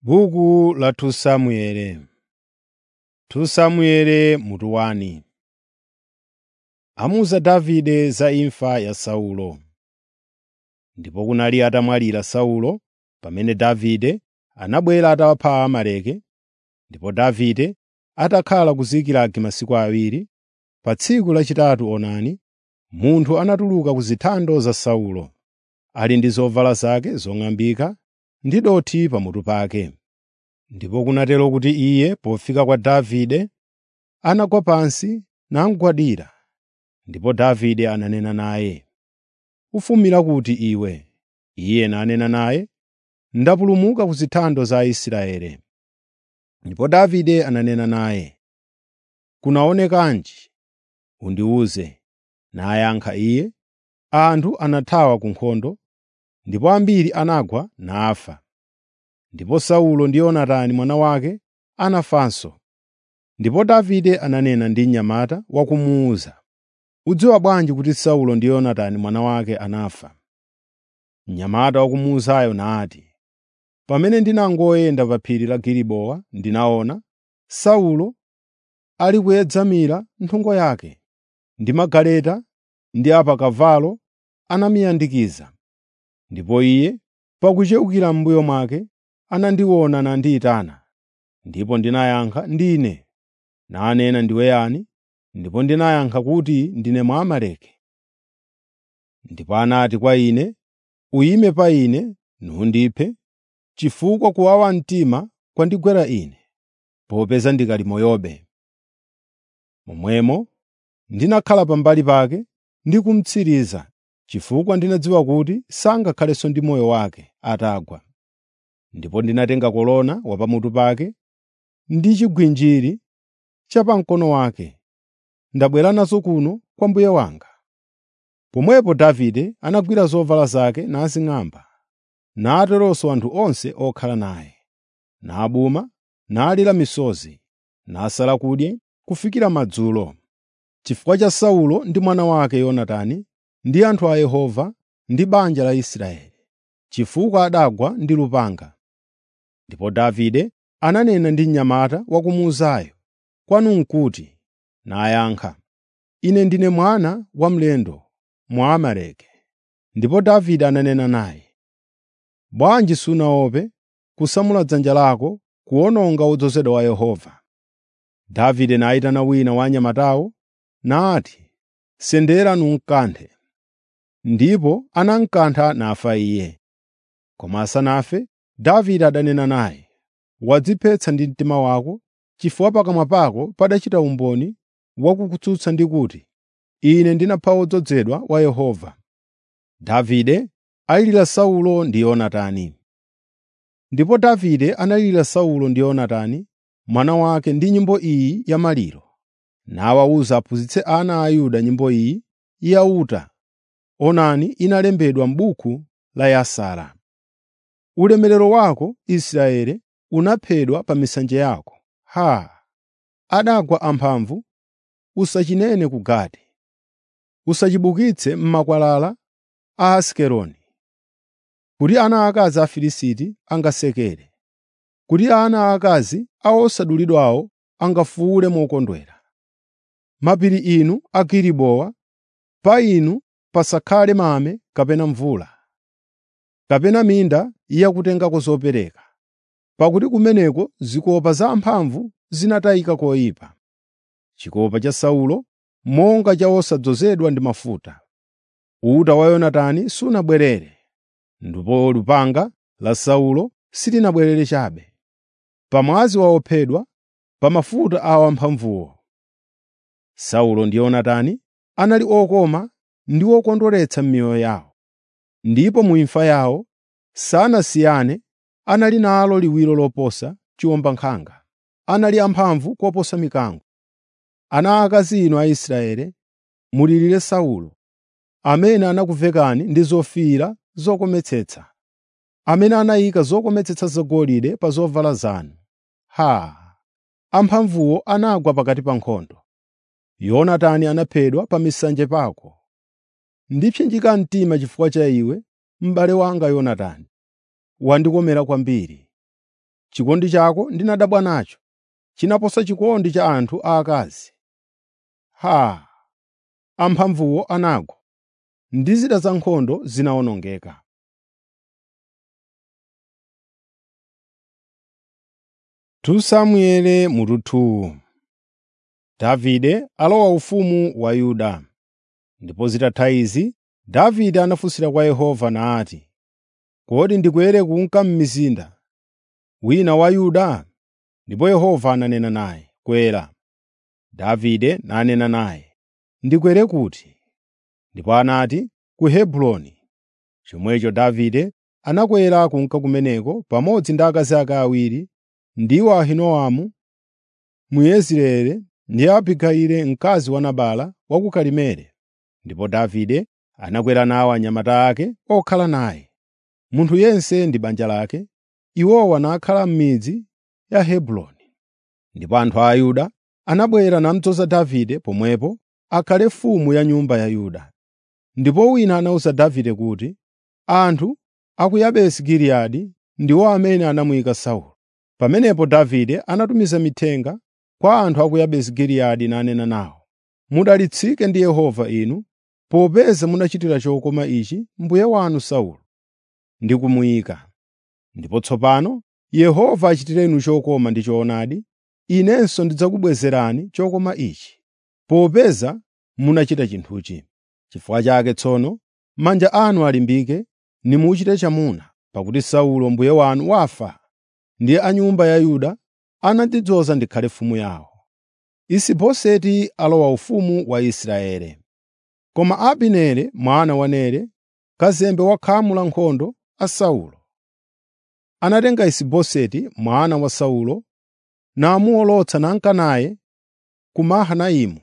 Buku la 2 Samueli 2 Samueli mutu 1 Amuwuza Davide za imfa ya Saulo. Ndipo kunali atamwalira Saulo, pamene Davide anabwera atawapha Aamaleki, ndipo Davide atakhala ku Zikilagi masiku awiri, pa tsiku lachitatu onani, munthu anatuluka ku zithando za Saulo, ali ndi zovala zake zong'ambika ndi dothi pamutu pake. Ndipo kunatero kuti iye pofika kwa Davide, anagwa pansi namugwadira. Ndipo Davide ananena naye, “Ufumira kuti iwe?” Iye nanena naye, “Ndapulumuka ku zithando za Aisraeli.” Ndipo Davide ananena naye, “Kunaonekanji? Undiwuze.” Nayankha iye, “Anthu anathawa ku nkhondo, ndipo ambiri anagwa nafa. Ndipo Saulo ndi Yonatani mwana wake anafanso.” Ndipo Davide ananena ndi mnyamata wa kumuwuza, “Udziwa bwanji kuti Saulo ndi Yonatani mwana wake anafa?” Mnyamata wa kumuwuzayo nati, “Pamene ndinangoyenda pa phiri la Gilibowa ndinaona Saulo ali kuyedzamira nthungo yake, ndi magaleta ndi apakavalo anamiyandikiza. Ndipo iye, pakuchewukira m'mbuyo mwake, anandiona nandiyitana. Ndipo ndinayankha, ‘Ndine.’ Nanena, ‘Ndiwe yani?’ Ndipo ndinayankha kuti, ‘Ndine Mwamaleki.’ Ndipo anati kwa ine, ‘Uyime pa ine nundiphe, chifukwa kuwawa mtima kwandigwera ine, popeza ndikali moyobe.’ Momwemo ndinakhala pambali pake ndi kumutsiriza, chifukwa ndinadziwa kuti sangakhalenso ndi moyo wake atagwa. Ndipo ndinatenga kolona wa pamutu pake ndi chigwinjiri cha pa mkono wake, ndabwera nazo kuno kwa mbuye wanga.” Pomwepo Davide anagwira zovala zake nazing'amba, nateronso anthu onse okhala naye, nabuma, nalira misozi, nasala kudya kufikira madzulo, chifukwa cha Saulo ndi mwana wake Yonatani ndi anthu a Yehova ndi banja la Israeli, chifukwa adagwa ndi lupanga. Ndipo Davide ananena ndi mnyamata wa kumuwuzayo, “Kwanu n'kuti?” Nayankha, “Ine ndine mwana wa mlendo Mwamaleki.” Ndipo Davide ananena naye, “Bwanji sunaope kusamula dzanja lako kuwononga wodzozedwa wa Yehova?” Davide nayitana wina wa anyamatawo nati, “Sendera numkanthe.” Ndipo anamkantha nafa iye. Koma asanafe, Davide adanena naye, “Wadziphetsa ndi mtima wako, chifukwa pakamwa pako padachita umboni wakukutsutsa ndi kuti, ‘Ine ndinapha wodzozedwa wa Yehova.’ ” Davide alirira Saulo ndi Yonatani. Ndipo Davide analirira Saulo ndi Yonatani mwana wake ndi nyimbo iyi ya maliro, nawawuza aphunzitse ana a Yuda nyimbo iyi yauta. Onani inalembedwa m'buku la Yasara. Ulemerero wako, Israeli, unaphedwa pa misanje yako. Haa! Adagwa amphamvu, usachinene ku Gati. Usachibukitse m'makwalala a Asikeloni. Kuti ana akazi a Afilisti angasekere, kuti ana aakazi a osadulidwawo angafuwule mokondwera. Mapiri inu a Gilibowa, pa inu pasakhale mame kapena mvula, kapena minda yakutengako zopereka, pakuti kumeneko zikopa za amphamvu zinatayika koyipa. Chikopa cha Saulo monga cha osadzozedwa ndi mafuta. Uta wa Yonatani sunabwerere, ndipo lupanga la Saulo silinabwerere chabe. Pamwazi wa ophedwa, pa mafuta a wamphamvuwo. Saulo ndi Yonatani anali okoma ndi okondweretsa m'miyoyo yawo, ndipo mu imfa yawo sanasiyane anali nalo liwiro loposa chiwombankhanga, anali amphamvu koposa mikango. Ana aakazi inu a Israeli, mulirire Saulo, amene anakuvekani ndi zofiira zokometsetsa, amene anayika zokometsetsa zagolide pa zovala zanu. Haa! Amphamvuwo anagwa pakati pa nkhondo. Yonatani anaphedwa pa misanje pako. Ndipsinjika mtima chifukwa cha iwe, m'bale wanga Yonatani. Wandikomera kwambiri. chikondi chako ndinadabwa nacho, chinaposa chikondi cha anthu aakazi. Haa! Amphamvuwo anagwa, ndi zida zankhondo zinawonongeka. Samueli mutu 2 Davide alowa ufumu wa Yuda. Ndipo zitatha izi, Davide anafunsira kwa Yehova nati, “Kodi ndikwere kunka m'mizinda wina wa Yuda?” Ndipo Yehova ananena naye, “Kwera.” Davide nanena naye, “Ndikwere kuti?” Ndipo anati, “Ku Hebroni.” Chomwecho Davide anakwera kunka kumeneko pamodzi ndi akazi ake awiri, ndiwo Ahinoamu Myezireeli ndi Abigayili mkazi wa Nabala wa ku Karimeli. Ndipo Davide anakwera nawo anyamata ake okhala naye, munthu yense ndi banja lake. Iwowa nakhala m'midzi ya Hebroni. Ndipo anthu a Yuda anabwera namudzoza Davide pomwepo akhale mfumu ya nyumba ya Yuda. Ndipo wina anawuza Davide kuti, “Anthu a ku Yabesi Giliyadi ndiwo amene anamuyika Saulo.” Pamenepo Davide anatumiza mithenga kwa anthu a ku Yabesi Giliyadi nanena nawo, “Mudalitsike ndi Yehova inu, popeza munachitira chokoma ichi mbuye wanu Saulo ndi kumuyika. Ndipo tsopano Yehova achitireni chokoma ndi choonadi, inenso ndidzakubwezerani chokoma ichi, popeza munachita chinthuchi. Chifukwa chake tsono manja anu alimbike nimuchite chamuna, pakuti Saulo mbuye wanu wafa, ndi a nyumba ya Yuda anandidzoza ndikhale mfumu yawo.” Isiboseti alowa ufumu wa Israeli. Koma Abineri mwana wa Nere, kazembe wa khamu la nkhondo a Saulo, anatenga Isiboseti mwana wa Saulo namuwolotsa nanka naye ku Mahanaimu.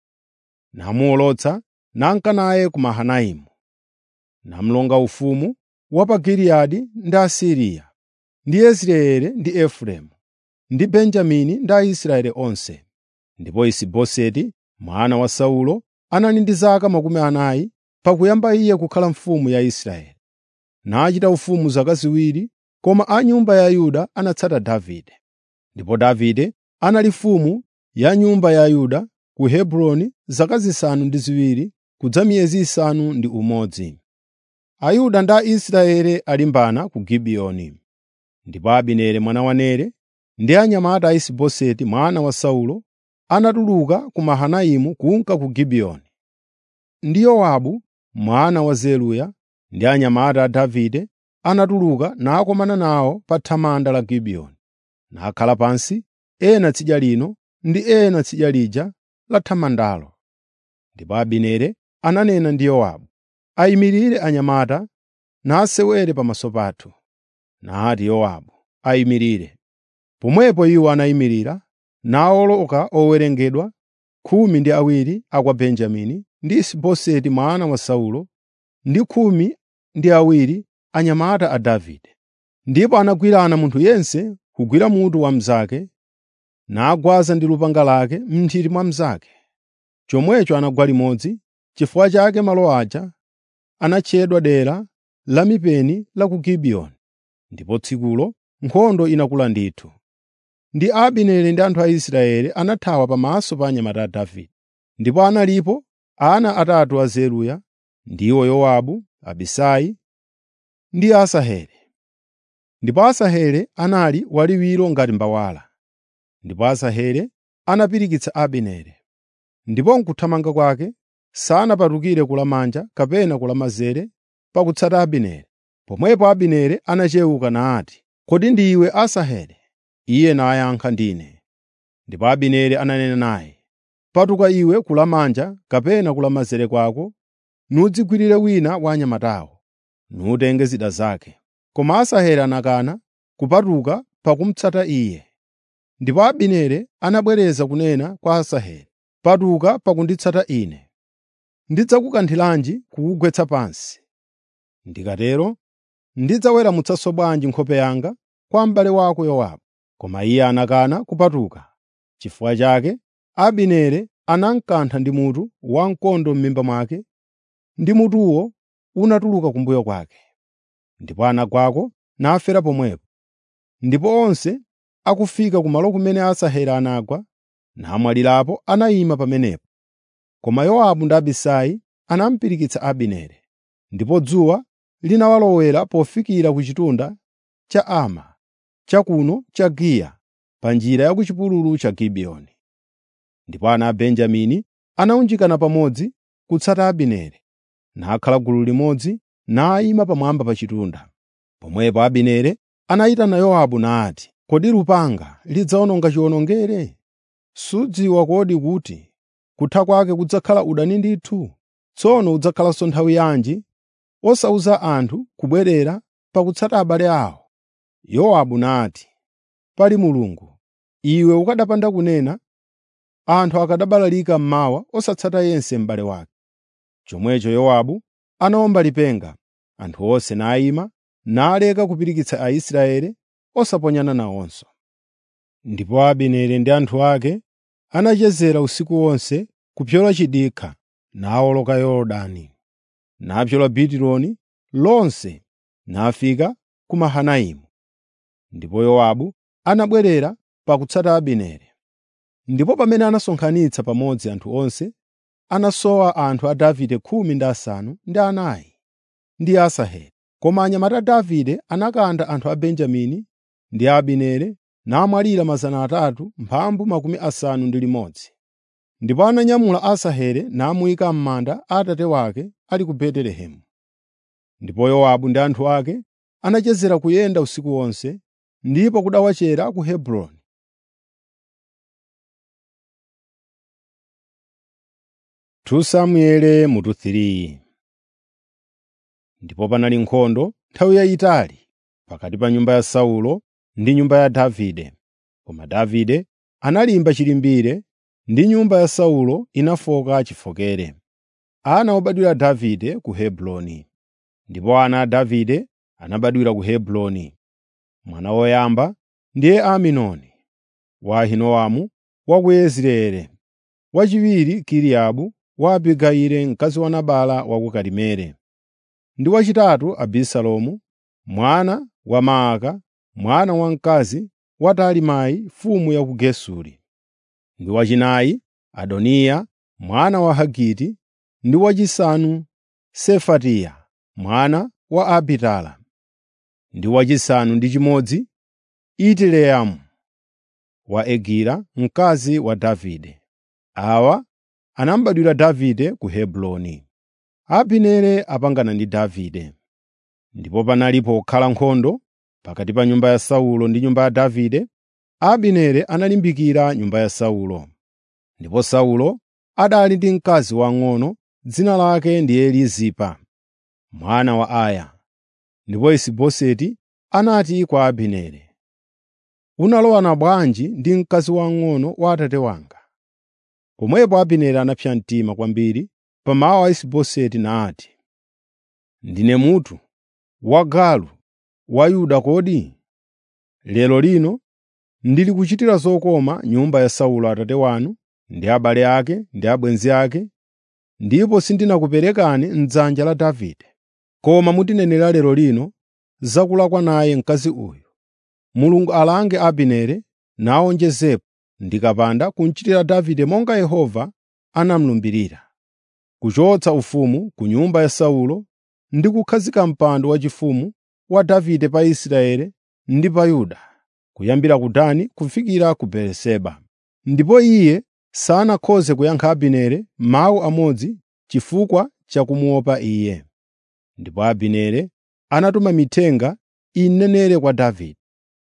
Namuwolotsa nanka naye ku Mahanaimu. Namulonga ufumu wa pa Giliyadi ndi Asiriya, ndi Yezireeli ndi Efereimu, ndi Benjamini ndi Aisraeli onse. Ndipo Isiboseti mwana wa Saulo anali ndi zaka makumi anayi pakuyamba iye kukhala mfumu ya Israeli. Nachita ufumu zaka ziwiri, koma a nyumba ya Yuda anatsata Davide. Ndipo Davide anali mfumu ya nyumba ya Yuda ku Hebroni zaka zisanu ndi ziwiri kudza miyezi isanu ndi umodzi. Ayuda ndi Aisraeli alimbana ku Gibiyoni. Ndipo Abineri mwana wa Nere ndi anyamata a Isiboseti mwana wa Saulo anatuluka ku Mahanaimu kunka ku Gibiyoni. Ndi Yowabu mwana wa Zeruya ndi anyamata a Davide anatuluka nakomana nawo pa thamanda la Gibiyoni, nakhala pansi, ena tsidya lino ndi ena tsidya lija la thamandalo. Ndipo Abineri ananena ndi Yowabu, “Ayimirire anyamata nasewere pamaso pathu.” Nati Yowabu, “Ayimirire.” Pomwepo iwo anayimirira, nawoloka owerengedwa khumi ndi awiri a kwa Benjamini ndi Isiboseti mwana wa Saulo ndi khumi ndi awiri anyamata a Davide. Ndipo anagwirana munthu yense kugwira mutu wa mnzake, nagwaza ndi lupanga lake m'nthiti mwa mnzake. Chomwecho anagwa limodzi. Chifukwa chake malo aja anatchedwa dera la mipeni la ku Gibiyoni. Ndipo tsikulo nkhondo inakula ndithu. Ndi Abineri ndi anthu a Israeli anathawa pamaso pa anyamata a Davide. Ndipo analipo ana atatu a Zeruya, ndiwo Yowabu, Abisai ndi Asaheli. Ndipo Asaheli anali waliwiro ngati mbawala. Ndipo Asaheli anapirikitsa Abineri. Ndipo m'kuthamanga kwake sanapatukire kulamanja kapena kulamanzere pakutsata Abineri. Pomwepo Abineri anachewuka nati, “Kodi ndiwe Asaheli?” Iye nayankha, “Ndine.” Ndipo Abineri ananena naye, “Patuka iwe kulamanja kapena kulamanzere kwako, nudzigwirire wina wa anyamatawo, nutenge zida zake.” Koma Asaheli anakana kupatuka pakumutsata iye. Ndipo Abineri anabwereza kunena kwa Asaheli, “Patuka pakunditsata ine. Ndidzakukanthiranji kukugwetsa pansi? Ndikatero ndidzaweramutsanso bwanji nkhope yanga kwa m'bale wako Yowabu?” Koma iye anakana kupatuka. Chifukwa chake Abineri anamukantha ndi mutu wamkondo m'mimba mwake, ndi mutuwo unatuluka kumbuyo kwake. Ndipo anagwako nafera pomwepo. ndipo onse akufika kumalo kumene Asaheli anagwa namwalirapo anayima pamenepo. Koma Yowabu ndi Abisai anamupirikitsa Abineri, ndipo dzuwa linawalowera pofikira ku chitunda cha Ama, chakuno cha Giya, pa njira ya ku chipululu cha Gibiyoni. Ndipo ana a Benjamini anawunjikana pamodzi kutsata Abineri, nakhala gulu limodzi nayima pamwamba pa chitunda. Pomwepo Abineri anayitana Yowabu nati, “Kodi lupanga lidzawononga chiwonongere? Sudziwa kodi kuti kutha kwake kudzakhala udani ndithu? Tsono udzakhalanso nthawi yanji osawuza anthu kubwerera pakutsata abale awo?” Yowabu nati, “Pali Mulungu, iwe ukanapanda kunena, anthu akanabalalika mmawa osatsata yense m'bale wake.” Chomwecho Yowabu anawomba lipenga, anthu onse nayima, naleka kupirikitsa Aisraeli osaponyana nawonso. Ndipo Abineri ndi anthu ake anachezera usiku wonse kupyola chidikha nawoloka Yorodani, napyola Bitironi lonse nafika ku Mahanaimu. Ndipo Yowabu anabwerera pakutsata Abineri. Ndipo pamene anasonkhanitsa pamodzi anthu onse, anasowa anthu a Davide khumi ndi asanu ndi anayi ndi Asaheli. Koma anyamata a Davide anakantha anthu a Benjamini ndi a Abineri namwalira mazana atatu mphambu makumi asanu ndi limodzi. Ndipo ananyamula Asaheli namuyika m'manda a atate wake ali ku Betelehemu. Ndipo Yowabu ndi anthu ake anachezera kuyenda usiku wonse, ndipo kudawachera ku Hebroni. Samueli mutu 3 Ndipo panali nkhondo nthawi yayitali pakati pa nyumba ya Saulo ndi nyumba ya Davide. Koma Davide analimba chilimbire ndi nyumba ya Saulo inafoka chifokere. Ana obadwira Davide ku Hebroni. Ndipo ana a Davide anabadwira ku Hebroni. Mwana woyamba ndiye Aminoni wa Ahinoamu wa ku Yezireeli, wachiwiri Kiriabu wa Abigayili mkazi wa Nabala wa ku Karimeli, ndi wachitatu Abisalomu mwana wa Maaka mwana wamkazi wa Talimai mfumu ya ku Gesuri, ndi wachinayi Adoniya mwana wa Hagiti, ndi wachisanu Sefatiya mwana wa Abitala, ndi wachisanu ndi chimodzi Itileamu wa Egila mkazi wa Davide. Awa anabadwira Davide ku Hebroni. Abineri apangana ndi Davide. Ndipo panali pokhala nkhondo pakati pa nyumba ya Saulo ndi nyumba ya Davide, Abineri analimbikira nyumba ya Saulo. Ndipo Saulo adali ndi mkazi wang'ono dzina lake ndi Elizipa, mwana wa Aya. Ndipo Isiboseti anati kwa Abineri, “Unalowana bwanji ndi mkazi wang'ono wa atate wanga?” Pomwepo Abineri anapsa mtima kwambiri pa mawu a Isiboseti nati, “Ndine mutu wagalu wa Yuda kodi? Lero lino ndili kuchitira zokoma nyumba ya Saulo atate wanu ndi abale ake ndi abwenzi ake, ndipo sindinakuperekani m'dzanja la Davide. Koma mutinenera lero lino za kulakwa naye mkazi uyu. Mulungu alange Abineri nawonjezepo ndikapanda kumuchitira Davide monga Yehova anamulumbirira, kuchotsa ufumu ku nyumba ya Saulo ndi kukhazika mpando waufumu wa Davide pa Israeli ndi pa Yuda, kuyambira ku Dani kufikira ku Beeriseba.” Ndipo iye sanakhoze kuyankha Abineri mawu amodzi chifukwa cha kumuopa iye. Ndipo Abineri anatuma mithenga inenere kwa Davide,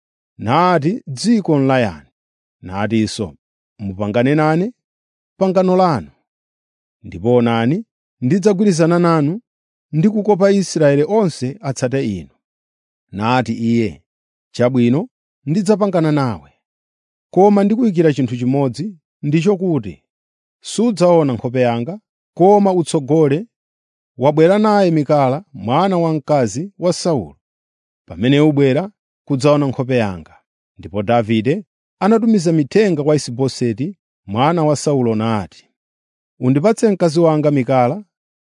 nati, “Dziko n'layani?” Natinso, “Mupangane nane pangano lanu, ndipo onani ndidzagwirizana nanu ndi kukopa Israeli onse atsate inu.” Nati iye, “Chabwino ndidzapangana nawe, koma ndikuyikira chinthu chimodzi, ndicho kuti sudzaona nkhope yanga, koma utsogole wabwera naye Mikala mwana wamkazi wa Saulo. Pamene ubwera kudzaona nkhope yanga.” Ndipo Davide anatumiza mithenga kwa Isiboseti mwana wa Saulo nati, “Undipatse mkazi wanga Mikala,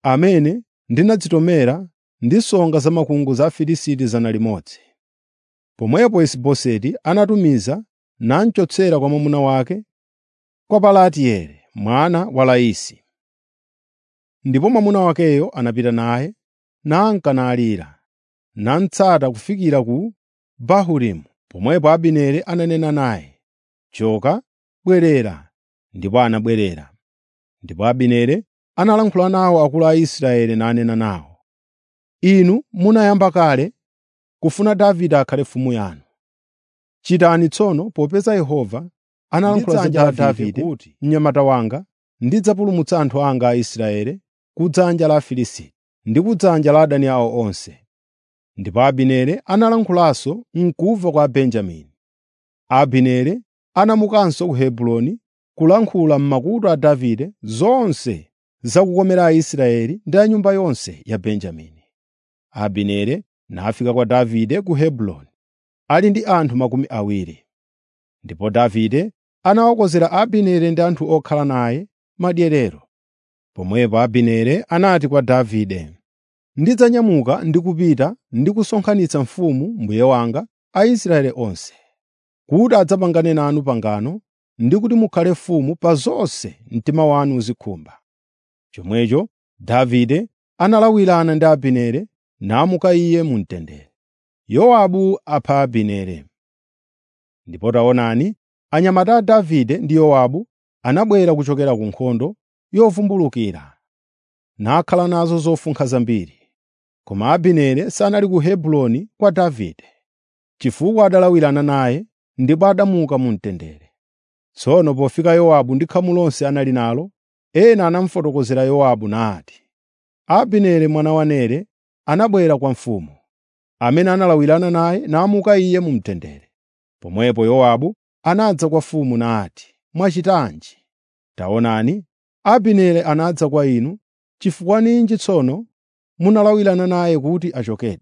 amene ndinadzitomera ndi songa zamakungu za Afilisti 100.” Pomwepo Isiboseti anatumiza namchotsera kwa mwamuna wake kwa Palatieli mwana wa Laisi. Ndipo mwamuna wakeyo anapita naye, nanka nalira, namutsata kufikira ku Bahurimu. Pomwepo Abineri ananena naye, “Choka, bwerera.” Ndipo anabwerera. Ndipo Abineri analankhula nawo akulu a Israeli nanena nawo, “Inu munayamba kale kufuna Davide akhale mfumu yanu. Chitani tsono popeza Yehova analankhula za Ndidzanja la Davide Davide kuti, “Mnyamata wanga ndidzapulumutsa anthu anga Aisraeli ku dzanja la Afilisti ndi ku dzanja la adani awo onse.” Ndipo Abineri analankhulanso m'kumva kwa Benjamini. Abineri anamukanso ku Hebroni kulankhula m'makutu a Davide zonse za kukomera Aisraeli ndi a nyumba yonse ya Benjamini. Abineri nafika kwa Davide ku Hebroni ali ndi anthu makumi awiri. Ndipo Davide anawakonzera Abineri ndi anthu okhala naye madyerero. Pomwepo Abineri anati kwa Davide, “Ndidzanyamuka ndi kupita ndi kusonkhanitsa mfumu mbuye wanga Aisraeli onse, kuti adzapangane nanu pangano ndi kuti mukhale mfumu pa zonse mtima wanu uzikhumba.” Chomwecho Davide analawirana ndi Abineri namuka iye mu mtendere. Yowabu apha Abineri. Ndipo taonani, anyamata a Davide ndi Yowabu anabwera kuchokera ku nkhondo yovumbulukira, nakhala nazo zofunkha zambiri. Koma Abineri sanali ku Hebroni kwa Davide, chifukwa adalawirana naye ndipo adamuka mu mtendere. Tsono pofika Yowabu ndi khamu lonse anali nalo, ena anamufotokozera Yowabu nati, “Abineri mwana wa Nere anabwera kwa mfumu, amene analawirana naye namuka iye mu mtendere.” Pomwepo Yowabu anadza kwa mfumu nati, “Mwachitanji? Taonani, Abineri anadza kwa inu, chifukwa ninji tsono munalawirana naye kuti achokedi?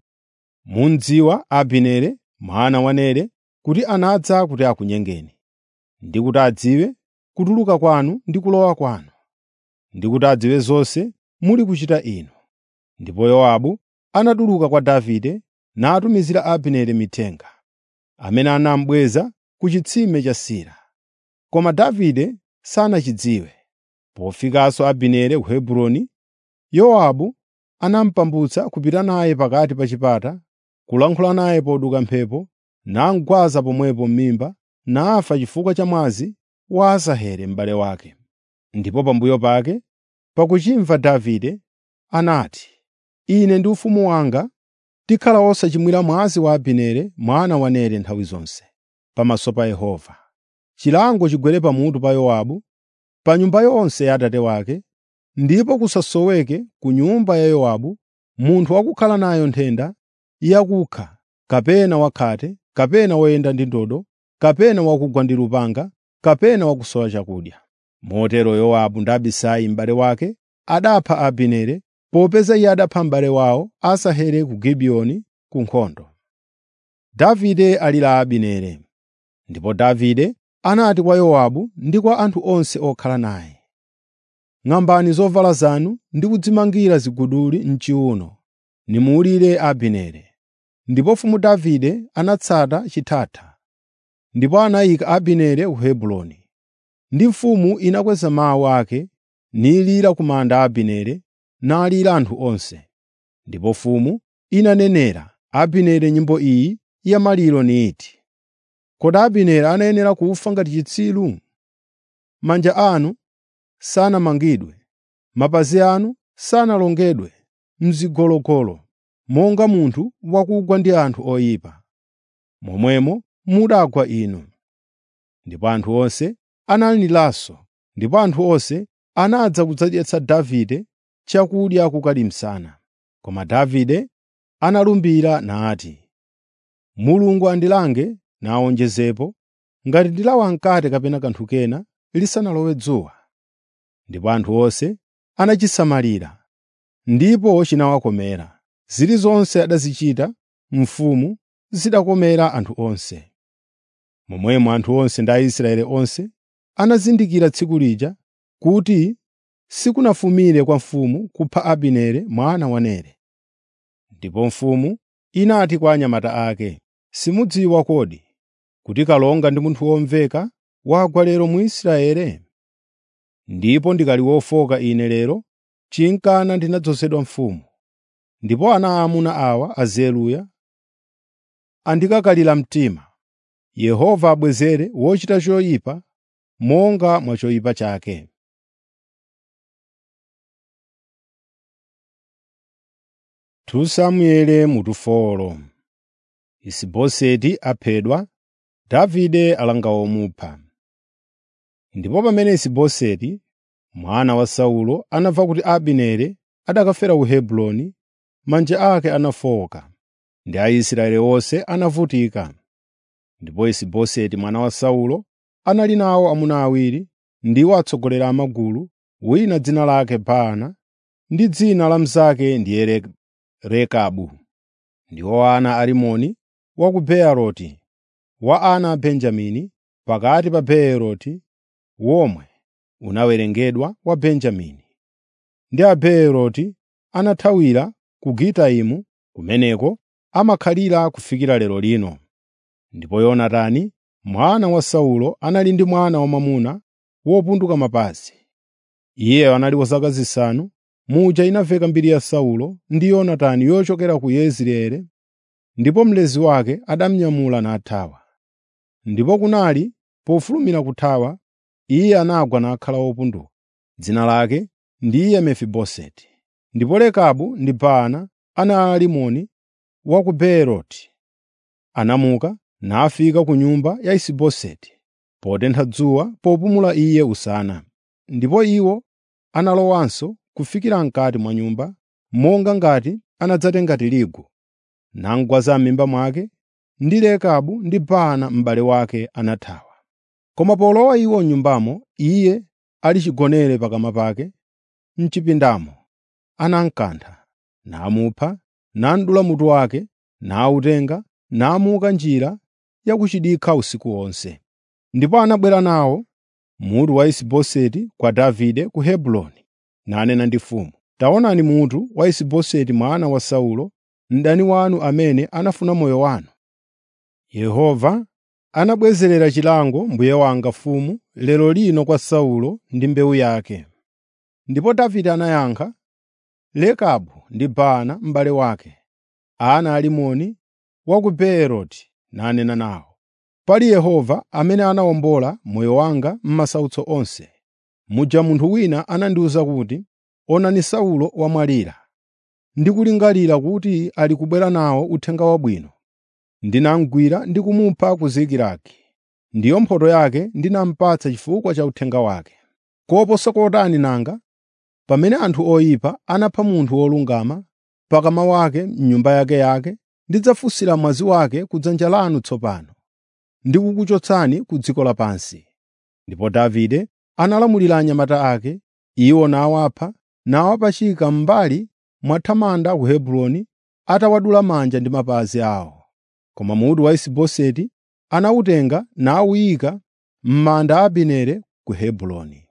Mudziwa Abineri mwana wa Nere kuti anadza kuti akunyengeni, ndi kuti adziwe kutuluka kwanu ndi kulowa kwanu, ndi kuti adziwe zonse muli kuchita inu.” Ndipo Yowabu anatuluka kwa Davide natumizira Abineri mithenga, amene anamubweza ku chitsime cha Sira. Koma Davide sanachidziwe. Pofikanso Abineri ku Hebroni, Yowabu anamupambutsa kupita naye pakati pa chipata, kulankhula naye poduka mphepo, namugwaza pomwepo m'mimba, nafa chifukwa cha mwazi wa Asaheli m'bale wake. Ndipo pambuyo pake, pakuchimva Davide, anati, “Ine ndi ufumu wanga tikhala osachimwira mwazi wa Abineri mwana wa Nere nthawi zonse, pamaso pa Yehova. Chilango chigwere pamutu pa Yowabu, pa nyumba yonse ya atate wake, ndipo kusasoweke ku nyumba ya Yowabu munthu wakukhala nayo nthenda yakukha, kapena wakhate, kapena woyenda ndi ndodo, kapena wakugwa ndi lupanga, kapena wakusowa chakudya.” Motero Yowabu ndi Abisai m'bale wake adapha Abineri, popeza iye adapha m'bale wawo Asaheli ku Gibiyoni ku nkhondo. Davide alira Abineri. Ndipo Davide anati kwa Yowabu ndi kwa anthu onse okhala naye, “Ng'ambani zovala zanu ndi kudzimangira ziguduli m'chiwuno, nimuwulire Abineri.” Ndipo mfumu Davide anatsata chithatha, ndipo anayika Abineri ku Hebroni. Ndi mfumu inakweza mawu ake nilira ku manda a Abineri, nalira anthu onse. Ndipo mfumu inanenera Abineri nyimbo iyi ya maliro niti, “Kodi Abineri anayenera kufa ngati chitsiru? Manja anu sanamangidwe, mapazi anu sanalongedwe m'zigologolo, monga munthu wakugwa ndi anthu oyipa. Momwemo mudagwa inu.” Ndipo anthu onse analiranso, ndipo anthu onse anadza kudzadyetsa Davide chakudya kukali msana. Koma Davide analumbira nati, “Mulungu andilange nawonjezepo, ngati ndilawa mkate kapena kanthu kena lisanalowe dzuwa.” Ndipo anthu onse anachisamalira, ndipo chinawakomera. Zilizonse adazichita mfumu zidakomera anthu onse. Momwemo anthu onse ndi Aisraeli onse anazindikira tsiku lija kuti sikunafumire kwa mfumu kupha Abineri mwana wa Nere. Ndipo mfumu inati kwa anyamata ake, Simudziwa kodi kuti kalonga ndi munthu womveka wagwa lero mu Israeli? Ndipo ndikali wofowoka ine lero, chinkana ndinadzozedwa mfumu. Ndipo ana aamuna awa a Zeruya andikakalira mtima. Yehova abwezere wochita choyipa monga mwa choyipa chake. Samueli mutufolo Isiboseti aphedwa, Davide alanga omupha. Ndipo pamene Isiboseti, mwana wa Saulo, anamva kuti Abineri adakafera ku Hebroni, manja ake anafowoka, ndi Aisraeli onse anavutika. Ndipo Isiboseti mwana wa Saulo anali nawo amuna awiri, ndiwo atsogoleri a magulu, wina dzina lake Baana ndi dzina la mnzake ndiye Rekabu. Ndiwo ana a Rimoni wa ku Beeroti, wa ana a Benjamini, pakati pa Beeroti womwe unawerengedwa wa Benjamini. Ndi Abeeroti anathawira ku Gitaimu, kumeneko amakhalira kufikira lero lino. Ndipo Yonatani mwana wa Saulo anali ndi mwana wamwamuna wopunduka mapazi. Iye anali wa zaka zisanu muja inamveka mbiri ya Saulo ndi Yonatani yochokera ku Yezireeli, ndipo mlezi wake adamunyamula nathawa. Ndipo kunali pofulumira kuthawa, iye anagwa nakhala wopunduka. Dzina lake ndiye Mefiboseti. Ndipo Rekabu ndi Baana ana a Rimoni wa ku Beeroti anamuka nafika ku nyumba ya Isiboseti potentha dzuwa popumula iye usana. Ndipo iwo analowanso kufikira m'kati mwa nyumba, monga ngati anadzatenga tirigu, namugwaza m'mimba mwake, ndi Rekabu ndi Baana m'bale wake anathawa. Koma polowa iwo m'nyumbamo, iye ali chigonere pakama pake m'chipindamo, anamukantha, namupha, nadula mutu wake, nawutenga, namuka njira ya ku chidikha usiku wonse. Ndipo anabwera nawo mutu wa Isiboseti kwa Davide ku Hebroni, nanena ndi mfumu, “Taonani mutu wa Isiboseti mwana wa Saulo, mdani wanu amene anafuna moyo wanu. Yehova anabwezerera chilango mbuye wanga mfumu lero lino kwa Saulo ndi mbewu yake.” Ndipo Davide anayankha, “Rekabu ndi Baana m'bale wake, ana a Rimoni wa ku Beeroti, nanena nawo, ‘Pali Yehova amene anawombola moyo wanga m'masautso onse.’ Muja munthu wina anandiwuza kuti, ‘Onani Saulo wamwalira, ndi kulingalira kuti ali kubwera nawo uthenga wabwino. Ndinamugwira ndi kumupha ku Zikilagi. Ndiyo mphotho yake ndinamupatsa chifukwa cha uthenga wake. Koposa kotani nanga pamene anthu oyipa anapha munthu wolungama pakama wake m'nyumba yake yake, ndidzafunsira mwazi wake ku dzanja lanu tsopano, ndi kukuchotsani ku dziko lapansi.” Ndipo Davide analamulira anyamata ake, iwo nawapha, nawapachika m'mbali mwa thamanda ku Hebroni, atawadula manja ndi mapazi awo. Koma mutu wa Isiboseti anawutenga nawuyika m'manda a Abineri ku Hebroni.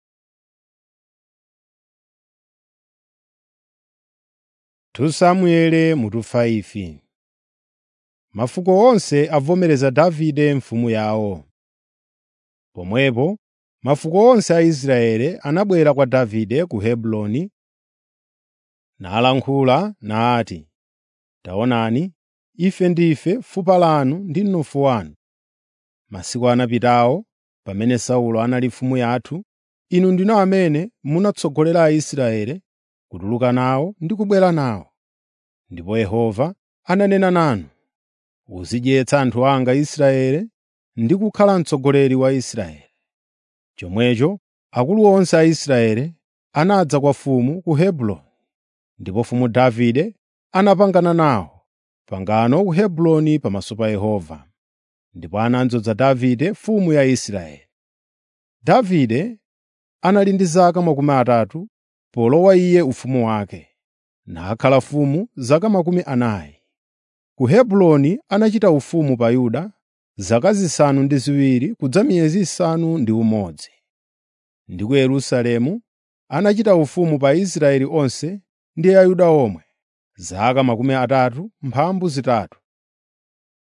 Samueli mutu 5 Mafuko onse avomereza Davide mfumu yawo. Pomwepo mafuko onse a Israeli anabwera kwa Davide ku Hebroni nalankhula nati, “Taonani, ife ndife fupa lanu ndi mnofu wanu. Masiku anapitawo, pamene Saulo anali mfumu yathu, inu ndinu amene munatsogolera Aisraeli kutuluka nawo ndi kubwera nawo. Ndipo Yehova ananena nanu, ‘Uzidyetsa anthu anga Israeli ndi kukhala mtsogoleri wa Israeli.’ Chomwecho akulu onse a Israeli anadza kwa mfumu ku Hebroni, ndipo mfumu Davide anapangana nawo pangano ku Hebroni pamaso pa Yehova. Ndipo anadzoza Davide mfumu ya Israeli. Davide anali ndi zaka makumi atatu polowa iye ufumu wake, nakhala mfumu zaka makumi anayi. Ku Hebroni anachita ufumu pa Yuda zaka zisanu ndi ziwiri kudza miyezi isanu ndi umodzi. Ndi ku Yerusalemu anachita ufumu pa Israeli onse ndi Ayuda omwe zaka makumi atatu mphambu zitatu.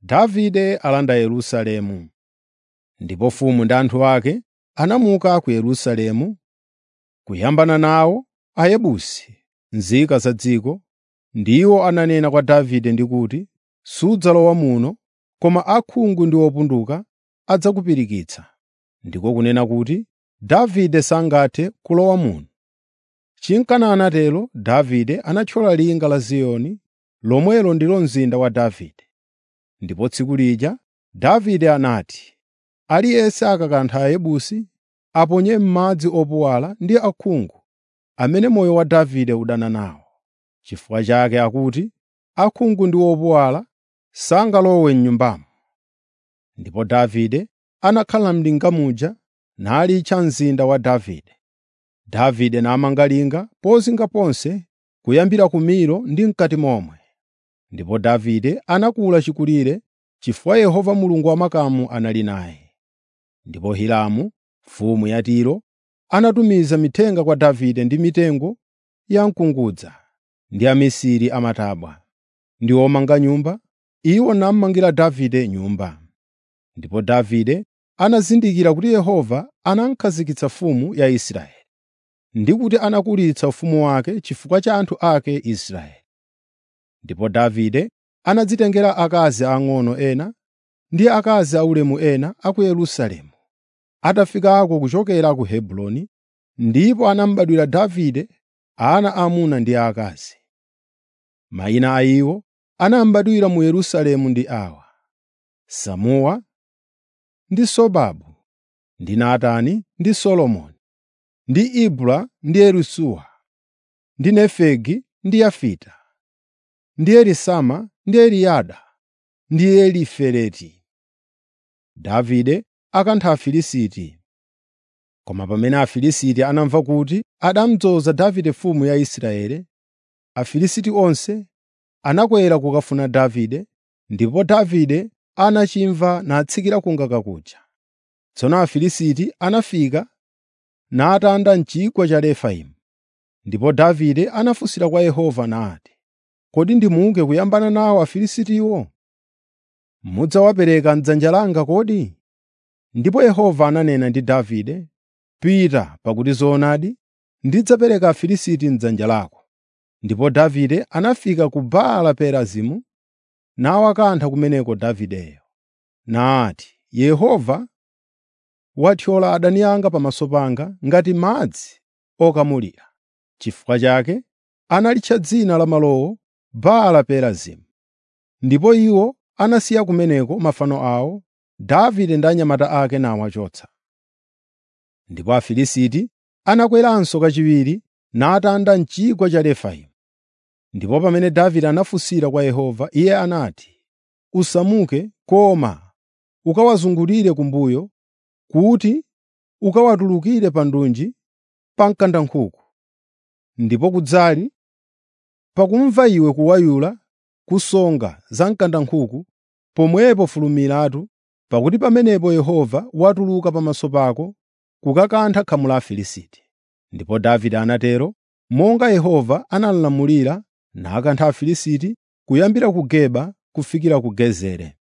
Davide alanda Yerusalemu. Ndipo mfumu ndi anthu ake anamuka ku Yerusalemu kuyambana nawo Ayebusi, nzika za dziko, ndiwo ananena kwa Davide ndi kuti, “Sudzalowa muno, koma akhungu ndi opunduka adzakupirikitsa.” Ndiko kunena kuti, Davide sangathe kulowa muno. Chinkana anatero, Davide anathyola linga la Ziyoni, lomwelo ndilo mzinda wa Davide. Ndipo tsiku lija Davide anati, “Aliyense akakantha Ayebusi, aponye m'madzi opuwala ndi akhungu amene moyo wa Davide udana nawo. Chifukwa chake akuti, akhungu ndi opuwala sangalowe m'nyumbamo.” Ndipo Davide anakhala m'linga muja nalitcha mzinda wa Davide. Davide namanga linga pozinga ponse kuyambira ku Milo ndi m'kati momwe. Ndipo Davide anakula chikulire chifukwa Yehova Mulungu wa makamu anali naye. Ndipo Hiramu mfumu ya Tiro anatumiza mithenga kwa Davide ndi mitengo ya mkungudza ndi amisiri amatabwa ndi omanga nyumba, iwo namangira Davide nyumba. Ndipo Davide anazindikira kuti Yehova anakhazikitsa mfumu ya Israeli, ndi kuti anakulitsa ufumu wake chifukwa cha anthu ake Israeli. Ndipo Davide anadzitengera akazi ang'ono ena ndi akazi aulemu ena a ku Yerusalemu, atafikako kuchokera ku Hebroni, ndipo anamubadwira Davide ana aamuna ndi aakazi. Mayina a iwo anamubadwira mu Yerusalemu ndi awa: Samuwa ndi Sobabu ndi Natani ndi Solomoni ndi Ibla ndi Elisuwa ndi Nefegi ndi Yafita ndi Elisama ndi Eliyada ndi Elifeleti. Davide akantha Afilisti. Koma pamene Afilisti anamva kuti adamudzoza Davide mfumu ya Israeli, Afilisti onse anakwera kukafuna Davide, ndipo Davide anachimva natsikira kungaka kuja. Tsono Afilisti anafika natanda m'chigwa cha Refaimu. Ndipo Davide anafunsira kwa Yehova nati, “Kodi ndimuke kuyambana nawo Afilistiwo? Mudzawapereka m'dzanja langa kodi?” Ndipo Yehova ananena ndi Davide, “Pita, pakuti zoonadi ndidzapereka Afilisti m'dzanja lako.” Ndipo Davide anafika ku Baala Perazimu nawakantha kumeneko Davideyo. Nati, “Yehova wathyola adani anga pamaso panga ngati madzi okamulira.” Chifukwa chake analitcha dzina la malowo Baala Perazimu. Ndipo iwo anasiya kumeneko mafano awo, Davide ndi anyamata ake nawachotsa. Ndipo Afilisti anakweranso kachiwiri natanda m'chigwa cha Refaimu. Ndipo pamene Davide anafunsira kwa Yehova, iye anati, “Usamuke koma ukawazungulire kumbuyo kuti ukawatulukire pa ndunji pa mkandankhuku.” Ndipo kudzali pakumva iwe kuwayula kusonga za mkandankhuku, pomwepo fulumiratu, pakuti pamenepo Yehova watuluka pamaso pako kukakantha khamu la Afilisti. Ndipo Davide anatero monga Yehova analamulira nakantha Afilisti kuyambira ku Geba kufikira ku Gezeri.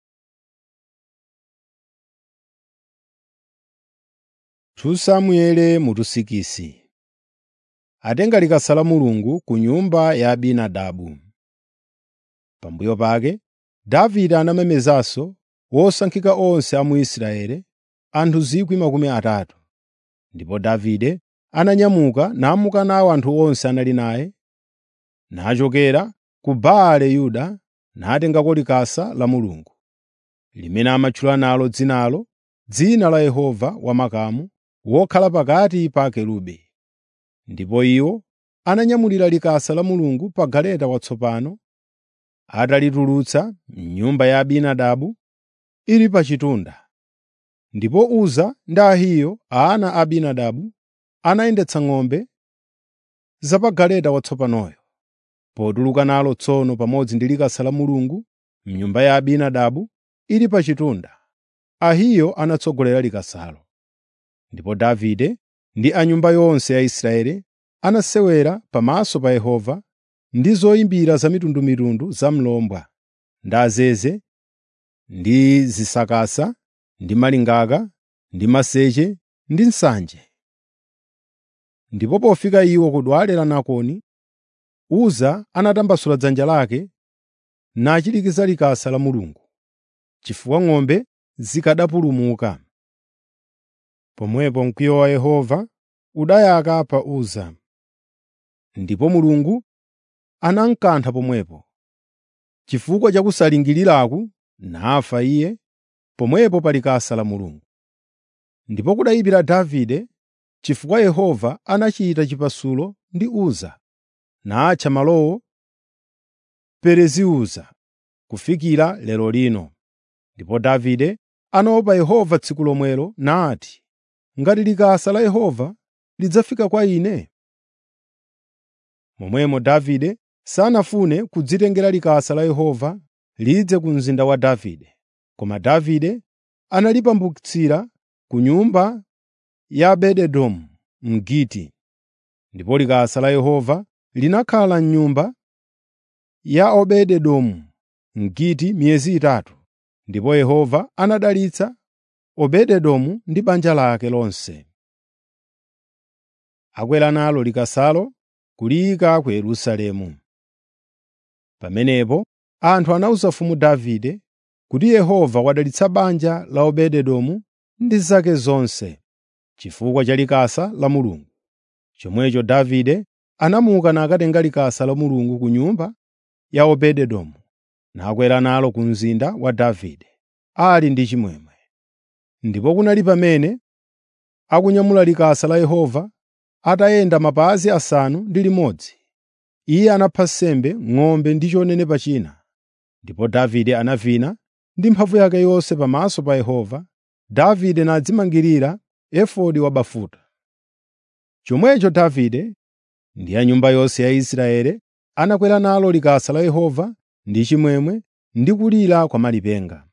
Samueli mutusikisi atenga likasa la Mulungu ku nyumba ya Abinadabu. Pambuyo pake Davide anamemezanso wosankhika onse a mu Israeli, anthu 30,000. Ndipo Davide ananyamuka namuka nawo anthu onse anali naye, nachokera ku Baale Yuda natengako likasa la Mulungu, limene amatchula nalo dzinalo, dzina la Yehova Wamakamu, wokhala pakati pa akerubi. Ndipo iwo ananyamulira likasa la Mulungu pa galeta watsopano, atalitulutsa m'nyumba ya Abinadabu ili pa chitunda. Ndipo Uza ndi Ahiyo ana a Abinadabu anayendetsa ng'ombe za pa galeta watsopanoyo. Potuluka nalo tsono pamodzi ndi likasa la Mulungu m'nyumba ya Abinadabu ili pa chitunda, Ahiyo anatsogolera likasalo. Ndipo Davide ndi a nyumba yonse ya Israeli anasewera pamaso pa Yehova ndi zoyimbira zamitundumitundu za mlombwa, ndi azeze ndi zisakasa ndi malingaka ndi maseche ndi nsanje. Ndipo pofika iwo ku dwale la Nakoni, Uza anatambasula dzanja lake nachilikiza likasa la Mulungu, chifukwa ng'ombe zikanapulumuka. Pomwepo mkwiyo wa Yehova udayaka pa Uza, ndipo Mulungu anamkantha pomwepo. Chifukwa cha kusalingiriraku nafa iye pomwepo pa likasa la Mulungu. Ndipo kudayipira Davide chifukwa Yehova anachita chipasulo ndi Uza, natcha malowo Pereziuza kufikira lero lino. Ndipo Davide anaopa Yehova tsiku lomwelo nati, “Ngati likasa la Yehova lidzafika kwa ine?” Momwemo Davide sanafune kudzitengera likasa la Yehova lidze ku mzinda wa Davide, koma Davide analipambutsira ku nyumba ya Obededomu Mgiti. Ndipo likasa la Yehova linakhala m'nyumba ya Obededomu Mgiti miyezi itatu, ndipo Yehova anadalitsa Obededomu ndi banja lake lonse. Akwera nalo likasalo kuliyika ku Yerusalemu. Pamenepo anthu anawuza mfumu Davide kuti Yehova wadalitsa banja la Obededomu ndi zake zonse, chifukwa cha likasa la Mulungu. Chomwecho Davide anamuka nakatenga likasa la Mulungu ku nyumba ya Obededomu, nakwera nalo ku mzinda wa Davide, ali ndi chimwemwe. Ndipo kunali pamene akunyamula likasa la Yehova, atayenda mapazi asanu ndi limodzi, iye anapha nsembe ng'ombe ndi chonenepa china. Ndipo Davide anavina ndi mphamvu yake yonse pamaso pa Yehova, Davide nadzimangirira efodi wabafuta. Chomwecho Davide ndi a nyumba yonse ya Israeli anakwera nalo likasa la Yehova ndi chimwemwe ndi kulira kwa malipenga.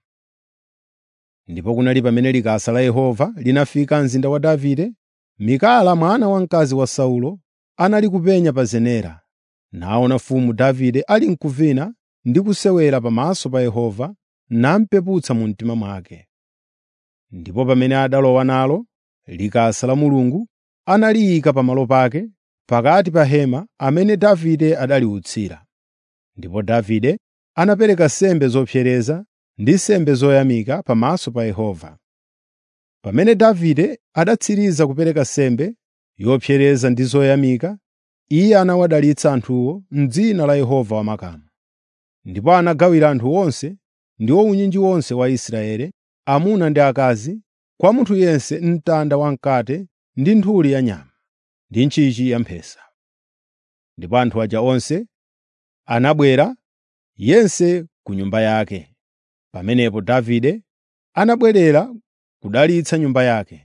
Ndipo kunali pamene likasa la Yehova linafika mzinda wa Davide, Mikala mwana wamkazi wa Saulo anali kupenya pa zenera, naona mfumu Davide ali mkuvina ndi kusewera pamaso pa Yehova, namupeputsa mu mtima mwake. Ndipo pamene adalowa nalo likasa la Mulungu, analiyika pamalo pake pakati pa hema amene Davide adaliwutsira. Ndipo Davide anapereka nsembe zopsereza ndi nsembe zoyamika pamaso pa Yehova. Pamene Davide adatsiriza kupereka nsembe yopsereza ndi zoyamika, iye anawadalitsa anthuwo m'dzina la Yehova wamakamu. Ndipo anagawira anthu onse ndi unyinji wonse wa Israeli, amuna ndi akazi, kwa munthu yense mtanda wamkate ndi nthuli ya nyama, ndi ntchichi ya mphesa. Ndipo anthu aja onse anabwera yense ku nyumba yake. Pamenepo Davide anabwerera kudalitsa nyumba yake.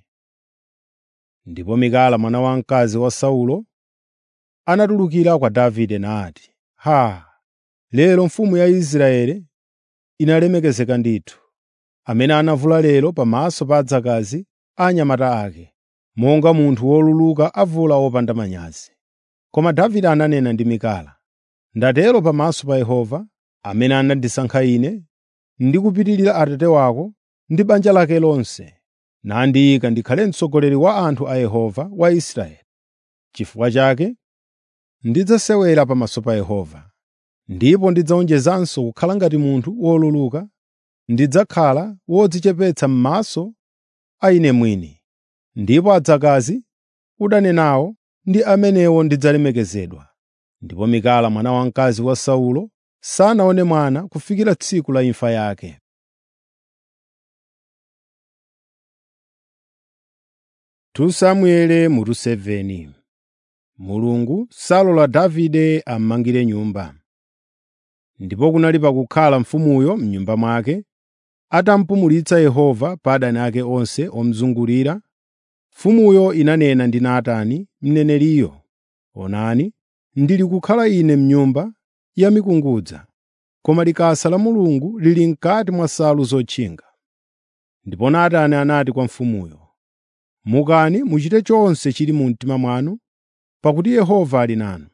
Ndipo Mikala mwana wamkazi wa Saulo anatulukira kwa Davide nati, “Haa! Lero mfumu ya Israeli inalemekezeka ndithu, amene anavula lero pamaso pa adzakazi a anyamata ake, monga munthu woluluka avula wopanda manyazi.” Koma Davide ananena ndi Mikala, “Ndatero pamaso pa Yehova, amene anandisankha ine ndi kupitirira Atate wako ndi banja lake lonse, nandiyika ndikhale mtsogoleri wa anthu a Yehova wa Israeli. Chifukwa chake ndidzasewera pamaso pa Yehova, ndipo ndidzawonjezanso kukhala ngati munthu woluluka, ndidzakhala wodzichepetsa m'maso a ine mwini. Ndipo adzakazi udane nawo ndi amenewo ndidzalemekezedwa.” Ndipo Mikala mwana wamkazi wa Saulo sanaone mwana kufikira tsiku la imfa yake. Tu Samuele mutu 7 Mulungu salola Davide ammangire nyumba. Ndipo kunali pakukhala mfumuyo m'nyumba mwake, atampumulitsa Yehova pa adani ake onse omuzungulira, mfumuyo inanena ndi Natani mneneriyo, “Onani, ndili kukhala ine m'nyumba ya mikungudza, koma likasa la Mulungu lili m'kati mwa nsalu zotchinga.” Ndipo Natani anati kwa mfumuyo, “Mukani muchite chonse chili mu mtima mwanu, pakuti Yehova ali nanu.”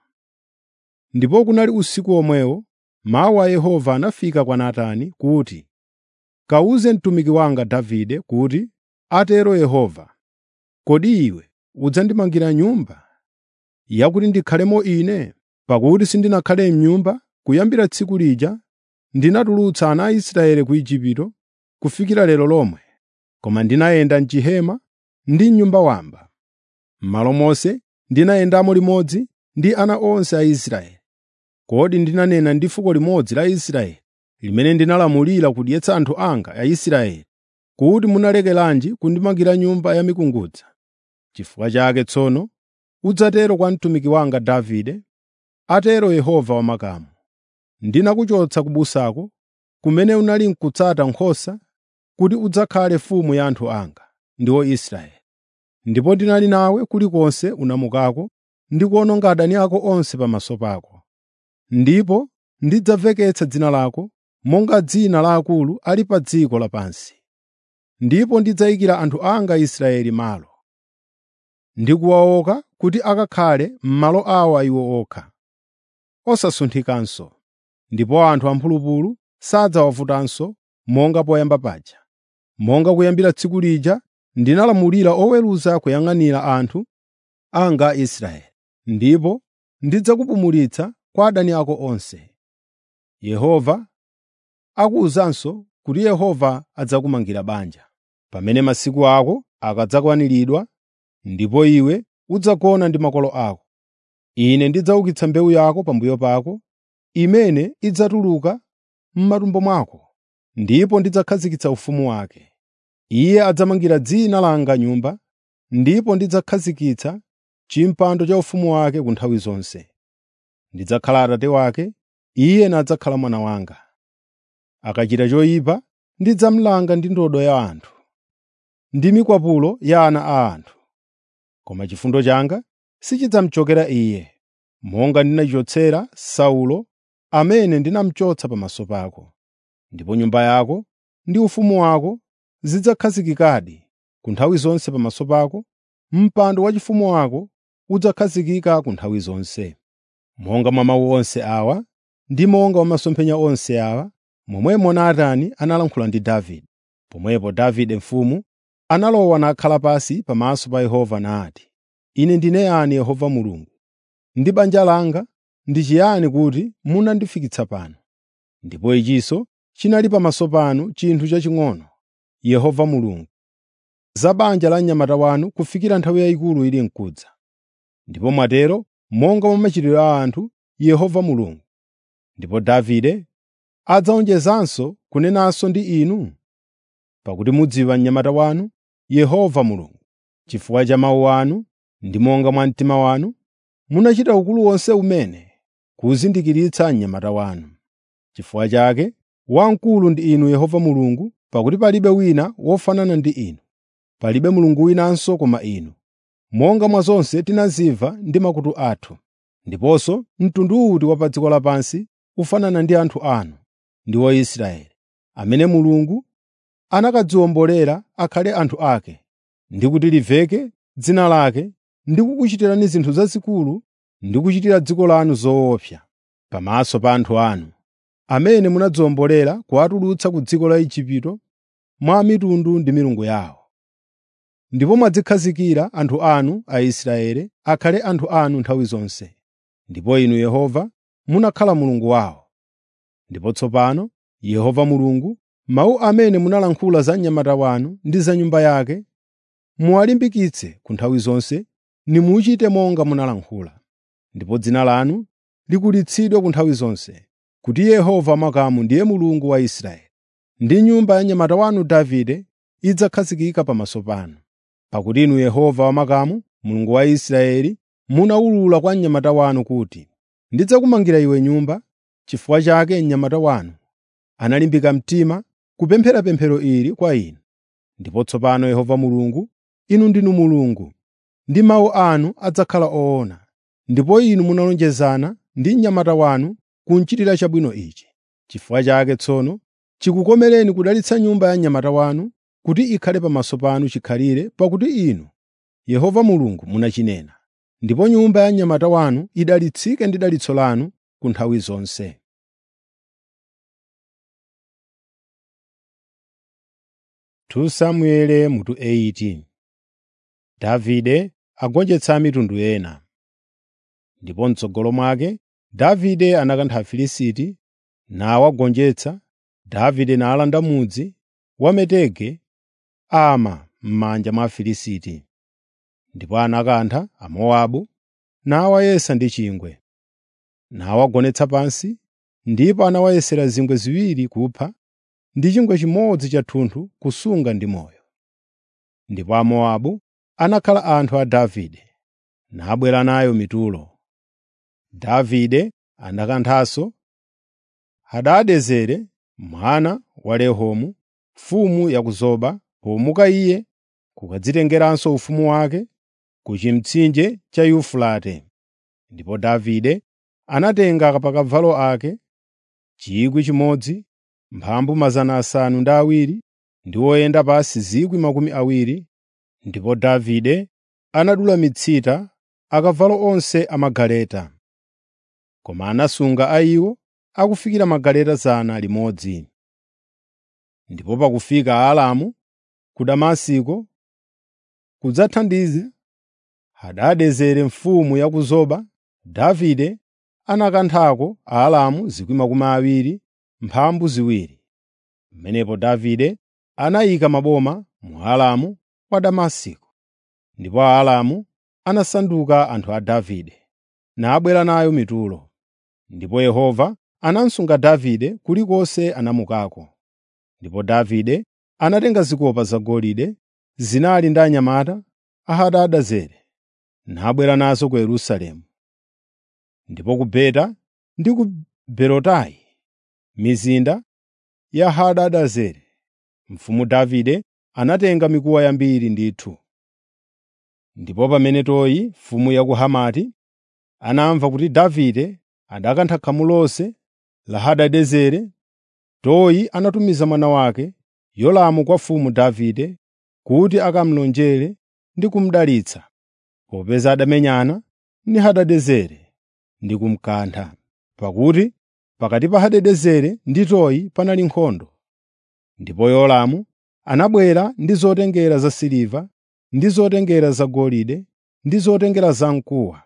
Ndipo kunali usiku omwewo mawu a Yehova anafika kwa Natani kuti, “Kawuze mtumiki wanga Davide kuti, ‘Atero Yehova: Kodi iwe udzandimangira nyumba yakuti ndikhalemo ine? Pakuti sindinakhale m'nyumba kuyambira tsiku lija ndinatulutsa ana a Israeli ku Igupto kufikira lero lomwe, koma ndinayenda m'chihema ndi m'nyumba wamba. M'malo monse ndinayendamo limodzi ndi ana onse a Israeli. Kodi ndinanena ndi fuko limodzi la Israeli limene ndinalamulira kudyetsa anthu anga Aisraeli, kuti munalekeranji kundimangira nyumba ya mikungudza? Chifukwa chake tsono udzatero kwa mtumiki wanga Davide, atero Yehova wamakamu: Ndinakuchotsa ku busako, kumene unali n'kutsata nkhosa, kuti udzakhale mfumu ya anthu anga, ndiwo Israeli. Ndipo ndinali nawe kulikonse unamukako ndi kuwononga adani ako onse pamaso pako. Ndipo ndidzamveketsa dzina lako monga dzina la akulu ali pa dziko lapansi. Ndipo ndidzayikira anthu anga Israeli malo, ndi kuwaoka kuti akakhale m'malo awo iwo okha, osasunthikanso. Ndipo anthu amphulupulu sadzawavutanso monga poyamba paja. Monga kuyambira tsiku lija ndinalamulira oweruza kuyang'anira anthu anga Aisraeli, ndipo ndidzakupumulitsa kwa adani ako onse. Yehova akuwuzanso kuti Yehova adzakumangira banja. Pamene masiku ako akadzakwaniridwa ndipo iwe udzagona ndi makolo ako, Ine ndidzaukitsa mbewu yako pambuyo pako, imene idzatuluka m'matumbo mwako, ndipo ndidzakhazikitsa ufumu wake. Iye adzamangira dzina langa nyumba, ndipo ndidzakhazikitsa chimpando cha ufumu wake ku nthawi zonse. Ndidzakhala Atate wake, iye nadzakhala mwana wanga. Akachita choyipa, ndidzamulanga ndi ndodo ya anthu, ndi mikwapulo ya ana a anthu. Koma chifundo changa sichidzamuchokera iye, monga ndinachichotsera Saulo amene ndinamuchotsa pamaso pako. Ndipo nyumba yako ndi ufumu wako zidzakhazikikadi ku nthawi zonse pamaso pako, mpando waufumu wako udzakhazikika ku nthawi zonse. Monga mwa mawu onse awa ndi monga mwa masomphenya onse awa, momwemo Natani analankhula ndi Davide. Pomwepo Davide mfumu analowa nakhala pansi pamaso pa Yehova nati, “Ine ndine yani Yehova Mulungu, ndi banja langa ndi chiyani kuti munandifikitsa pano? Ndipo ichinso chinali pamaso panu chinthu chaching'ono, Yehova Mulungu, za banja la mnyamata wanu kufikira nthawi yayikulu ili n'kudza. Ndipo mwatero monga mwa machitidwe a anthu, Yehova Mulungu. Ndipo Davide adzawonjezanso kunenanso ndi inu? Pakuti mudziwa mnyamata wanu, Yehova Mulungu. Chifukwa cha mawu anu ndi monga mwa mtima wanu, munachita ukulu wonse umene kuwuzindikiritsa mnyamata wanu. Chifukwa chake wamkulu ndi inu Yehova Mulungu, pakuti palibe wina wofanana ndi inu. Palibe Mulungu winanso koma inu, monga mwa zonse tinazimva ndi makutu athu. Ndiponso mtundu uti wa pa dziko lapansi ufanana ndi anthu anu, ndiwo Israeli, amene Mulungu anakadziwombolera akhale anthu ake, ndi kuti limveke dzina lake, ndi kukuchitirani zinthu zazikulu ndi kuchitira dziko lanu zoopsa pamaso pa anthu anu, amene munadziwombolera kuwatulutsa ku dziko la Igupto mwa mitundu ndi milungu yawo. Ndipo mwadzikhazikira anthu anu Aisraeli akhale anthu anu nthawi zonse. Ndipo inu Yehova munakhala Mulungu wawo. Ndipo tsopano, Yehova Mulungu, mawu amene munalankhula za mnyamata wanu ndi za nyumba yake, muwalimbikitse ku nthawi zonse, nimuchite monga munalankhula. Ndipo dzina lanu likulitsidwe ku nthawi zonse, kuti Yehova makamu ndiye Mulungu wa Israeli, ndi nyumba ya mnyamata wanu Davide idzakhazikika pamaso panu. Pakuti inu Yehova wamakamu, Mulungu wa Israeli, munawulula kwa mnyamata wanu kuti, “Ndidzakumangira iwe nyumba.” Chifukwa chake mnyamata wanu analimbika mtima kupemphera pemphero ili kwa inu. Ndipo tsopano Yehova Mulungu, inu ndinu Mulungu, ndi mawu anu adzakhala oona. Ndipo inu munalonjezana ndi mnyamata wanu kunchitira chabwino ichi. Chifukwa chake tsono chikukomereni kudalitsa nyumba ya mnyamata wanu kuti ikhale pamaso panu chikhalire, pakuti inu, Yehova Mulungu munachinena. Ndipo nyumba ya mnyamata wanu idalitsike ndi dalitso lanu ku nthawi zonse. 2 Samueli mutu 8 Davide agonjetsa mitundu ena. Ndipo m'tsogolo mwake Davide anakantha Afilisti nawagonjetsa. Davide nalanda mudzi wa Metegi Ama m'manja mwa Afilisti. Ndipo anakantha Amowabu nawayesa ndi chingwe, nawagonetsa pansi, ndipo anawayesera zingwe ziwiri kupha ndi chingwe chimodzi chathunthu kusunga ndi moyo. Ndipo Amowabu anakhala anthu a Davide, nabwera nayo mitulo. Davide anakanthanso Hadadezeri mwana wa Rehomu, mfumu ya ku Zoba, pomuka iye kukadzitengeranso ufumu wake ku chimtsinje cha Yufurate. Ndipo Davide anatenga apakavalo ake 1,000, mphambu 700 ndi oyenda pansi 20,000, ndipo Davide anadula mitsita akavalo onse amagaleta. Koma anasunga a iwo akufikira magaleta 100. Ndipo pakufika Aaramu ku Damasiko kudzathandiza Hadadezeri mfumu ya ku Zoba, Davide anakanthako Aaramu 20,000 mphambu ziwiri. Pamenepo Davide anayika maboma mu Aaramu wa Damasiko. Ndipo Aaramu anasanduka anthu a Davide, nabwera nayo mitulo. Ndipo Yehova anamusunga Davide kulikonse anamukako. Ndipo Davide anatenga zikopa zagolide zinali ndi anyamata a Hadadezeri, nabwera nazo ku Yerusalemu. Ndipo ku Beta ndi ku Berotai, mizinda ya Hadadezeri, mfumu Davide anatenga mikuwa yambiri ndithu. Ndipo pamene Toyi mfumu ya ku Hamati anamva kuti Davide adakantha khamu lonse la Hadadezeri, Toyi anatumiza mwana wake Yolamu kwa mfumu Davide kuti akamulonjere ndi kumudalitsa, popeza adamenyana ndi Hadadezeri ndi kumukantha, pakuti pakati pa Hadadezeri ndi Toyi panali nkhondo. Ndipo Yolamu anabwera ndi zotengera zasiliva ndi zotengera zagolide ndi zotengera zamkuwa.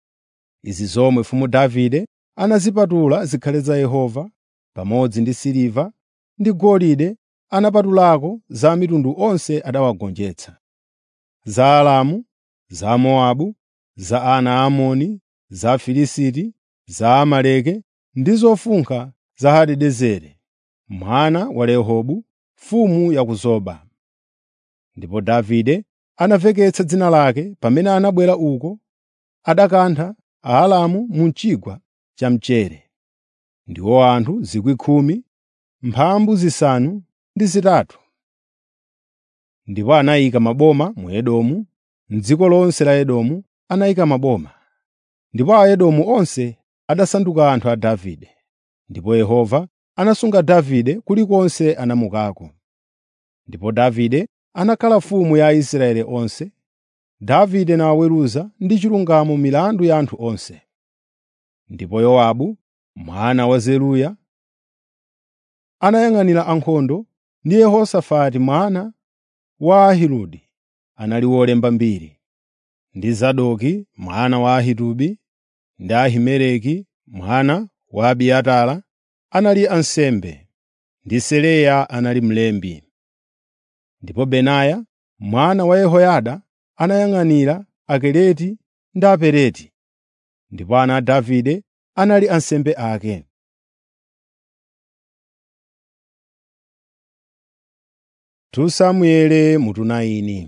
Izi zomwe mfumu Davide anazipatula zikhale za Yehova, pamodzi ndi siliva ndi golide anapatulako za mitundu onse adawagonjetsa, za Aaramu, za Mowabu, za ana a Amoni, za Afilisti, za Amaleki ndi zofunkha za Hadadezeri mwana wa Rehobu, mfumu ya ku Zoba. Ndipo Davide anaveketsa dzina lake pamene anabwera uko adakantha Aaramu mu chigwa cha Mchere. Ndiwo anthu 10,000, mphambu zisanu ndi zitatu. Ndipo anayika maboma mu Edomu, m'dziko lonse la Edomu anayika maboma. Ndipo Aedomu onse adasanduka anthu a Davide. Ndipo Yehova anasunga Davide kulikonse anamukako. Ndipo Davide anakhala mfumu ya Aisraeli onse. Davide nawaweruza ndi chilungamo milandu ya anthu onse. Ndipo Yowabu mwana wa Zeruya anayang'anira ankhondo ndi Yehosafati mwana wa Ahiludi anali wolemba mbiri, ndi Zadoki mwana wa Ahitubi ndi Ahimeleki mwana wa Abiatara anali ansembe, ndi Seraya anali mlembi. Ndipo Benaya mwana wa Yehoyada anayang'anira Akeleti ndi Apeleti, ndipo ana a Davide anali ansembe ake. Tu Samueli mutu 9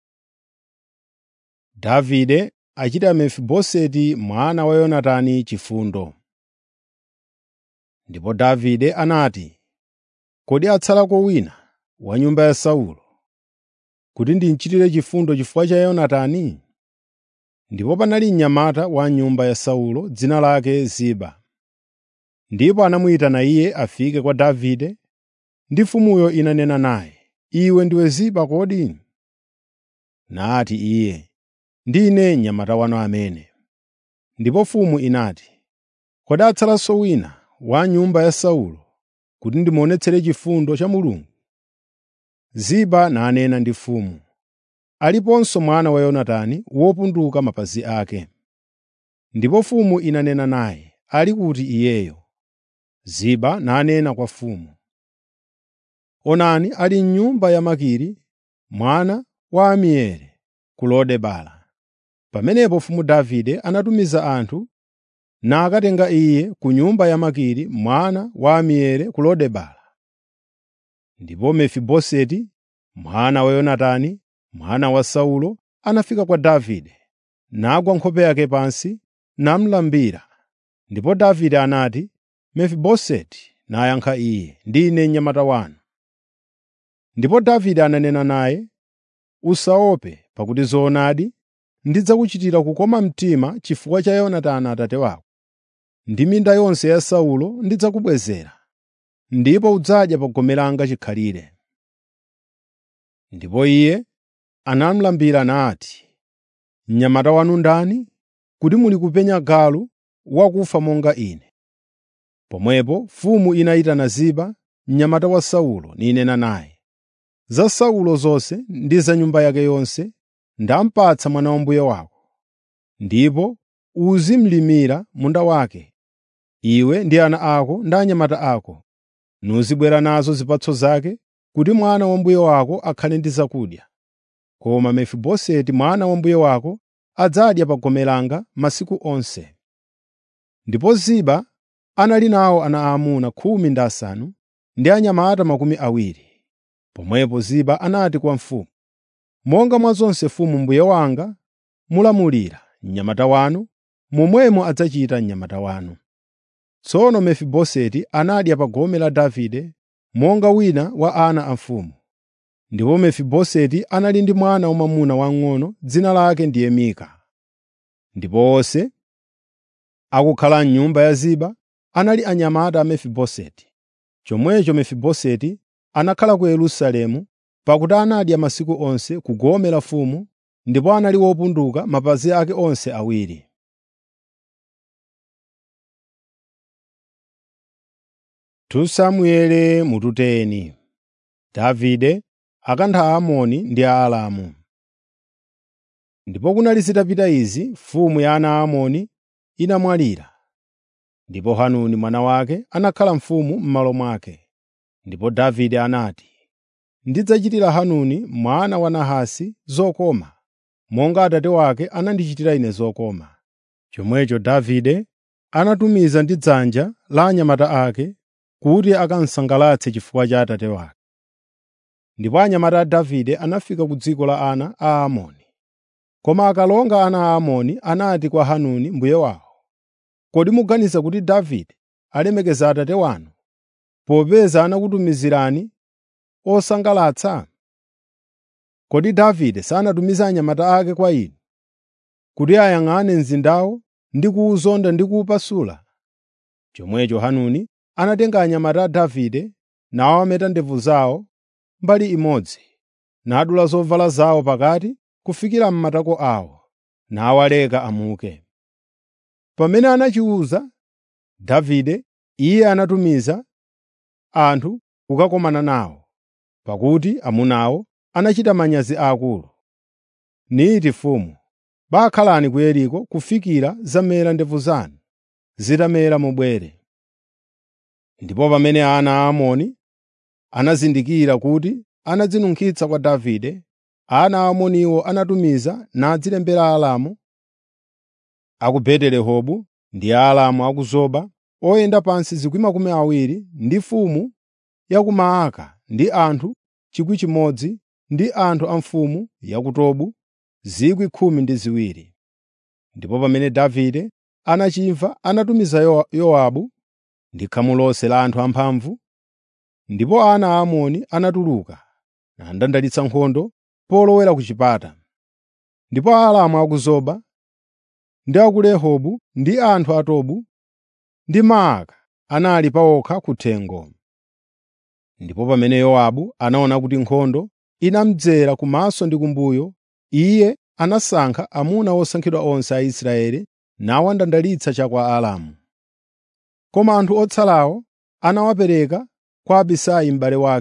Davide achita Mefiboseti mwana wa Yonatani chifundo. Ndipo Davide anati, “Kodi atsalako wina wa nyumba ya Saulo, kuti ndimchitire chifundo chifukwa cha Yonatani?” Ndipo panali mnyamata wa nyumba ya Saulo dzina lake Ziba. Ndipo anamuyitana iye afike kwa Davide, ndi mfumuyo inanena naye, “Iwe ndiwe Ziba kodi?” Nati iye, “Ndine mnyamata wanu amene.” Ndipo mfumu inati, “Kodi atsalanso wina wa nyumba ya Saulo kuti ndimuonetsere chifundo cha Mulungu?” Ziba nanena ndi mfumu, “Aliponso mwana wa Yonatani wopunduka mapazi ake.” Ndipo mfumu inanena naye, “Ali kuti iyeyo?” Ziba nanena kwa mfumu, “Onani ali m'nyumba ya Makiri mwana wa Amieli ku Lodebara.” Pamenepo mfumu Davide anatumiza anthu nakatenga iye ku nyumba ya Makiri mwana wa Amieli ku Lodebara. Ndipo Mefiboseti mwana wa Yonatani, mwana wa Saulo, anafika kwa Davide, nagwa nkhope yake pansi, namulambira. Ndipo Davide anati, “Mefiboseti,” nayankha iye, “Ndine mnyamata wanu.” Ndipo Davide ananena naye, “Usaope, pakuti zoonadi ndidzakuchitira kukoma mtima chifukwa cha Yonatani abambo ako. Ndi minda yonse ya Saulo ndidzakubwezera, ndipo udzadya pa gome langa chikhalire.” Ndipo iye anamulambira nati, “Mnyamata wanu ndani, kuti muli kupenya galu wakufa monga ine?” Pomwepo mfumu inayitana Ziba, mnyamata wa Saulo, ninena naye, “Za Saulo zonse ndi za nyumba yake yonse ndamupatsa mwana wa mbuye wako, ndipo uzimlimira munda wake, iwe ndi ana ako ndi anyamata ako, nuzibwera nazo zipatso zake kuti mwana wa mbuye wako akhale ndi zakudya. Koma Mefiboseti mwana wa mbuye wako adzadya pa gome langa masiku onse.” Ndipo Ziba anali nawo ana aamuna khumi ndi asanu ndi anyamata makumi awiri. Pomwepo Ziba anati kwa mfumu, “Monga mwa zonse mfumu mbuye wanga mulamulira mnyamata wanu, momwemo adzachita mnyamata wanu.” Tsono Mefiboseti anadya pa gome la Davide monga wina wa ana a mfumu. Ndipo Mefiboseti anali ndi mwana wamwamuna wamng'ono dzina lake ndiye Mika. Ndipo onse akukhala m'nyumba ya Ziba anali anyamata a Mefiboseti. Chomwecho Mefiboseti anakhala ku Yerusalemu pakuti anadya masiku onse ku gome la mfumu ndipo anali wopunduka mapazi ake onse awiri. Samueli mututeni Davide akantha Aamoni ndi Aaramu. Ndipo kunali zitapita izi, mfumu ya ana a Amoni inamwalira. Ndipo Hanuni mwana wake anakhala mfumu m'malo mwake. Ndipo Davide anati, “Ndidzachitira Hanuni mwana wa Nahasi zokoma, monga abambo wake anandichitira ine zokoma.” Chomwecho Davide anatumiza ndi dzanja la anyamata ake kuti akamsangalatse chifukwa cha abambo wake. Ndipo anyamata a Davide anafika ku dziko la ana a Aamoni. Koma akalonga ana a Aamoni anati kwa Hanuni mbuye wawo, “Kodi muganiza kuti Davide alemekeza abambo wanu, popeza anakutumizirani osangalatsa? Kodi Davide sanatumize anyamata ake kwa inu, kuti ayang'ane mzindawo ndi kuwuzonda ndi kuwupasula?” Chomwecho Hanuni anatenga anyamata a Davide nawameta ndevu zawo mbali imodzi, nadula zovala zawo pakati kufikira m'matako awo, nawaleka amuke. Pamene anachiwuza Davide, iye anatumiza anthu kukakomana nawo, pakuti amunawo anachita manyazi aakulu. Niti mfumu, “Bakhalani ku Yeriko kufikira zamera ndevu zanu, zitamera mubwere.” Ndipo pamene ana a Amoni anazindikira kuti anadzinunkhitsa kwa Davide, ana a Amoniwo anatumiza nadzilembera Aaramu a ku Beti-Rehobu ndi Aaramu a ku Zoba oyenda pansi 20,000 ndi mfumu ya ku Maaka ndi anthu 1,000 ndi anthu a mfumu ya ku Tobu 12,000. Ndipo pamene Davide anachimva anatumiza Yowabu ndi khamu lonse la anthu amphamvu, ndipo ana a Amoni anatuluka nandandalitsa nkhondo polowera ku chipata. Ndipo Aaramu a ku Zoba ndi a ku Rehobu ndi anthu a Tobu ndi Maaka anali pawokha kuthengo. Ndipo pamene Yowabu anaona kuti nkhondo inamudzera kumaso ndi kumbuyo, iye anasankha amuna osankhidwa onse a Israeli nawandandalitsa cha kwa Aaramu. Koma anthu otsalawo anawapereka kwa Abisai m'bale wake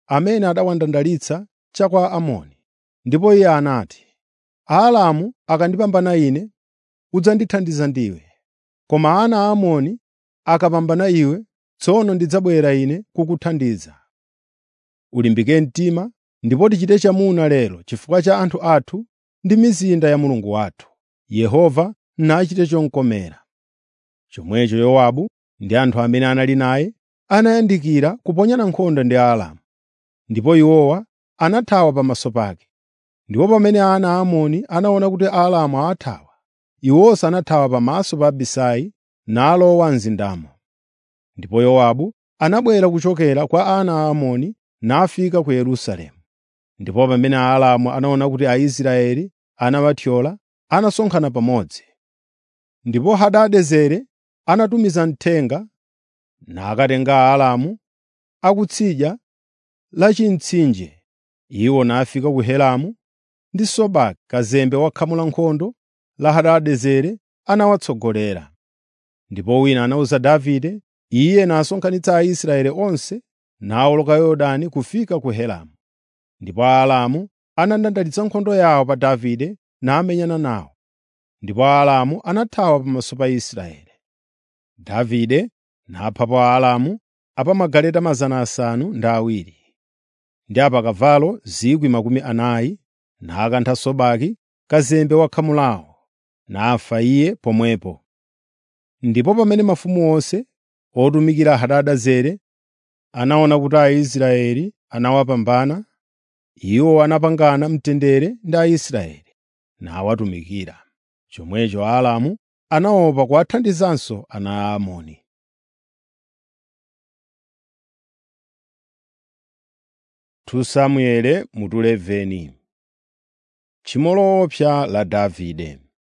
amene adawandandalitsa cha kwa Amoni. Ndipo iye anati, “Aaramu akandipambana ine, udzandithandiza ndiwe. Koma ana a Amoni akapambana iwe, tsono ndidzabwera ine kukuthandiza. Ulimbike mtima ndipo tichite chamuna lero chifukwa cha anthu athu ndi mizinda ya Mulungu wathu. Yehova nachite chomkomera.” Chomwecho Yowabu ndi anthu amene anali naye anayandikira kuponyana nkhondo ndi Aaramu, ndipo iwowa anathawa pamaso pake. Ndipo pamene ana a Amoni anaona kuti Aaramu awathawa, iwonso anathawa pamaso pa Abisai nalowa mzindamo. Ndipo Yowabu anabwera kuchokera kwa ana a Amoni nafika ku Yerusalemu. Ndipo pamene Aaramu anaona kuti Aisraeli anawathyola, anasonkhana pamodzi. Ndipo Hadadezeri anatumiza mthenga nakatenga Aaramu akutsidya la chimtsinje. Iwo nafika ku Helamu ndi Sobaki kazembe wa khamu la nkhondo la Hadadezeri anawatsogolera. Ndipo wina anawuza Davide, iye nasonkhanitsa Aisraeli onse nawoloka Yorodani kufika ku Helamu. Ndipo Aaramu anandandalitsa nkhondo yawo pa Davide namenyana nawo. Ndipo Aaramu anathawa pamaso pa Israeli. Davide naphapo Aaramu apamagaleta 700 ndi apakavalo 40,000 nakantha Sobaki kazembe wa khamu lawo, nafa iye pomwepo. Ndipo pamene mafumu onse otumikira Hadadezeri anaona kuti Aisraeli anawapambana, iwo anapangana mtendere ndi Aisraeli nawatumikira. Chomwecho Aaramu anaopa kuwathandizanso ana a Amoni. Samueli mutu 11 Tchimo loopsa la Davide.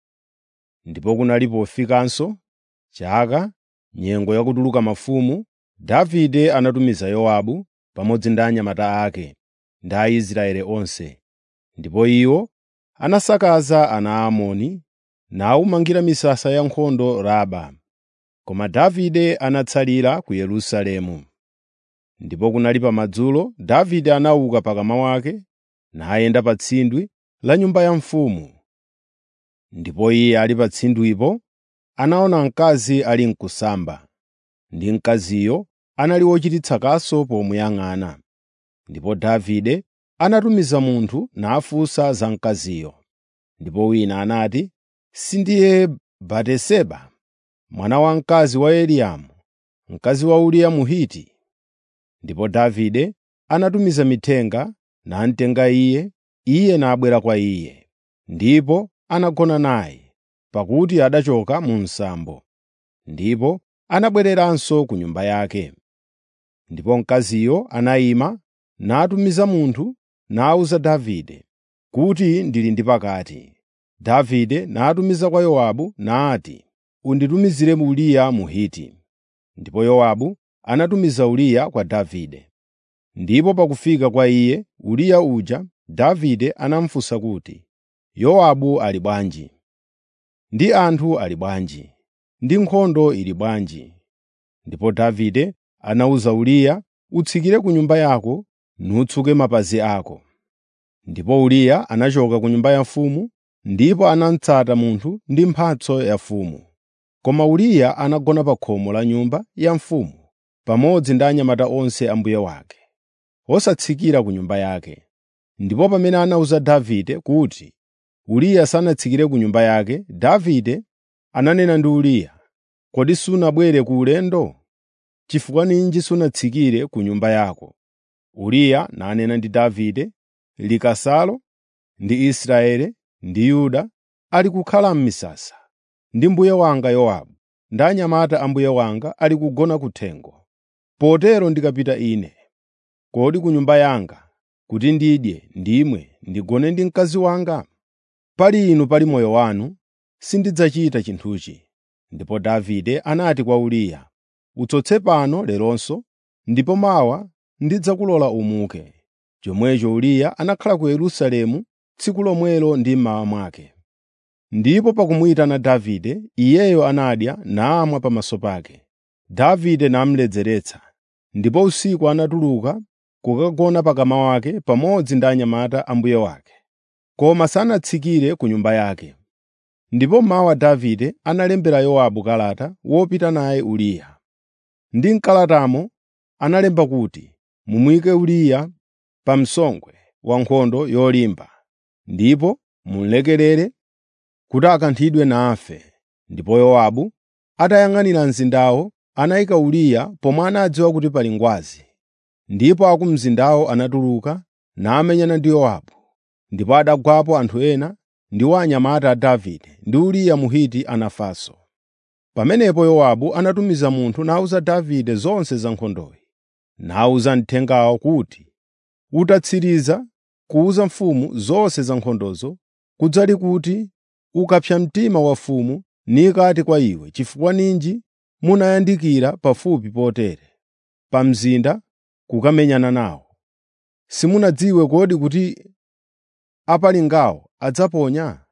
Ndipo kunali pofikanso chaka, nyengo yakutuluka mafumu, Davide anatumiza Yowabu pamodzi ndi anyamata ake ndi Aisraeli onse. Ndipo iwo anasakaza ana a Amoni nawumangira misasa ya nkhondo Raba. Koma Davide anatsalira ku Yerusalemu. Ndipo kunali pamadzulo Davide anauka pakama wake nayenda pa tsindwi la nyumba ya mfumu. Ndipo iye ali pa tsindwipo anaona mkazi ali mkusamba, ndi mkaziyo anali wochititsa kaso pomuyang'ana. Ndipo Davide anatumiza munthu nafunsa za mkaziyo. Ndipo wina anati, “Sindiye Batiseba, mwana wamkazi wa Eliamu, mkazi wa Uriya Mhiti?” Ndipo Davide anatumiza mithenga namtenga iye, iye nabwera kwa iye. Ndipo anagona naye, pakuti adachoka mu msambo. Ndipo anabwereranso ku nyumba yake. Ndipo mkaziyo anayima natumiza munthu nawuza Davide kuti ndili ndi pakati. Davide natumiza kwa Yowabu nati, “Unditumizire Uriya Mhiti.” Ndipo Yowabu anatumiza Uriya kwa Davide. Ndipo pakufika kwa iye Uriya uja, Davide anamufunsa kuti, “Yowabu ali bwanji? Ndi anthu ali bwanji? Ndi nkhondo ili bwanji?” Ndipo Davide anawuza Uriya, “Utsikire ku nyumba yako nutsuke mapazi ako.” Ndipo Uriya anachoka ku nyumba ya mfumu ndipo anamutsata munthu ndi mphatso ya mfumu. Koma Uriya anagona pa khomo la nyumba ya mfumu pamodzi ndi anyamata onse a mbuye wake, osatsikira ku nyumba yake. Ndipo pamene anawuza Davide kuti Uriya sanatsikire ku nyumba yake, Davide ananena ndi Uriya, “Kodi sunabwere ku ulendo? Chifukwa ninji sunatsikire ku nyumba yako?” Uriya nanena ndi Davide, “Likasalo ndi Israeli ndi Yuda ali kukhala m'misasa, ndi mbuye wanga Yowabu ndi anyamata a mbuye wanga ali kugona kuthengo. Potero ndikapita ine, kodi ku nyumba yanga kuti ndidye, ndimwe, ndigone ndi mkazi wanga? Pali inu pali moyo wanu, sindidzachita chinthuchi.” Ndipo Davide anati kwa Uriya, “Utsotse pano leronso, ndipo mawa ndidzakulola umuke.” Chomwecho Uriya anakhala ku Yerusalemu tsiku lomwelo ndi mmawa mwake. Ndipo pakumuyitana Davide, iyeyo anadya namwa pamaso pake. Davide namuledzeretsa. Ndipo usiku anatuluka kukagona pakama wake pamodzi ndi anyamata a mbuye wake, koma sanatsikire ku nyumba yake. Ndipo mmawa Davide analembera Yowabu kalata wopita naye Uriya. Ndi m'kalatamo analemba kuti, “Mumuyike Uriya pa msongwe wa nkhondo yolimba, ndipo mumulekerere kuti akanthidwe nafe.” Ndipo Yowabu atayang'anira mzindawo anayika Uriya pomwe anadziwa kuti pali ngwazi. Ndipo a ku mzindawo anatuluka namenyana ndi Yowabu, ndipo adagwapo anthu ena ndiwo anyamata a Davide ndi Uriya Mhiti anafanso. Pamenepo Yowabu anatumiza munthu nawuza Davide zonse za nkhondoyi, nawuza mthengawo kuti, “Utatsiriza kuwuza mfumu zonse za nkhondozo, kudzali kuti ukapsa mtima wa mfumu nikati kwa iwe, ‘Chifukwa ninji munayandikira pafupi potere pa mzinda kukamenyana nawo? Simunadziwe kodi kuti apalingawo adzaponya?’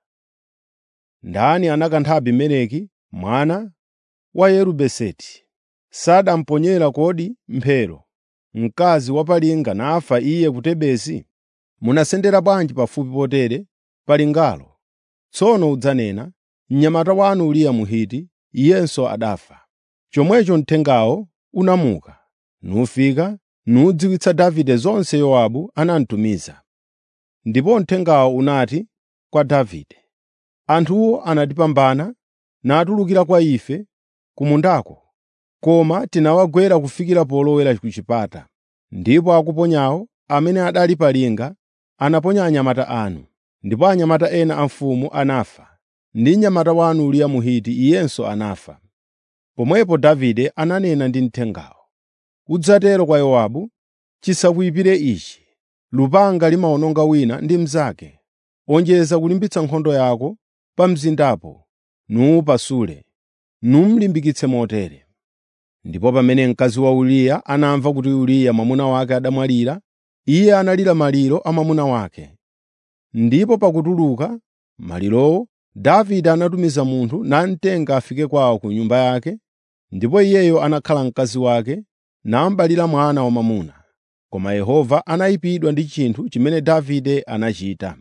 Ndani anakantha Abimeleki mwana wa Yerubeseti? Sadamponyera kodi mphero mkazi wapalinga nafa iye ku Tebesi? Munasendera bwanji pafupi potere palingalo? Tsono udzanena, ‘Mnyamata wanu Uriya Mhiti, iyenso adafa.’ ” Chomwecho mthengawo unamuka, nufika nudziwitsa Davide zonse Yowabu anamutumiza. Ndipo mthengawo unati kwa Davide, “Anthuwo anatipambana natulukira kwa ife ku mundako, koma tinawagwera kufikira polowera ku chipata. Ndipo akuponyawo amene adali pa linga anaponya anyamata anu, ndipo anyamata ena a mfumu anafa, ndi mnyamata wanu Uriya Mhiti iyenso anafa.” Pomwepo Davide ananena ndi mthengawo, “Udzatero kwa Yowabu, ‘Chisakuyipire ichi: lupanga limawononga wina ndi mnzake. Onjeza kulimbitsa nkhondo yako pa mzindapo, nuwupasule, numlimbikitse motere.’ ” Ndipo pamene mkazi wa Uriya anamva kuti Uriya mwamuna wake adamwalira, iye analira maliro a mwamuna wake. Ndipo pakutuluka malirowo, Davide anatumiza munthu namtenga afike kwawo ku nyumba yake, ndipo iyeyo anakhala mkazi wake nambalira mwana wamwamuna. Koma Yehova anayipidwa ndi chinthu chimene Davide anachita.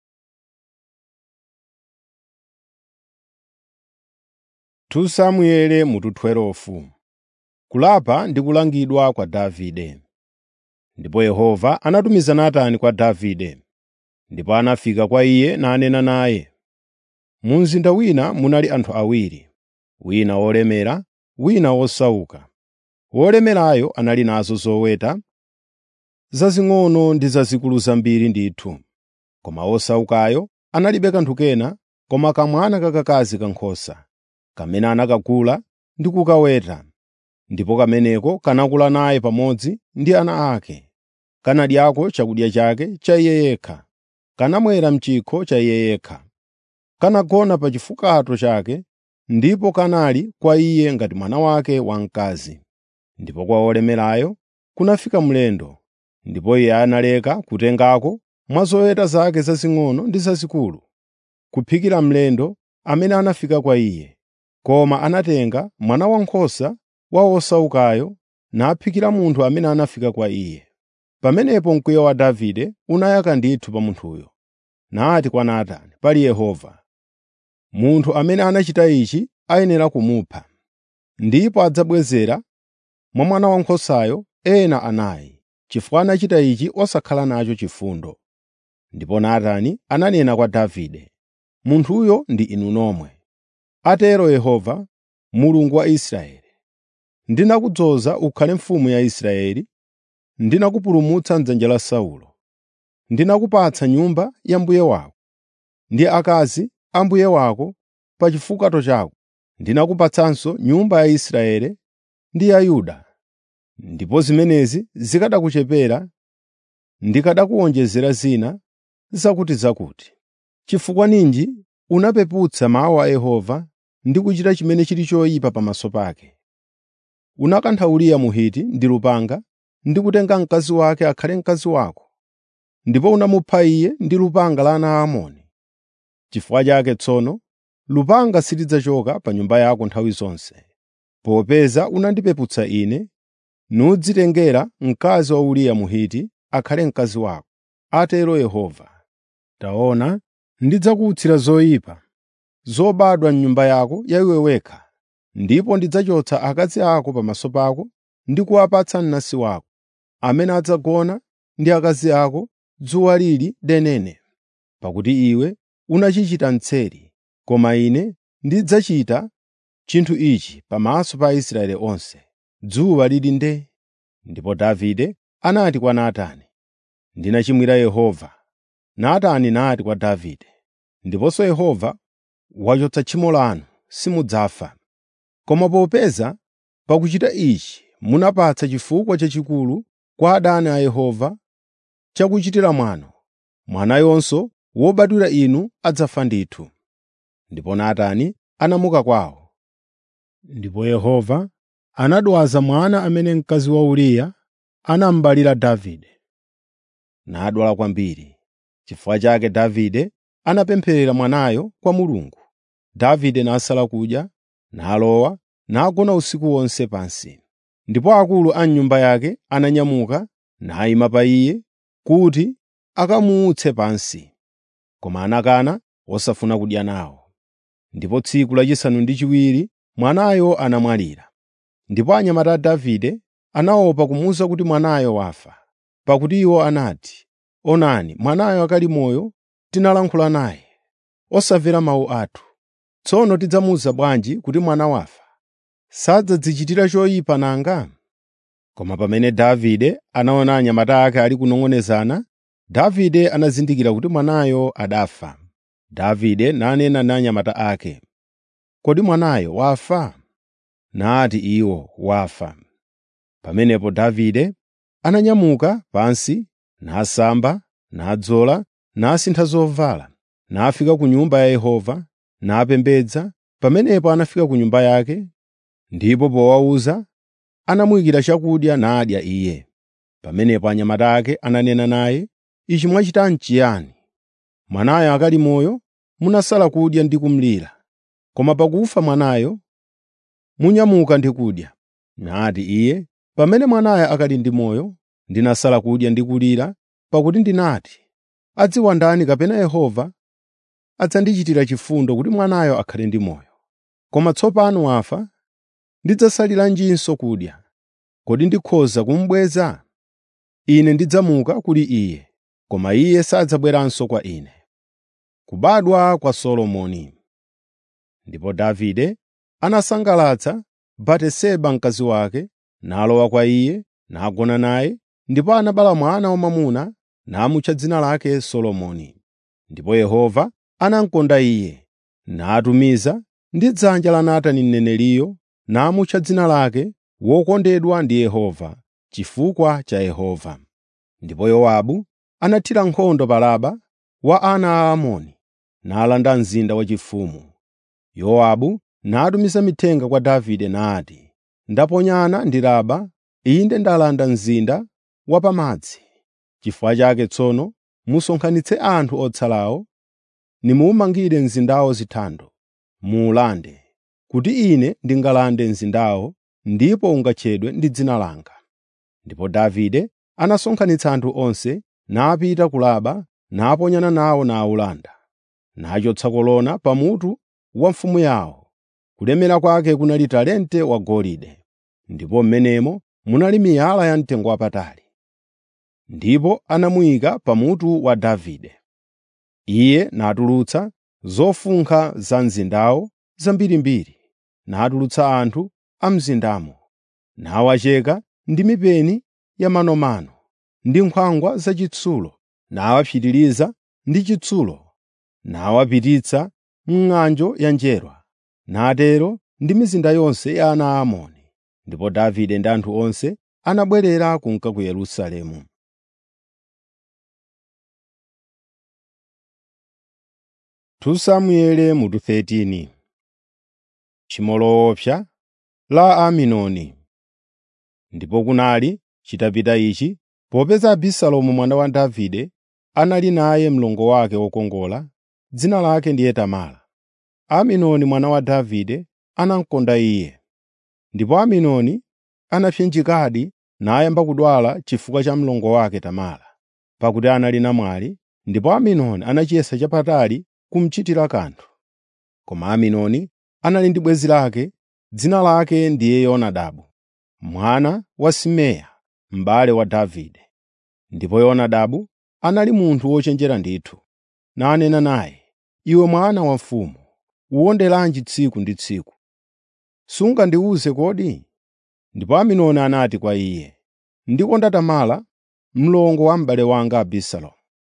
Samueli mutu 12 Kulapa ndi kulangidwa kwa Davide. Ndipo Yehova anatumiza Natani kwa Davide, ndipo anafika kwa iye nanena naye. Mu mzinda wina munali anthu awiri, wina wolemera, wina wosauka. Wolemerayo anali nazo zoweta zazing'ono ndi zazikulu zambiri ndithu, koma wosaukayo analibe kanthu kena koma kamwana kakakazi kankhosa, kamene anakagula ndi kukaweta. Ndipo kameneko kanakula naye pamodzi ndi ana ake, kanadyako chakudya chake cha iye yekha, kanamwera m'chikho cha iye yekha, kanagona pa chifukato chake, ndipo kanali kwa iye ngati mwana wake wamkazi. Ndipo kwa wolemerayo kunafika mlendo, ndipo iye analeka kutengako mwa zoweta zake zazing'ono ndi zazikulu, kuphikira mlendo amene anafika kwa iye, koma anatenga mwana wankhosa wa wosaukayo naphikira munthu amene anafika kwa iye. Pamenepo mkwiyo wa Davide unayaka ndithu pa munthuyo, nati kwa Natani, “Pali Yehova, munthu amene anachita ichi ayenera kumupha, ndipo adzabwezera mwa mwana wankhosayo ena anayi, chifukwa anachita ichi osakhala nacho chifundo.” Ndipo Natani ananena kwa Davide, “Munthuyo ndi inu nomwe, atero Yehova, Mulungu wa Israeli. Ndinakudzoza ukhale mfumu ya Israeli, ndinakupulumutsa m'dzanja la Saulo. Ndinakupatsa nyumba ya mbuye wako ndi akazi a mbuye wako pa chifukato chako. Ndinakupatsanso nyumba ya Israeli ndi ya Yuda. Ndipo zimenezi zikanakuchepera, ndikanakuwonjezera zina zakutizakuti. Chifukwa ninji unapeputsa mawu a Yehova ndi kuchita chimene chili choyipa pamaso pake. Unakantha Uriya Mhiti ndi lupanga ndi kutenga mkazi wake akhale mkazi wako, ndipo unamupha iye ndi lupanga la ana a Amoni. Chifukwa chake tsono lupanga silidzachoka pa nyumba yako nthawi zonse, popeza unandipeputsa Ine nudzitengera mkazi wa Uriya Mhiti akhale mkazi wako, atero Yehova. Taona, ndidzakuutsira zoyipa zobadwa m'nyumba yako ya iwe wekha, ndipo ndidzachotsa akazi ako pamaso pako ndi kuwapatsa mnansi wako, amene adzagona ndi akazi ako dzuwa lili denene. Pakuti iwe unachichita mseri, koma Ine ndidzachita chinthu ichi pamaso pa Aisraeli onse, dzuwa lili nde. Ndipo Davide anati kwa Natani, “Ndinachimwira Yehova.” Natani nati kwa Davide, “Ndiponso Yehova wachotsa tchimo lanu, simudzafa. Koma popeza pakuchita ichi munapatsa chifukwa chachikulu kwa adani a Yehova chakuchitira mwano, mwanayonso wobadwira inu adzafa ndithu.” Ndipo Natani anamuka kwawo. Ndipo Yehova anadwaza mwana amene mkazi wa Uriya anambalira Davide. Nadwala kwambiri. Chifukwa chake Davide anapempherera mwanayo kwa Mulungu. Davide nasala kudya, nalowa, nagona usiku wonse pansi. Ndipo akulu a nyumba yake ananyamuka nayima pa iye kuti akamuutse pansi. Koma anakana osafuna kudya nawo. Ndipo tsiku lachisanu ndi chiwiri mwanayo anamwalira. Ndipo anyamata a Davide anaopa kumuwuza kuti mwanayo wafa, pakuti iwo anati, “Onani, mwanayo akali moyo tinalankhula naye, osamvera mawu athu. Tsono tidzamuwuza bwanji kuti mwana wafa? Sadzadzichitira choyipa nanga?” Koma pamene Davide anaona anyamata ake ali kunong'onezana, Davide anazindikira kuti mwanayo adafa. Davide nanena ndi anyamata ake, “Kodi mwanayo wafa?” Nati iwo, “Wafa.” Pamenepo Davide ananyamuka pansi, nasamba, nadzola, nasintha zovala, nafika ku Nyumba ya Yehova, napembedza. Pamenepo anafika ku nyumba yake, ndipo powawuza, anamuyikira chakudya nadya iye. Pamenepo anyamata ake ananena naye, “Ichi mwachita n'chiyani? Mwanayo akali moyo, munasala kudya ndi kumulira, koma pakufa mwanayo, munyamuka ndi kudya.” Nati iye, “Pamene mwanayo akali ndi moyo, ndinasala kudya ndi kulira, pakuti ndinati, ‘Adziwa ndani kapena Yehova adzandichitira chifundo kuti mwanayo akhale ndi moyo.’ Koma tsopano wafa, ndidzasaliranjinso kudya? Kodi ndikhoza kumubweza? Ine ndidzamuka kuli iye, koma iye sadzabweranso kwa ine.” Kubadwa kwa Solomoni Ndipo Davide anasangalatsa Batiseba mkazi wake, nalowa kwa iye, nagona naye, ndipo anabereka mwana wamwamuna namutcha dzina lake Solomoni. Ndipo Yehova anamukonda iye, natumiza ndi dzanja la Natani mneneriyo, namutcha dzina lake Wokondedwa ndi Yehova, chifukwa cha Yehova. Ndipo Yowabu anathira nkhondo pa Raba wa ana a Amoni, nalanda mzinda wachifumu. Yowabu natumiza mithenga kwa Davide nati, “Ndaponyana ndi Raba, inde ndalanda mzinda wa pamadzi. Chifukwa chake tsono musonkhanitse anthu otsalawo, nimuwumangire mzindawo zithando, muwulande, kuti ine ndingalande mzindawo ndipo ungatchedwe ndi dzina langa.” Ndipo Davide anasonkhanitsa anthu onse, napita ku Raba, naponyana nawo nawulanda. Nachotsa kolona pamutu wa mfumu yawo, kulemera kwake kunali talente wagolide, ndipo m'menemo munali miyala yamtengowapatali. Ndipo anamuyika pamutu wa Davide. Iye natulutsa zofunkha za mzindawo zambirimbiri, natulutsa anthu a mzindamo, nawacheka ndi mipeni ya manomano ndi nkhwangwa zachitsulo, nawapitiriza ndi chitsulo, nawapititsa m'ng'anjo ya njerwa, natero ndi mizinda yonse ya ana a Amoni. Ndipo Davide ndi anthu onse anabwerera kunka ku Yerusalemu. Samueli mutu 13 Tchimo loopsa la Aminoni Ndipo kunali chitapita ichi, popeza Abisalomu mwana wa Davide anali naye mlongo wake wokongola, dzina lake ndiye Tamara. Aminoni mwana wa Davide anamukonda iye. Ndipo Aminoni anapsinjikadi nayamba kudwala chifukwa cha mlongo wake Tamara, pakuti anali namwali, ndipo Aminoni anachiyesa chapatali kumuchitira kanthu. Koma Aminoni anali ndi bwenzi lake, dzina lake ndiye Yonadabu, mwana wa Simeya, m'bale wa Davide. Ndipo Yonadabu anali munthu wochenjera ndithu, nanena naye, “Iwe mwana wa mfumu, uwonderanji tsiku ndi tsiku? Sungandiwuze kodi?” Ndipo Aminoni anati kwa iye, “Ndikonda Tamara, mlongo wa m'bale wanga Abisalomu.”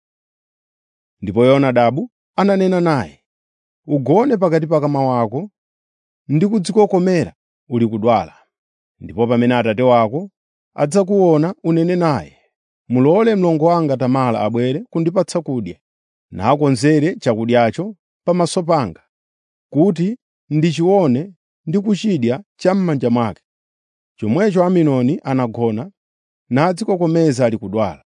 Ndipo Yonadabu ananena naye, “Ugone pakati pa kama wako ndi kudzikokomera uli kudwala. Ndipo pamene atate wako adzakuona unene naye, mulole mlongo wanga Tamara abwere kundipatsa kudya, nakonzere chakudyacho pamaso panga, kuti ndichione ndi kuchidya cham'manja mwake.” Chomwecho Aminoni anagona nadzikokomeza ali kudwala.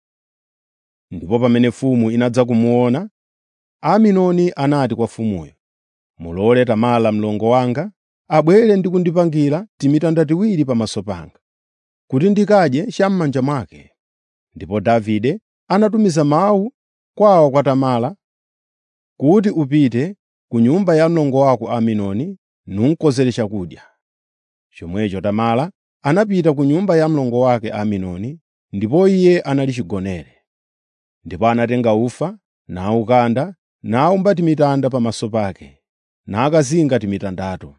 Ndipo pamene mfumu inadza kumuona, Aminoni anati kwa mfumuyo, “Mulole Tamara mlongo wanga abwere ndi kundipangira timitanda tiwiri pamaso panga, kuti ndikadye cham'manja mwake.” Ndipo Davide anatumiza mawu kwawo kwa Tamara kuti, “Upite ku nyumba ya mlongo wako Aminoni nukonzere chakudya.” Chomwecho Tamara anapita ku nyumba ya mlongo wake Aminoni, ndipo iye anali chigonere. Ndipo anatenga ufa, nawukanda, nawumba timitanda pamaso pake, nakazinga timitandato.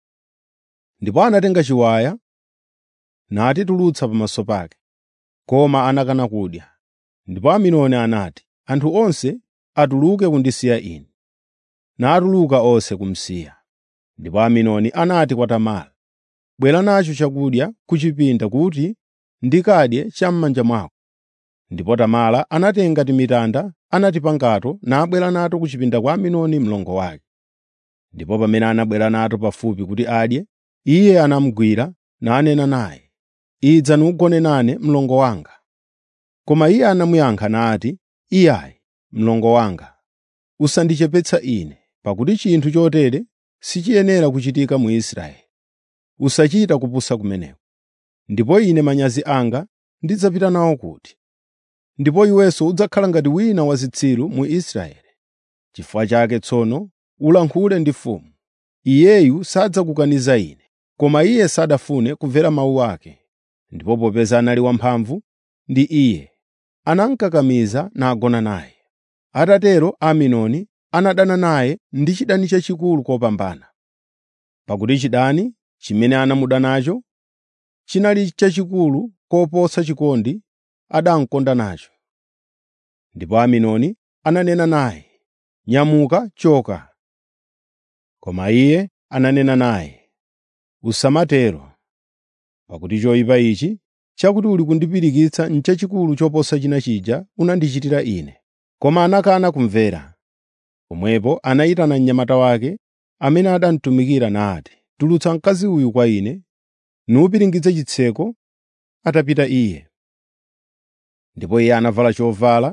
Ndipo anatenga chiwaya, natitulutsa pamaso pake, koma anakana kudya. Ndipo Aminoni anati, “Anthu onse atuluke kundisiya ine.” Natuluka onse kumsiya. Ndipo Aminoni anati kwa Tamara, “Bwera nacho chakudya ku chipinda kuti ndikadye cham'manja mwako.” Ndipo Tamara anatenga timitanda anatipangato nabwera nato ku chipinda kwa Aminoni mlongo wake. Ndipo pamene anabwera nato pafupi kuti adye, iye anamugwira nanena naye, “Idza nugone nane mlongo wanga.” Koma iye anamuyankha nati, “Iyayi, mlongo wanga, usandichepetsa ine, pakuti chinthu chotere sichiyenera kuchitika mu Israeli. Usachita kupusa kumeneko. Ndipo ine manyazi anga ndidzapita nawo kuti? Ndipo iwenso udzakhala ngati wina wa zitsiru mu Israeli. Chifukwa chake tsono ulankhule ndi mfumu. Iyeyu sadzakukaniza ine.” Koma iye sadafune kumvera mawu ake. Ndipo popeza anali wamphamvu ndi iye, anamukakamiza nagona naye. Atatero Aminoni anadana naye ndi chidani chachikulu kopambana. Pakuti chidani chimene anamuda nacho chinali chachikulu koposa chikondi adamukonda nacho. Ndipo Aminoni ananena naye, “Nyamuka, choka.” Koma iye ananena naye, “Usamatero, pakuti choyipa ichi chakuti uli kundipirikitsa n'chachikulu choposa china chija unandichitira ine.” Koma anakana kumvera. Pomwepo anayitana mnyamata wake amene adamutumikira nati, “Tulutsa mkazi uyu kwa ine, nupiringitse chitseko.” Atapita iye. Ndipo iye anavala chovala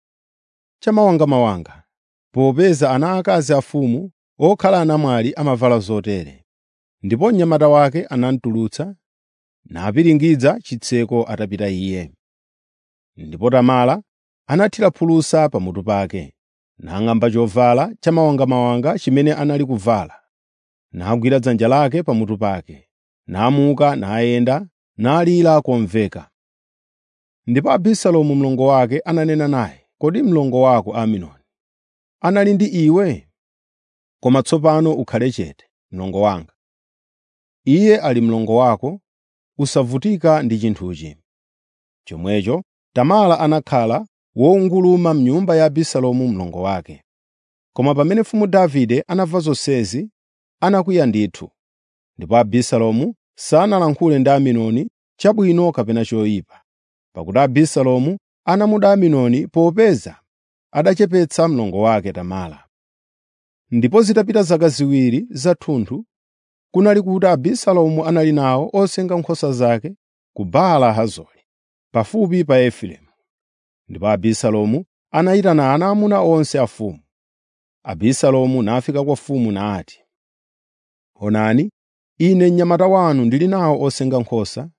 chamawangamawanga, popeza ana akazi a mfumu okhala anamwali amavala zotere. Ndipo mnyamata wake anamutulutsa, napiringidza chitseko atapita iye. Ndipo Tamara anathira phulusa pamutu pake, nang'amba chovala chamawangamawanga chimene anali kuvala, nagwira dzanja lake pamutu pake, namuka nayenda, nalira komveka. Ndipo Abisalomu mlongo wake ananena naye, “Kodi mlongo wako Aminoni anali ndi iwe? Koma tsopano ukhale chete, mlongo wanga. Iye ali mlongo wako, usavutika ndi chinthuchi.” Chomwecho Tamara anakhala wowunguluma m'nyumba ya Abisalomu mlongo wake. Koma pamene mfumu Davide anamva zonsezi, anakwiya ndithu. Ndipo Abisalomu sanalankhule ndi Aminoni chabwino kapena choyipa, pakuti Abisalomu anamuda Aminoni popeza adachepetsa mlongo wake Tamara. Ndipo zitapita zaka ziwiri zathunthu, kunali kuti Abisalomu anali nawo osenga nkhosa zake ku Baala Hazori, pafupi pa Efereimu. Ndipo Abisalomu anayitana ana amuna onse a mfumu. Abisalomu nafika kwa mfumu nati, “Onani, ine mnyamata wanu ndili nawo osenga nkhosa.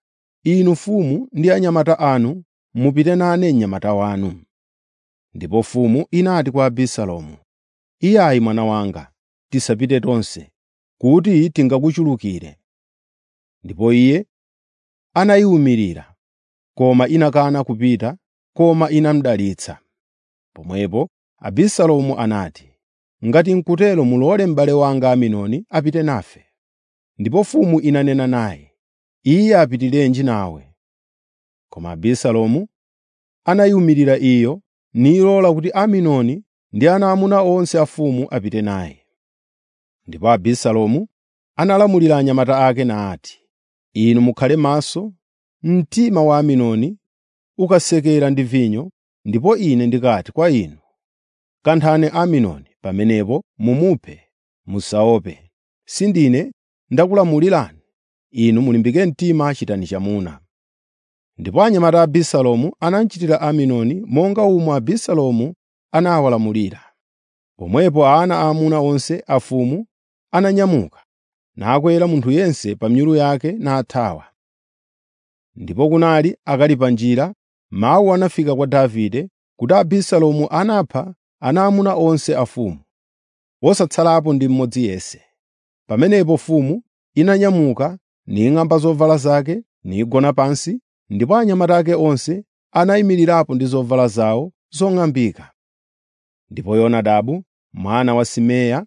inu mfumu ndi anyamata anu mupite nane mnyamata wanu.” Ndipo mfumu inati kwa Abisalomu, “Iyayi mwana wanga, tisapite tonse, kuti tingakuchulukire.” Ndipo iye anayiwumirira, koma inakana kupita, koma inamudalitsa. Pomwepo Abisalomu anati, “Ngati n'kutero mulole m'bale wanga Amnoni apite nafe.” Ndipo mfumu inanena naye, “Iye apitirenji nawe?” Koma Abisalomu anayiwumirira iyo nilola kuti Amnoni ndi ana aamuna onse a mfumu apite naye. Ndipo Abisalomu analamulira anyamata ake nati, “Inu mukhale maso, mtima wa Amnoni ukasekera ndi vinyo, ndipo ine ndikati kwa inu, ‘Kanthani Amnoni,’ pamenepo mumuphe, musaope. Sindine ndakulamulirani? Inu mulimbike mtima chitani chamuna.” Ndipo anyamata a Abisalomu anamuchitira Amnoni monga momwe Abisalomu anawalamulira. Pomwepo ana aamuna onse a mfumu ananyamuka, nakwera munthu yense pa nyulu yake nathawa. Ndipo kunali akali pa njira, mawu anafika kwa Davide kuti Abisalomu anapha ana aamuna onse a mfumu, wosatsalapo ndi mmodzi yense. Pamenepo mfumu inanyamuka ning'amba zovala zake nigona pansi, ndipo anyamata ake onse anayimirirapo ndi zovala zawo zong'ambika. Ndipo Yonadabu mwana wa Simeya,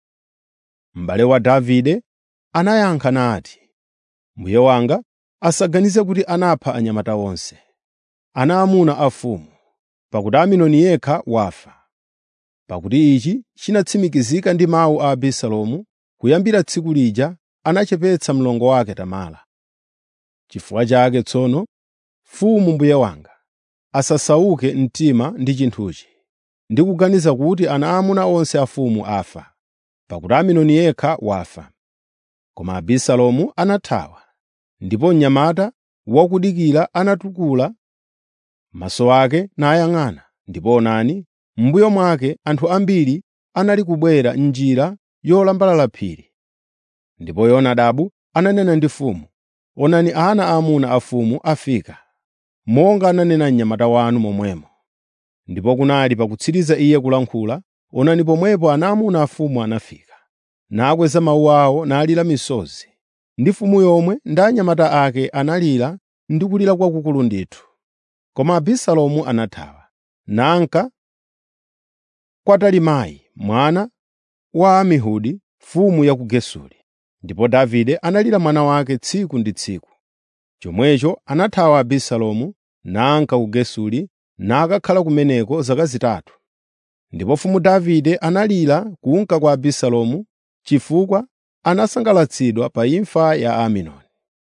m'bale wa Davide, anayankha nati, “Mbuye wanga asaganize kuti anapha anyamata onse, ana aamuna a mfumu, pakuti Amnoni yekha wafa. Pakuti ichi chinatsimikizika ndi mawu a Abisalomu kuyambira tsiku lija anachepetsa mlongo wake Tamara. Chifukwa chake tsono, mfumu mbuye wanga asasauke mtima ndi chinthuchi, ndi kuganiza kuti ana aamuna onse a mfumu afa, pakuti Amnoni yekha wafa.” Koma Abisalomu anathawa, ndipo mnyamata wakudikira anatukula maso ake nayang'ana, ndipo onani, m'mbuyo mwake anthu ambiri anali kubwera m'njira yolambalala phiri. Ndipo Yonadabu ananena ndi mfumu, “Onani ana aamuna a mfumu afika, monga ananena mnyamata wanu momwemo.” Ndipo kunali pakutsiriza iye kulankhula, onani pomwepo ana aamuna a mfumu anafika, nakweza mawu awo nalira misozi, ndi mfumu yomwe ndi anyamata ake analira ndi kulira kwakukulu ndithu. Koma Abisalomu anathawa, nanka kwa Talimai mwana wa Amihudi, mfumu ya ku Gesuri. Ndipo Davide analira mwana wake tsiku ndi tsiku. Chomwecho anathawa Abisalomu nanka ku Gesuri nakakhala kumeneko zaka zitatu. Ndipo mfumu Davide analira kunka kwa Abisalomu chifukwa anasangalatsidwa pa imfa ya Amnoni.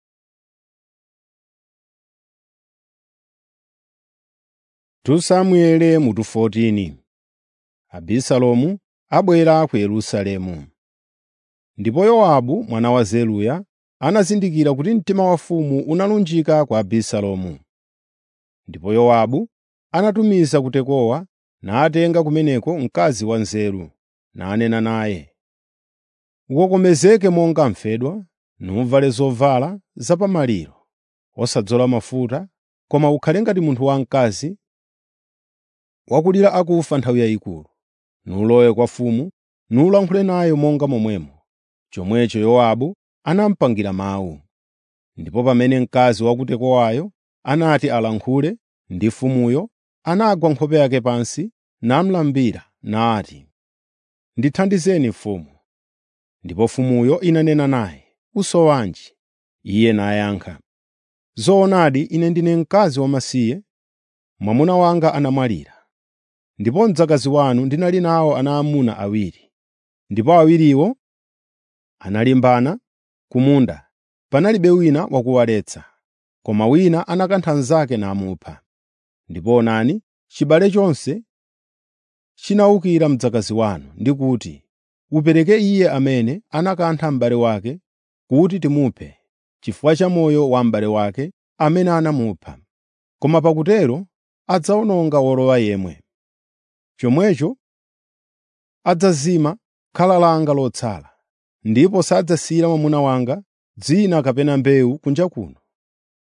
Samueli mutu 14 Abisalomu abwera ku Yerusalemu. Ndipo Yowabu mwana wa Zeruya anazindikira kuti mtima wa mfumu unalunjika kwa Abisalomu. Ndipo Yowabu anatumiza ku Tekowa natenga kumeneko mkazi wanzeru, nanena naye, “Ukokomezeke monga mfedwa, nuvale zovala zapamaliro, osadzola mafuta, koma ukhale ngati munthu wamkazi wakulira akufa nthawi yayikulu. Nulowe kwa mfumu, nulankhule nayo monga momwemo.” Chomwecho Yowabu anamupangira mawu. Ndipo pamene mkazi wa ku Tekowayo anati alankhule ndi mfumuyo, anagwa nkhope yake pansi namulambira nati, “Ndithandizeni mfumu.” Ndipo mfumuyo inanena naye, “Usowanji?” Iye nayankha, “Zoonadi ine ndine mkazi wamasiye, mwamuna wanga anamwalira. Ndipo mdzakazi wanu ndinali nawo ana aamuna awiri, ndipo awiriwo analimbana ku munda, panalibe wina wakuwaletsa, koma wina anakantha mnzake namupha. Ndipo onani, chibale chonse chinawukira mdzakazi wanu ndi kuti, ‘Upereke iye amene anakantha m'bale wake kuti timuphe, chifukwa cha moyo wa m'bale wake amene anamupha.’ Koma pakutero adzawononga wolowa yemwe. Chomwecho adzazima khala langa lotsala, ndipo sadzasiyira mwamuna wanga dzina kapena mbewu kunja kuno.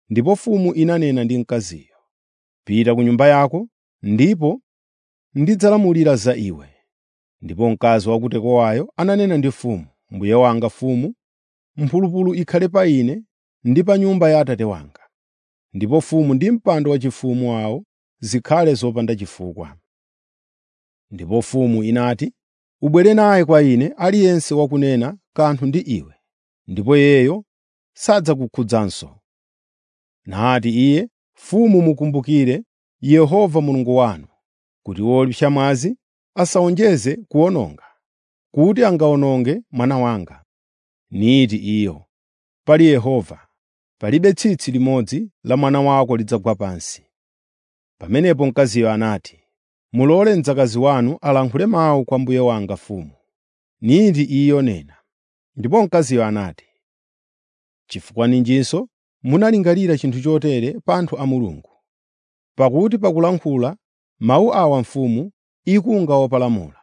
ndipo mfumu inanena ndi mkaziyo, “Pita ku nyumba yako, ndipo ndidzalamulira za iwe.” Ndipo mkazi wa ku Tekowayo ananena ndi mfumu, “Mbuye wanga mfumu, mphulupulu ikhale pa ine ndi pa nyumba ya atate wanga.” Ndipo mfumu ndi mpando waufumu wawo zikhale zopanda chifukwa. Ndipo mfumu inati, “Ubwere naye kwa ine aliyense wakunena kanthu ndi iwe, ndipo iyeyo sadzakukhudzanso.” Nati iye, “Mfumu mukumbukire Yehova Mulungu wanu, kuti wopsa mwazi asawonjeze kuwononga, kuti angawononge mwana wanga.” Niti iyo, “Pali Yehova, palibe tsitsi limodzi la mwana wako lidzagwa pansi.” Pamenepo mkaziyo anati, “Mulole mdzakazi wanu alankhule mawu kwa mbuye wanga mfumu.” Niti iyo nena. Ndipo mkaziyo anati, “Chifukwa ninjinso munalingalira chinthu chotere pa anthu a Mulungu? Pakuti pakulankhula mawu awa mfumu ikunga wopalamula.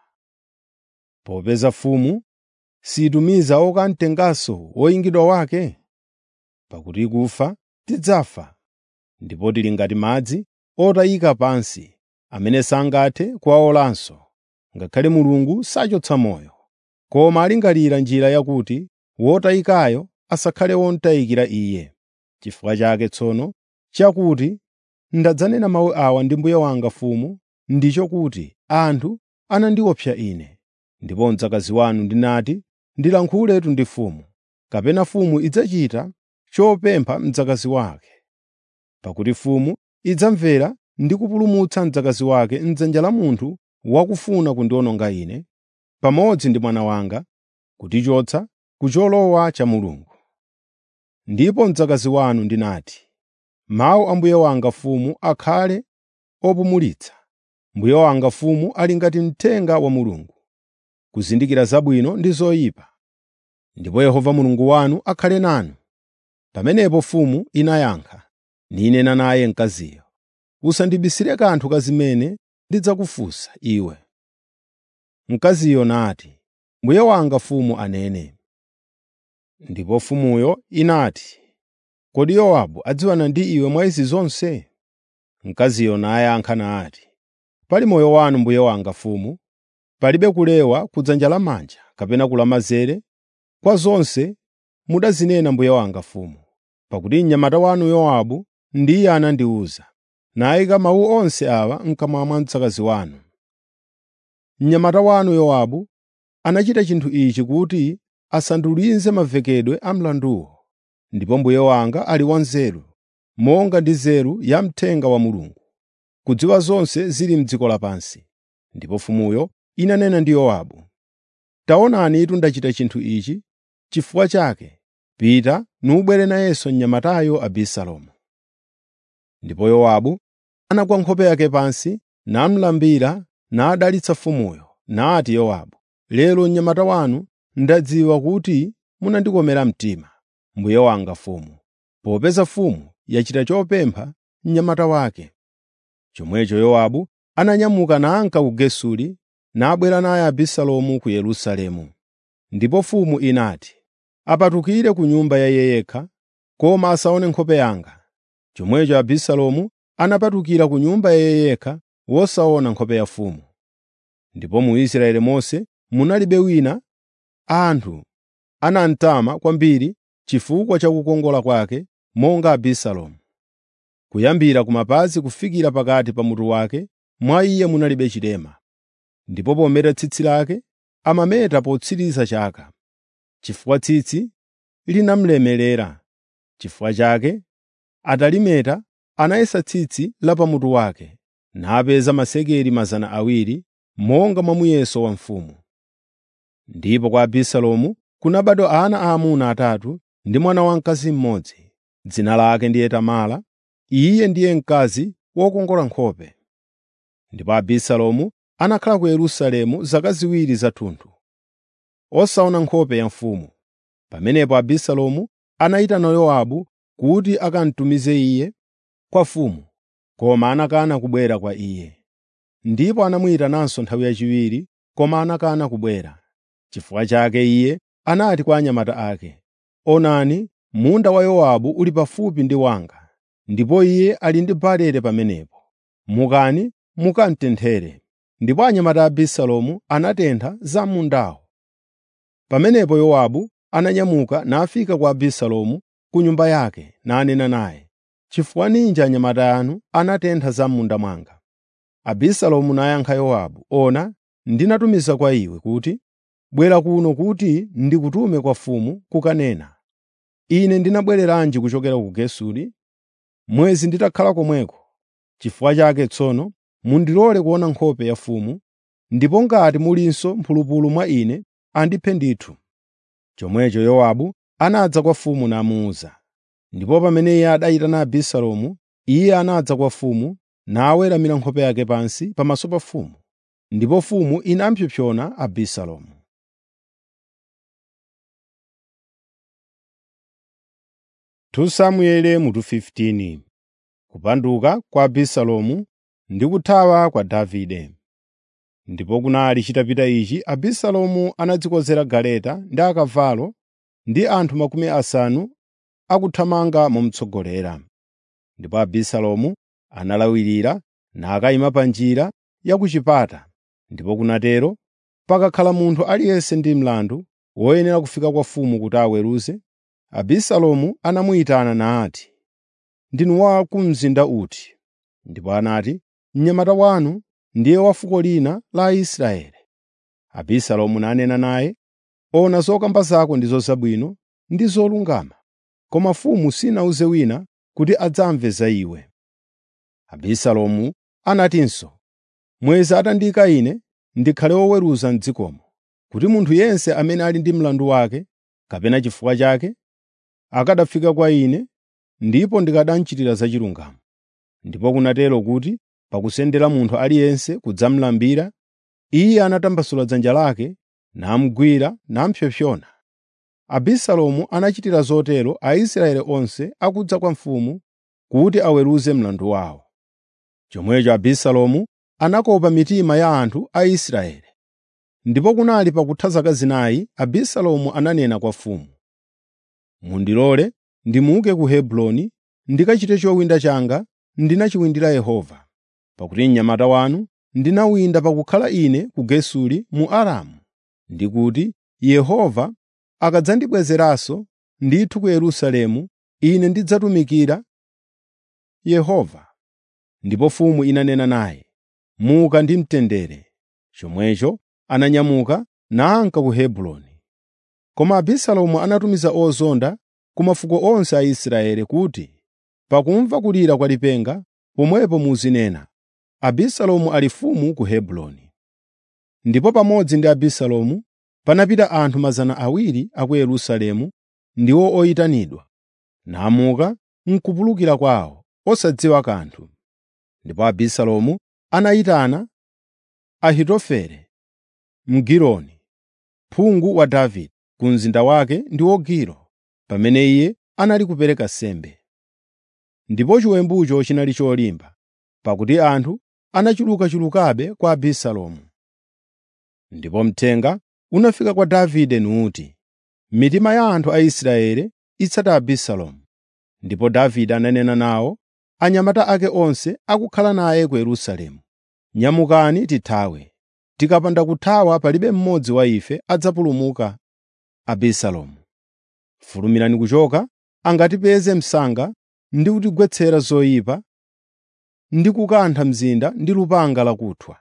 Popeza mfumu situmiza okamtenganso woyingidwa wake? Pakuti ikufa tidzafa, ndipo tili ngati madzi otayika pansi, amene sangathe kuwawolanso, ngakhale Mulungu sachotsa moyo. Koma alingalira njira yakuti wotayikayo asakhale womutayikira Iye. Chifukwa chake tsono chakuti ndadzanena mawu awa ndi mbuye wanga mfumu ndicho kuti anthu anandiopsa ine. Ndipo mdzakazi wanu ndinati, “Ndilankhuletu ndi mfumu,” kapena mfumu idzachita chopempha mdzakazi wake. Pakuti mfumu idzamvera ndi kupulumutsa mdzakazi wake m'dzanja la munthu wakufuna kundiwononga ine, pamodzi ndi mwana wanga, kutichotsa ku cholowa cha Mulungu. Ndipo mdzakazi wanu ndinati, “Mawu a mbuye wanga mfumu akhale opumulitsa. Mbuye wanga mfumu ali ngati mthenga wa Mulungu, kuzindikira zabwino ndi zoyipa. Ndipo Yehova Mulungu wanu akhale nanu.” Pamenepo mfumu inayankha, ninena naye mkaziyo, “Usandibisire kanthu ka zimene ndidzakufunsa iwe.” Mkaziyo nati, “Mbuye wanga mfumu anene.” Ndipo mfumuyo inati, “Kodi Yowabu adziwana ndi iwe mwa izi zonse?” Mkaziyo nayankha nati, “Pali moyo wanu mbuye wanga mfumu, palibe kulewa kudzanja lamanja kapena kulamanzere kwa zonse mudazinena mbuye wanga mfumu. Pakuti mnyamata wanu Yowabu ndiye anandiwuza, nayika mawu onse awa m'kamwa mwa mdzakazi wanu. Mnyamata wanu Yowabu anachita chinthu ichi kuti asandulize mavekedwe a mlanduwo. Ndipo mbuye wanga ali wanzeru, monga ndi nzeru ya mthenga wa Mulungu, kudziwa zonse zili m'dziko lapansi. Ndipo mfumuyo inanena ndi Yowabu, “Taonani itu ndachita chinthu ichi, chifukwa chake pita nubwere nayenso mnyamatayo Abisalomu.” Ndipo Yowabu anagwa nkhope yake pansi, namulambira nadalitsa mfumuyo. Nati Yowabu, “Lero mnyamata wanu ndadziwa kuti munandikomera mtima, mbuye wanga mfumu, popeza mfumu yachita chopempha mnyamata wake.” Chomwecho Yowabu ananyamuka nanka ku Gesuri nabwera naye Abisalomu ku Yerusalemu. Ndipo mfumu inati, “Apatukire ku nyumba ya iye yekha, koma asaone nkhope yanga.” Chomwecho Abisalomu anapatukira ku nyumba ya iye yekha wosaona nkhope ya mfumu. Ndipo mu Israeli monse munalibe wina anthu anamtama kwambiri chifukwa cha kukongola kwake monga Abisalomu. Kuyambira kumapazi kufikira pakati pa mutu wake, mwa iye munalibe chilema. Ndipo pometa tsitsi lake amameta potsiriza chaka, chifukwa tsitsi linamulemerera. Chifukwa chake atalimeta anayesa tsitsi la pamutu wake, napeza masekeli mazana awiri monga mwa muyeso wa mfumu. Ndipo kwa Abisalomu kunabadwa ana aamuna atatu ndi mwana wamkazi mmodzi. Dzina lake ndiye Tamara. Iye ndiye mkazi wokongola nkhope. Ndipo Abisalomu anakhala ku Yerusalemu zaka ziwiri zathunthu, osaona nkhope ya mfumu. Pamenepo Abisalomu anayitana Yowabu kuti akamtumize iye kwa mfumu, koma anakana kubwera kwa iye. Ndipo anamuyitananso nthawi yachiwiri, koma anakana kubwera. Chifukwa chake iye anati kwa anyamata ake, “Onani, munda wa Yowabu uli pafupi ndi wanga, ndipo iye ali ndi barele pamenepo. Mukani mukamutenthere.” Ndipo anyamata a Abisalomu anatentha za mundawo. Pamenepo Yowabu ananyamuka nafika kwa Abisalomu ku nyumba yake nanena naye, “Chifukwa ninji anyamata anu anatentha za m'munda mwanga?” Abisalomu nayankha Yowabu, “Ona, ndinatumiza kwa iwe kuti, ‘Bwera kuno kuti ndikutume kwa mfumu kukanena.’ Ine ndinabwereranji kuchokera ku Gesuri? Mwezi nditakhala komweko. Chifukwa chake tsono mundilole kuona nkhope ya mfumu, ndipo ngati mulinso mphulupulu mwa ine, andiphe ndithu.” Chomwecho Yowabu anadza kwa mfumu namuwuza. Ndipo pamene iye adayitana Abisalomu, iye anadza kwa mfumu naweramira nkhope yake pansi pamaso pa mfumu. Ndipo mfumu inapsompsona Abisalomu. Samueli mutu 15 Kupanduka kwa Abisalomu ndi kuthawa kwa Davide. Ndipo kunali chitapita ichi Abisalomu anadzikonzera galeta ndi akavalo ndi anthu makumi asanu akuthamanga momutsogolera. Ndipo Abisalomu analawirira nakayima pa njira ya ku chipata. Ndipo kunatero pakakhala munthu aliyense ndi mlandu woyenera kufika kwa mfumu kuti aweruze, Abisalomu anamuyitana nati, “Ndinu wa ku mzinda uti?” Ndipo anati, “Mnyamata wanu ndiye wa fuko lina la Israeli.” Abisalomu nanena naye, “Ona zokamba zako ndizo zabwino ndi zolungama, koma mfumu sinawuze wina kuti adzamve za iwe.” Abisalomu anatinso, “Mwezi atandiyika ine ndikhale woweruza m'dzikomo, kuti munthu yense amene ali ndi mlandu wake kapena chifukwa chake akanafika kwa ine ndipo ndikanamuchitira zachilungamo. Ndipo kunatero kuti pakusendera munthu aliyense kudzamulambira, iye anatambasula dzanja lake namugwira namupsompsona. Abisalomu anachitira zotero Aisraeli onse akudza kwa mfumu kuti aweruze mlandu wawo. Chomwecho Abisalomu anakopa mitima ya anthu a Israeli. Ndipo kunali pakutha zaka zinayi Abisalomu ananena kwa mfumu, “Mundilole ndimuke ku Hebroni ndikachite chowinda changa ndinachiwindira Yehova, pakuti mnyamata wanu ndinawinda pakukhala ine ku Gesuri mu Aramu, ndi kuti Yehova akadzandibwezeranso ndithu ku Yerusalemu, ine ndidzatumikira Yehova.” Ndipo mfumu inanena naye, “Muka ndi mtendere.” Chomwecho ananyamuka nanka ku Hebroni. Koma Abisalomu anatumiza ozonda ku mafuko onse a Israeli kuti, “Pakumva kulira kwa lipenga, pomwepo muzinena, ‘Abisalomu ali mfumu ku Hebroni.’ ” Ndipo pamodzi ndi Abisalomu panapita anthu mazana awiri a ku Yerusalemu ndiwo oyitanidwa, namuka n'kupulukira kwawo, osadziwa kanthu. Ndipo Abisalomu anayitana Ahitofele Mgiloni, phungu wa Davide, ku mzinda wake ndiwo Gilo, pamene iye anali kupereka nsembe. Ndipo chiwembucho chinali cholimba, pakuti anthu anachulukachulukabe kwa Abisalomu. Ndipo mthenga unafika kwa Davide nuti, “Mitima ya anthu a Israeli itsata Abisalomu.” Ndipo Davide ananena nawo anyamata ake onse akukhala naye ku Yerusalemu, “Nyamukani tithawe. Tikapanda kuthawa palibe mmodzi wa ife adzapulumuka Abisalomu. Fulumirani kuchoka, angatipeze msanga ndi kutigwetsera zoyipa ndi kukantha mzinda ndi lupanga lakuthwa.”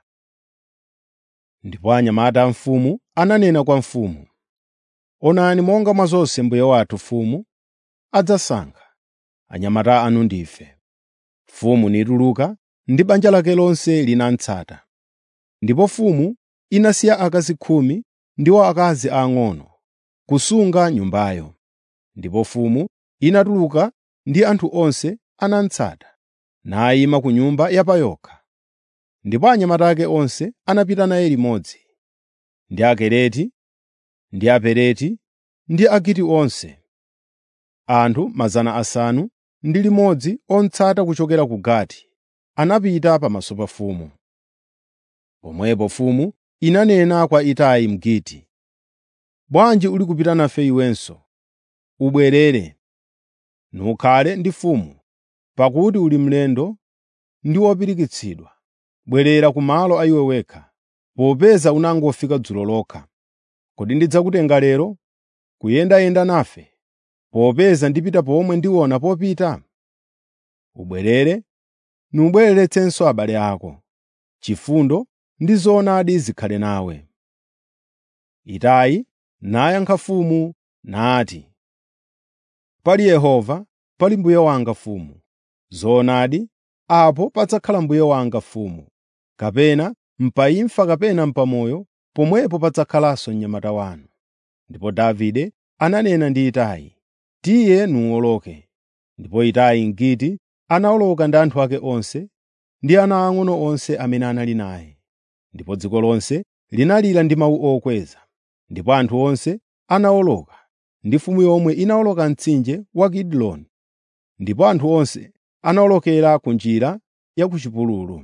Ndipo anyamata a mfumu ananena kwa mfumu, “Onani monga mwa zonse mbuye wathu mfumu adzasankha, anyamata anu ndife.” Mfumu nituluka ndi banja lake lonse linamutsata. Ndipo mfumu inasiya akazi khumi ndiwo akazi ang'ono kusunga nyumbayo. Ndipo mfumu inatuluka ndi anthu onse anamutsata, nayima ku nyumba yapayokha. Ndipo anyamata ake onse anapita naye limodzi, ndi Akereti, ndi Apeleti, ndi Agiti onse, anthu mazana asanu ndi limodzi omutsata kuchokera ku Gati, anapita pamaso pa mfumu. Pomwepo mfumu inanena kwa Itai Mgiti, “Bwanji uli kupita nafe iwenso? Ubwerere, nukhale ndi mfumu.” pakuti uli mlendo ndi wopirikitsidwa. Bwerera ku malo a iwe wekha, popeza unangofika dzulo lokha. Kodi ndidzakutenga lero kuyendayenda nafe, popeza ndipita pomwe ndiona popita? Ubwerere, nubwereretsenso abale ako. Chifundo ndi zoonadi zikhale nawe. Itai nayankha mfumu nati, “Pali Yehova, pali mbuye wanga mfumu. Zoonadi, apo padzakhala mbuye wanga mfumu, kapena m'imfa kapena m'moyo, pomwepo padzakhalanso mnyamata wanu.” Ndipo Davide ananena ndi Itai, “Tiye nuwoloke.” Ndipo Itai Mgiti anawoloka ndi anthu ake onse ndi ana ang'ono onse amene anali naye. Ndipo dziko lonse linalira ndi mawu okweza. Ndipo anthu onse anawoloka, ndi mfumu yomwe inawoloka mtsinje wa Kidroni. Ndipo anthu onse anawolokera ku njira ya ku chipululu.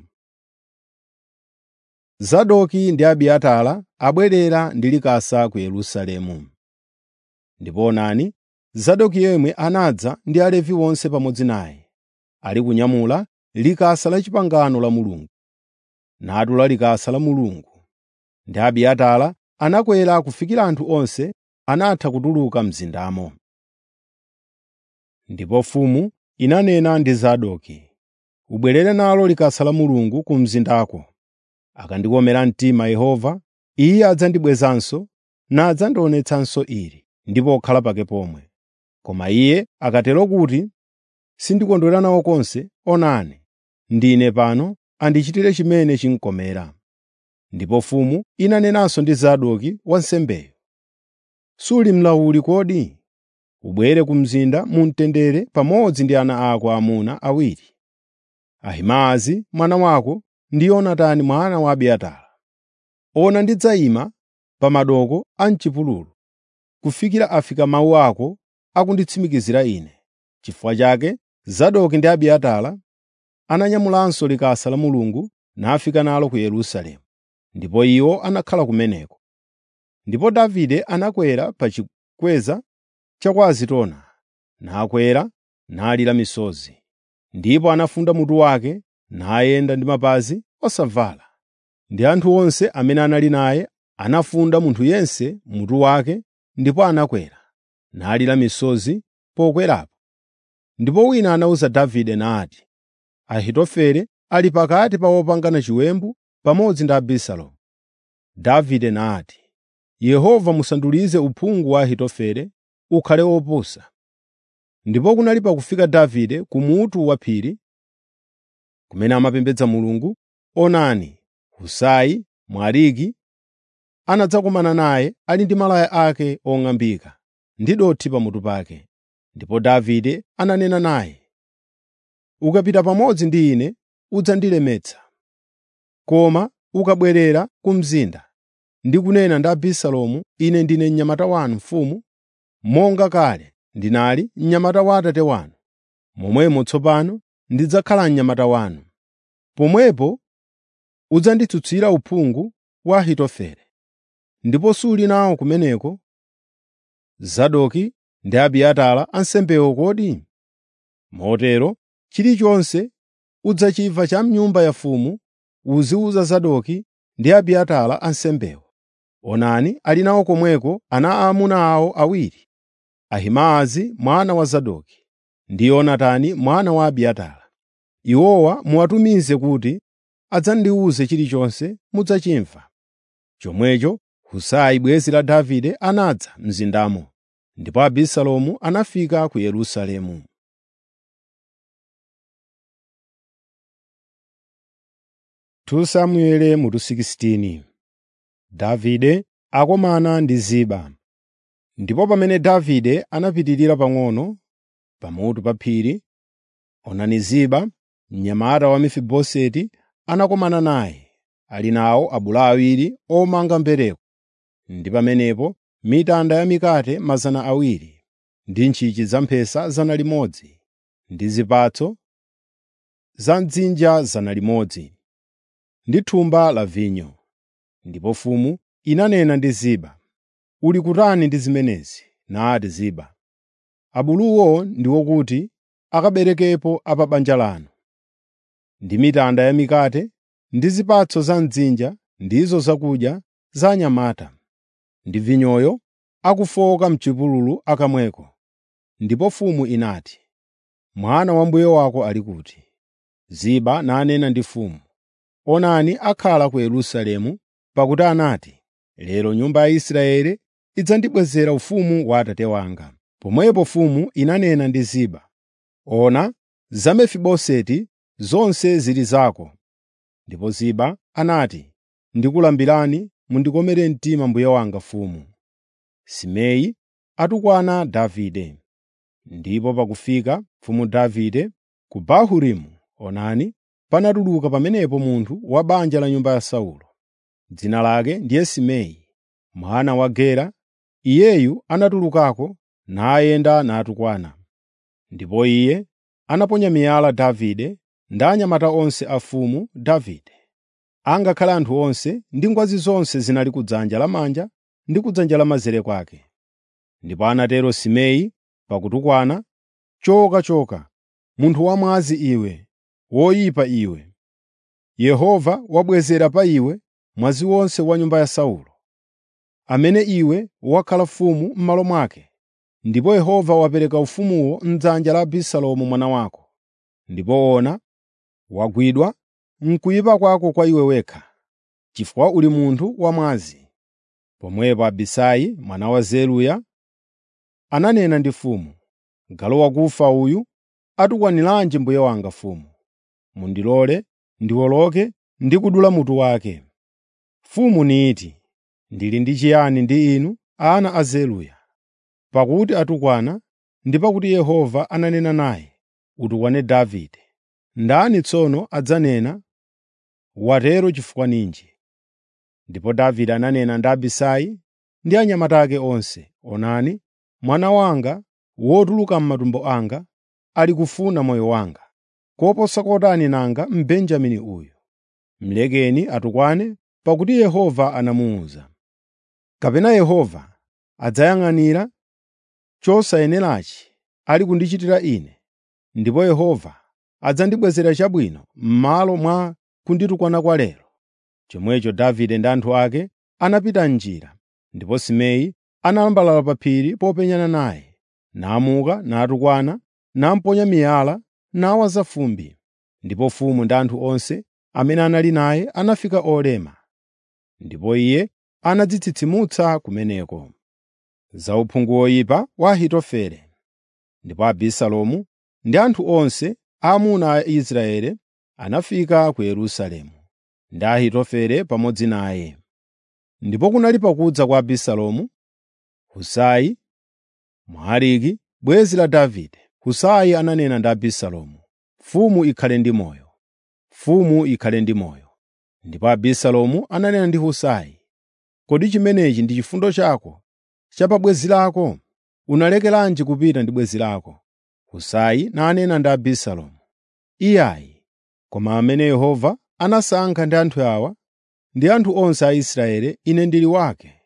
Zadoki ndi Abiatara abwerera ndi likasa ku Yerusalemu. Ndipo onani, Zadoki yemwe anadza ndi Alevi onse pamodzi naye, ali kunyamula likasa la pangano la Mulungu, natula likasa la Mulungu. Ndi Abiatara anakwera kufikira anthu onse anatha kutuluka mzindamo. Ndipo mfumu inanena ndi Zadoki, “Ubwerere nalo likasa la Mulungu ku mzindako. Akandikomera mtima Yehova, Iye adzandibwezanso nadzandionetsanso ili ndi pokhala pake pomwe. Koma Iye akatero kuti sindikondwera nawo konse, onani, ndine pano, andichitire chimene chinkomera.” Ndipo mfumu inanenanso ndi Zadoki wansembeyo, “Suli mlawuli kodi? Ubwere ku mzinda mu mtendere pamodzi ndi ana ako aamuna awiri, Ahimaazi mwana wako ndi Yonatani mwana wa Abiatara. Ona ndidzayima pa madooko a m'chipululu, kufikira afika mawu ako akunditsimikizira ine.” N'chifukwa chake Zadoki ndi Abiatara ananyamulanso likasa la Mulungu nafika nalo ku Yerusalemu, ndipo iwo anakhala kumeneko. Ndipo Davide anakwera pa chikweza cha kwa Azitona, nakwera nalira misozi. Ndipo anafunda mutu wake nayenda ndi mapazi osavala. Ndi anthu onse amene anali naye anafunda munthu yense mutu wake ndipo anakwera, nalira misozi pokwerapo. Ndipo wina anawuza Davide nati, “Ahitofele ali pakati pa opangana chiwembu pamodzi ndi Abisalomu.” Davide nati, “Yehova musandulize uphungu wa Ahitofele ukhale wopusa.” Ndipo kunali pakufika Davide ku mutu wa phiri, kumene amapembedza Mulungu, onani, Husai Mwariki anadzakumana naye ali ndi malaya ake ong'ambika ndi dothi pamutu pake. Ndipo Davide ananena naye, “Ukapita pamodzi ndi ine udzandilemetsa. Koma ukabwerera ku mzinda ndi kunena ndi Abisalomu, ine ndine mnyamata wanu mfumu, monga kale ndinali mnyamata wa atate wanu, momwemo tsopano ndidzakhala mnyamata wanu. Pomwepo udzanditsutsira uphungu wa Ahitofele. Ndipo suli nawo kumeneko Zadoki ndi Abiatara ansembewo kodi? Motero chilichonse udzachimva cha m'nyumba ya mfumu uziwuza Zadoki ndi Abiatara ansembewo. Onani ali nawo komweko ana aamuna awo awiri, Ahimaazi mwana wa Zadoki ndi Yonatani mwana wa Abiatara. Iwowa muwatumize kuti adzandiwuze chilichonse mudzachimva. Chomwecho Husai bwenzi la Davide anadza mzindamo, ndipo Abisalomu anafika ku Yerusalemu. 2 Samueli mutu 16 Davide akomana ndi Ziba. Ndipo pamene Davide anapitirira pang'ono pamutu pa phiri, onani Ziba, mnyamata wa Mefiboseti, anakomana naye, ali nawo abulu awiri omanga mbereko. Ndi pamenepo mitanda ya mikate mazana awiri, ndi ntchintchi zamphesa zana limodzi, ndi zipatso za mdzinja zana limodzi, ndi thumba la vinyo. Ndipo mfumu inanena ndi Ziba, “Uli kutani ndi zimenezi?” Nati Ziba, “Abuluwo ndiwo kuti akaberekepo a pa banja lanu, ndi mitanda ya mikate ndi zipatso za mdzinja ndizo zakudya za anyamata, ndi vinyoyo akufoka m'chipululu akamweko. Ndipo mfumu inati, “Mwana wa mbuye wako ali kuti?” Ziba nanena ndi mfumu, “Onani akhala ku Yerusalemu, pakuti anati, ‘Lero nyumba ya Israeli idzandibwezera ufumu wa atate wanga.’ ” Pomwepo mfumu inanena ndi Ziba, “Ona, za Mefiboseti zonse zili zako.” Ndipo Ziba anati, “Ndikulambirani mundikomere mtima mbuye wanga mfumu.” Simei atukwana Davide. Ndipo pakufika mfumu Davide ku Bahurimu, onani, panatuluka pamenepo munthu wa banja la nyumba ya Saulo. Dzina lake ndiye Simei, mwana wa Gera. Iyeyu anatulukako nayenda natukwana. Ndipo iye anaponya miyala Davide ndi anyamata onse a mfumu Davide, angakhale anthu onse ndi ngwazi zonse zinali kudzanja lamanja ndi kudzanja lamanzere kwake. Ndipo anatero Simei pakutukwana, “Choka, choka, munthu wamwazi iwe, woyipa iwe! Yehova wabwezera pa iwe mwazi wonse wa nyumba ya Saulo, amene iwe wakhala mfumu m'malo mwake. Ndipo Yehova wapereka ufumuwo m'dzanja la Abisalomu mwana wako. Ndipo ona, wagwidwa m'kuyipa kwako kwa iwe wekha, chifukwa uli munthu wamwazi.” Pomwepo Abisai mwana wa Zeruya ananena ndi mfumu, “Galu wakufa uyu atukwaniranji mbuye wanga mfumu? Mundilole ndiwoloke ndi kudula mutu wake.” Mfumu niti, “Ndili ndi chiyani ndi inu, ana a Zeruya? Pakuti atukwana ndi pakuti Yehova ananena naye, ‘Utukwane Davide.’ Ndani tsono adzanena, ‘Watero chifukwa ninji?’ ” Ndipo Davide ananena ndi Abisai ndi anyamata ake onse, “Onani, mwana wanga wotuluka m'matumbo anga ali kufuna moyo wanga, koposa kotani nanga Mbenjamini uyu. Mlekeni atukwane, pakuti Yehova anamuwuza. Kapena Yehova adzayang'anira chosayenerachi ali kundichitira ine, ndipo Yehova adzandibwezera chabwino m'malo mwa kunditukwana kwa lero.” Chomwecho Davide ndi anthu ake anapita m'njira, ndipo Simei analambalala pa phiri popenyana naye, namuka natukwana, namuponya miyala, nawaza fumbi. Ndipo mfumu ndi anthu onse amene anali naye anafika olema. Ndipo iye anadzitsitsimutsa kumeneko. Za uphungu woyipa wa Ahitofele. Ndipo Abisalomu ndi anthu onse aamuna a Israeli anafika ku Yerusalemu, ndi Ahitofele pamodzi naye. Ndipo kunali pakudza kwa Abisalomu, Husai Mwariki, bwenzi la Davide. Husai ananena ndi Abisalomu, “Mfumu ikhale ndi moyo! Mfumu ikhale ndi moyo!” Ndipo Abisalomu ananena ndi Husai, “Kodi chimenechi ndi chifundo chako cha pa bwenzi lako? Unalekeranji kupita ndi bwenzi lako?” Husai nanena ndi Abisalomu, “Iyayi, koma amene Yehova anasankha ndi anthu awa, ndi anthu onse a Israeli, ine ndili wake.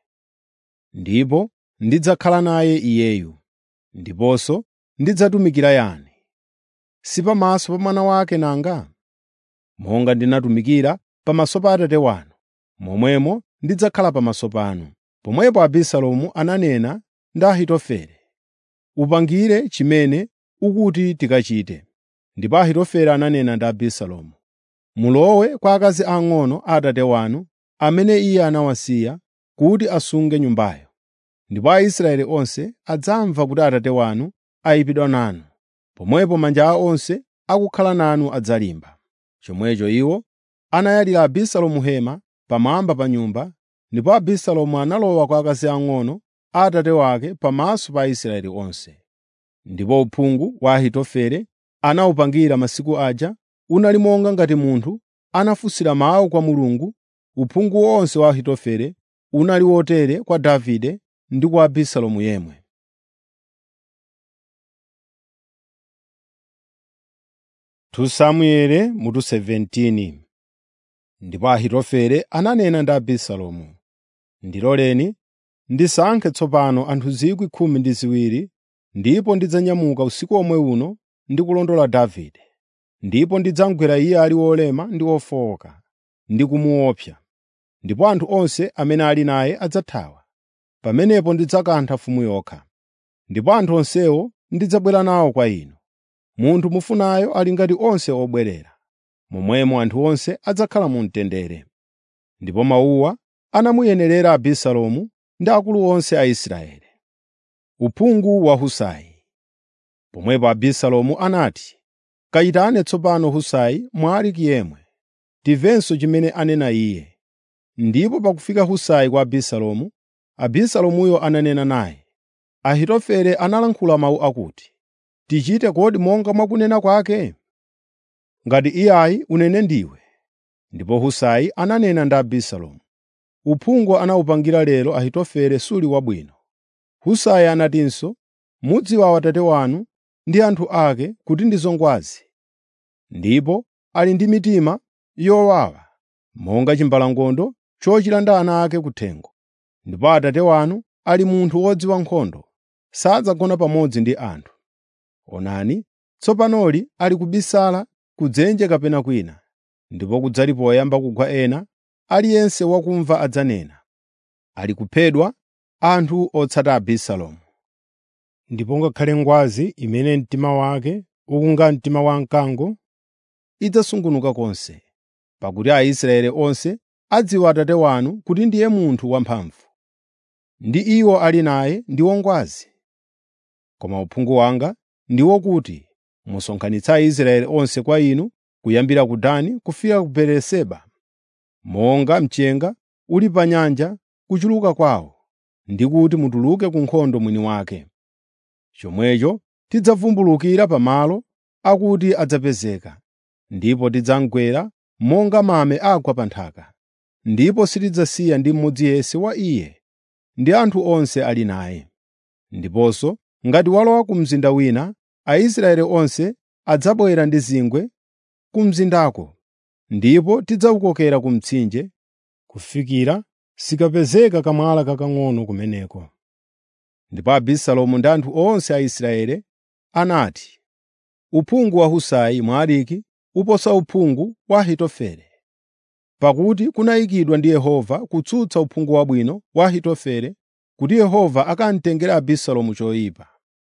Ndipo ndidzakhala naye iyeyu, ndiponso ndidzatumikira yani? Si pamaso pa mwana wake nanga? Monga ndinatumikira pamaso pa Atate wanu, momwemo ndidzakhala pamaso panu.” Pomwepo Abisalomu ananena ndi Ahitofele, “Upangire chimene ukuti tikachite.” Ndipo Ahitofele ananena ndi Abisalomu, “Mulowe kwa akazi ang'ono a atate wanu, amene iye anawasiya kuti asunge nyumbayo. Ndipo Aisraeli onse adzamva kuti atate wanu ayipidwa nanu. Pomwepo manja awo onse akukhala nanu adzalimba.” Chomwecho iwo anayalira Abisalomu hema pamwamba pa nyumba, ndipo Abisalomu analowa kwa akazi ang'ono a atate wake pamaso pa Aisraeli onse. Ndipo uphungu wa Ahitofele anawupangira masiku aja unali monga ngati munthu anafunsira mawu kwa Mulungu. Uphungu wonse wa Ahitofele unali wotere kwa Davide ndi kwa Abisalomu yemwe. Samueli mutu 17 Ndipo Ahitofele ananena ndi Abisalomu, “Ndiloleni ndisankhe tsopano anthu 12,000 ndipo ndidzanyamuka usiku omwe uno ndi kulondola Davide, ndipo ndidzamugwera iye ali wolema ndi wofowoka, ndi kumuopsa, ndipo anthu onse amene ali naye adzathawa. Pamenepo ndidzakantha mfumu yokha, ndipo anthu onsewo ndidzabwera nawo kwa inu. Munthu mufunayo ali ngati onse obwerera, momwemo anthu onse adzakhala mu mtendere.” Ndipo mawuwa anamuyenerera Abisalomu ndi akulu onse a Israeli. Uphungu wa Husai Pomwepo Abisalomu anati, “Kayitane tsopano Husai Mwariki yemwe, timvenso chimene anena iye.” Ndipo pakufika Husai kwa Abisalomu, Abisalomuyo ananena naye, “Ahitofele analankhula mawu akuti, ‘Tichite kodi monga mwa kunena kwake?’ Ngati iyayi unene ndiwe.” Ndipo Husai ananena ndi Abisalomu, “Uphungu anawupangira lero Ahitofele suli wabwino.” Husai anatinso, “Mudziwa atate wanu ndi anthu ake kuti ndi zongwazi, ndipo ali ndi mitima yowawa monga chimbalangondo chochilanda ana ake kuthengo. Ndipo atate wanu ali munthu wodziwa nkhondo, sadzagona pamodzi ndi anthu. Onani, tsopanoli ali kubisala ku dzenje kapena kwina, ndipo kudzali poyamba kugwa ena, aliyense wakumva adzanena, ‘Ali kuphedwa anthu otsata Abisalomu.’ Ndipo ngakhale ngwazi imene mtima wake ukunga mtima wa mkango, idzasungunuka konse, pakuti Aisraeli onse adziwa atate wanu kuti ndiye munthu wamphamvu, ndi iwo ali naye ndi ongwazi. Koma uphungu wanga ndi wokuti musonkhanitse Aisraeli onse kwa inu kuyambira ku Dani kufika ku Beeriseba, monga mchenga uli pa nyanja kuchuluka kwawo, ndi kuti mutuluke ku nkhondo mwini wake. Chomwecho tidzavumbulukira pamalo akuti adzapezeka, ndipo tidzamugwera monga mame agwa pa nthaka, ndipo sitidzasiya ndi mmodzi yense wa iye ndi anthu onse ali naye. Ndiponso ngati walowa ku mzinda wina, Aisraeli onse adzabwera ndi zingwe ku mzindako, ndipo tidzawukokera ku mtsinje kufikira sikapezeka kamwala kakang'ono kumeneko.” Ndipo Abisalomu ndi anthu onse a Israeli anati, “Uphungu wa Husai Mwariki uposa uphungu wa Ahitofele.” Pakuti kunayikidwa ndi Yehova kutsutsa uphungu wabwino wa Ahitofele kuti Yehova akamtengere Abisalomu choyipa.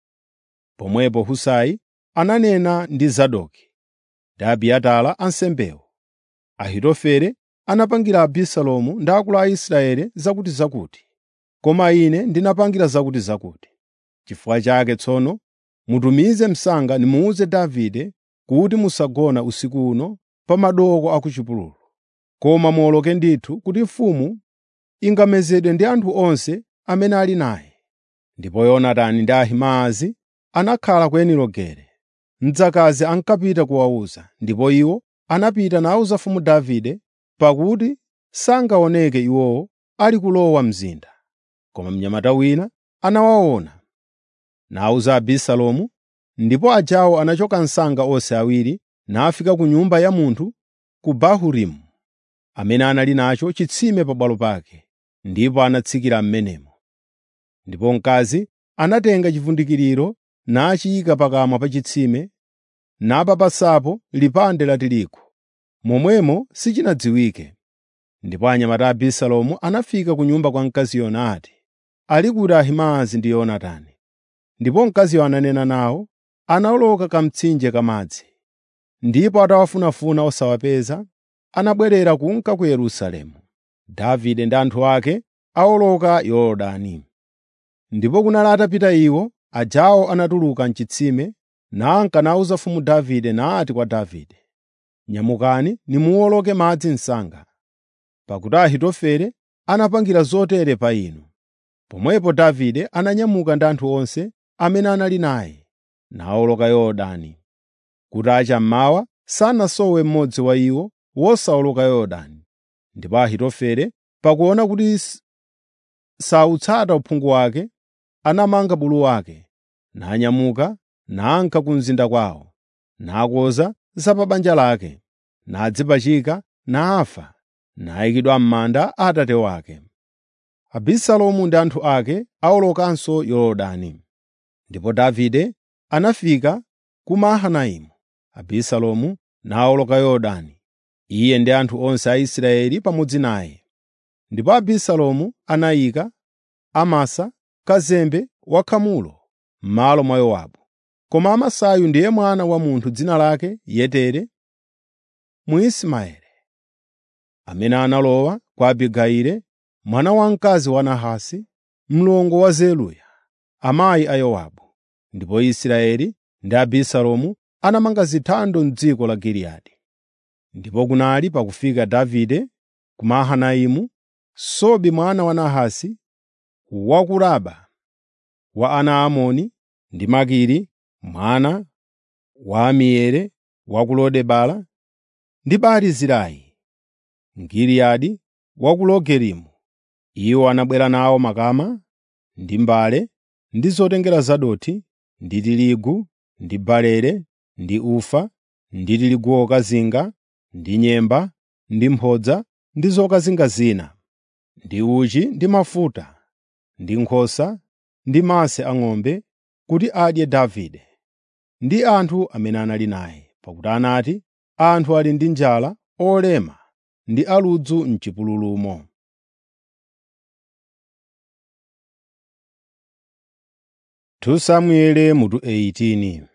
Pomwepo Husai ananena ndi Zadoki ndi Abiatara ansembewo. Ahitofele anapangira Abisalomu ndi akulu a Israeli zakutizakuti, koma ine ndinapangira zakutizakuti. Chifukwa chake tsono mutumize msanga nimuwuze Davide kuti musagona usiku uno pa madooko a ku chipululu, koma muwoloke ndithu kuti mfumu ingamezedwe ndi anthu onse amene ali naye. Ndipo Yonatani ndi Ahimaazi anakhala ku Enirogele. Mdzakazi ankapita kuwawuza, ndipo iwo anapita nawuza mfumu Davide, pakuti sangaoneke iwowo ali kulowa mzinda. Koma mnyamata wina anawaona, nawuza Abisalomu, ndipo ajawo anachoka msanga onse awiri nafika ku nyumba ya munthu ku Bahurimu, amene anali nacho chitsime pabwalo pake, ndipo anatsikira m'menemo. Ndipo mkazi anatenga chivundikiriro nachiyika pakamwa pa chitsime, napapasapo lipande la tirigu, momwemo sichinadziwike. Ndipo anyamata a Abisalomu anafika ku nyumba kwa mkaziyo nati, “Ali kuti Ahimaazi ndi Yonatani?” Ndipo mkaziyo ananena nawo, anawoloka kamtsinje kamadzi. Ndipo atawafunafuna osawapeza, anabwerera kunka ku Yerusalemu. Davide ndi anthu ake awoloka Yorodani. Ndipo kunali atapita iwo, ajawo anatuluka m'chitsime, nanka nawuza mfumu Davide nati kwa Davide, “Nyamukani nimuwoloke madzi msanga, pakuti Ahitofele anapangira zotere pa inu.” Pomwepo Davide ananyamuka ndi anthu onse amene anali naye, nawoloka Yorodani. Kutacha mmawa sanasowe mmodzi wa iwo wosawoloka Yorodani. Ndipo Ahitofele pakuona kuti sawutsata uphungu wake, anamanga bulu wake, nanyamuka nanka ku mzinda kwawo, nakonza za pa banja lake, nadzipachika, nafa, nayikidwa m'manda a atate wake. Abisalomu ndi anthu ake awolokanso Yorodani. Ndipo Davide anafika ku Mahanaimu, Abisalomu nawoloka Yorodani, iye ndi anthu onse a Israeli pamodzi naye. Ndipo Abisalomu anayika Amasa, kazembe wakhamulo, m'malo mwa Yowabu. Koma Amasayu ndiye mwana wa munthu dzina lake Yetere, Mwismaeli, amene analowa kwa Abigayili, mwana wamkazi wa Nahasi, mlongo wa Zeruya, amayi a Yowabu. Ndipo Israeli ndi Abisalomu anamanga zithando m'dziko la Giliyadi. Ndipo kunali pakufika Davide ku Mahanaimu, Sobi mwana wa Nahasi wa ku Raba wa ana a Amoni ndi Makiri mwana wa Amieli wa ku Lodebara ndi Barizilai Mgiliyadi wa ku Rogelimu. Iwo anabwera nawo makama ndi mbale ndi zotengera zadothi ndi tirigu ndi barele ndi ufa ndi tirigu wokazinga ndi nyemba ndi mphodza ndi zokazinga zina ndi uchi ndi mafuta ndi nkhosa ndi mase ang'ombe kuti adye Davide ndi anthu amene anali naye, pakuti anati, “Anthu ali ndi njala, olema ndi aludzu m'chipululumo.” Samueli mutu 18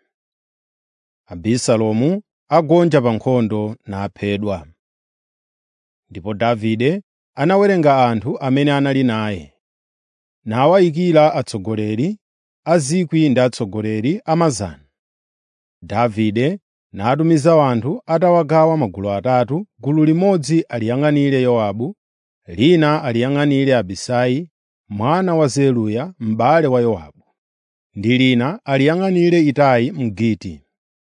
Abisalomu agonja pa nkhondo naphedwa. Ndipo Davide anawerenga anthu amene anali naye, nawayikira atsogoleri a 1,000 ndi atsogoleri a 100. Davide natumiza anthu atawagawa magulu atatu, gulu limodzi aliyang'anire Yowabu, lina aliyang'anire Abisai mwana wa Zeruya m'bale wa Yowabu, ndi lina aliyang'anire Itai Mgiti.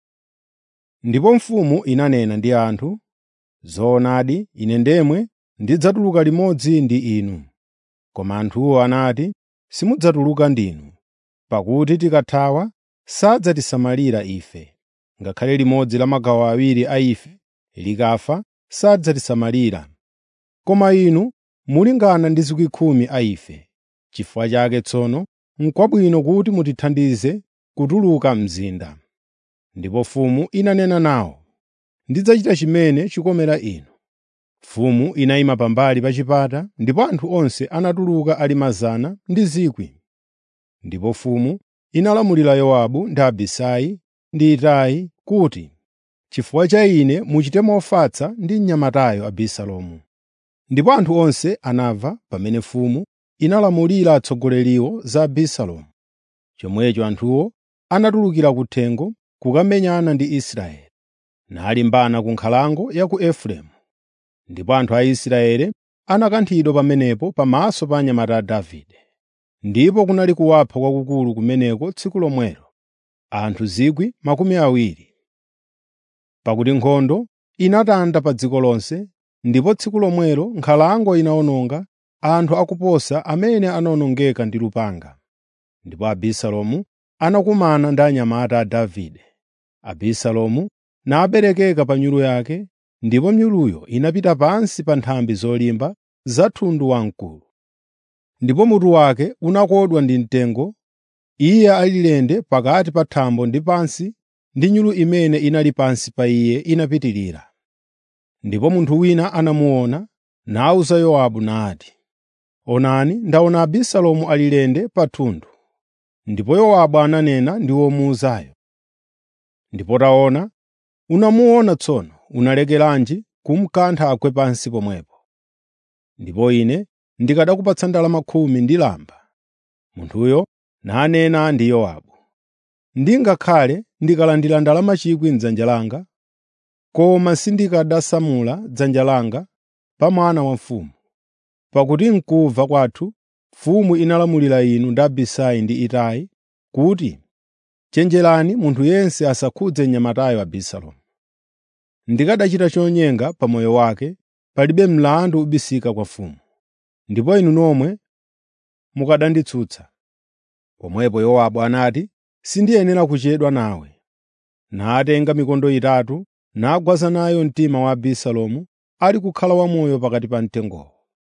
Ndipo mfumu inanena ndi anthu, “Zoonadi ine ndemwe ndidzatuluka limodzi ndi inu.” Koma anthuwo anati, “Simudzatuluka ndinu, pakuti tikathawa sadzatisamalira ife, ngakhale limodzi la magawo awiri a ife likafa sadzatisamalira. Koma inu mulingana ndi 10,000 a ife. Chifukwa chake tsono n'kwabwino kuti mutithandize kutuluka mzinda.” Ndipo mfumu inanena nawo, “Ndidzachita chimene chikomera inu.” Mfumu inayima pambali pa chipata, ndipo anthu onse anatuluka ali 100 ndi 1,000. Ndipo mfumu inalamulira Yowabu ndi Abisai ndi Itai kuti, “Chifukwa cha ine muchite mofatsa ndi mnyamatayo Abisalomu.” Ndipo anthu onse anamva pamene mfumu inalamulira atsogoleriwo za Abisalomu. Chomwecho anthuwo anatulukira kuthengo kukamenyana ndi Israeli, nalimbana ku nkhalango ya ku Efereimu. Ndipo anthu a Israeli anakanthidwa pamenepo pamaso pa anyamata a Davide. Ndipo kunali kuwapha kwakukulu kumeneko tsiku lomwelo, anthu 20,000. Pakuti nkhondo inatanda pa dziko lonse, ndipo tsiku lomwelo nkhalango inawononga anthu akuposa amene anawonongeka ndi lupanga. Ndipo Abisalomu anakumana ndi anyamata a Davide. Abisalomu naberekeka pa nyulu yake, ndipo nyuluyo inapita pansi pa nthambi zolimba za thundu wamkulu. Ndipo mutu wake unakodwa ndi mtengo, iye ali lende pakati pa thambo ndi pansi, ndi nyulu imene inali pansi pa iye inapitirira. Ndipo munthu wina anamuona, nawuza Yowabu nati, “Onani, ndaona Abisalomu ali lende pa thundu.” Ndipo Yowabu ananena ndi womuwuzayo, “Ndipo taona, unamuona tsono, unalekeranji kumukantha agwe pansi pomwepo? Ndipo ine ndikanakupatsa ndalama khumi ndi lamba.” Munthuyo nanena ndi Yowabu, “Ndingakhale ndikalandira ndalama 1,000 m'dzanja langa, koma sindikanasamula dzanja langa pa mwana wa mfumu. Pakuti m'kumva kwathu mfumu inalamulira inu ndi Abisai ndi Itai kuti, ‘Chenjerani munthu yense asakhudze mnyamatayo Abisalomu.’ Ndikanachita chonyenga pa moyo wake, palibe mlandu ubisika kwa mfumu. Ndipo inu nomwe mukananditsutsa.” Pomwepo Yowabu anati, “Sindiyenera kuchedwa nawe.” Natenga mikondo itatu nagwaza nayo mtima wa Abisalomu ali kukhala wamoyo pakati pa mtengowo.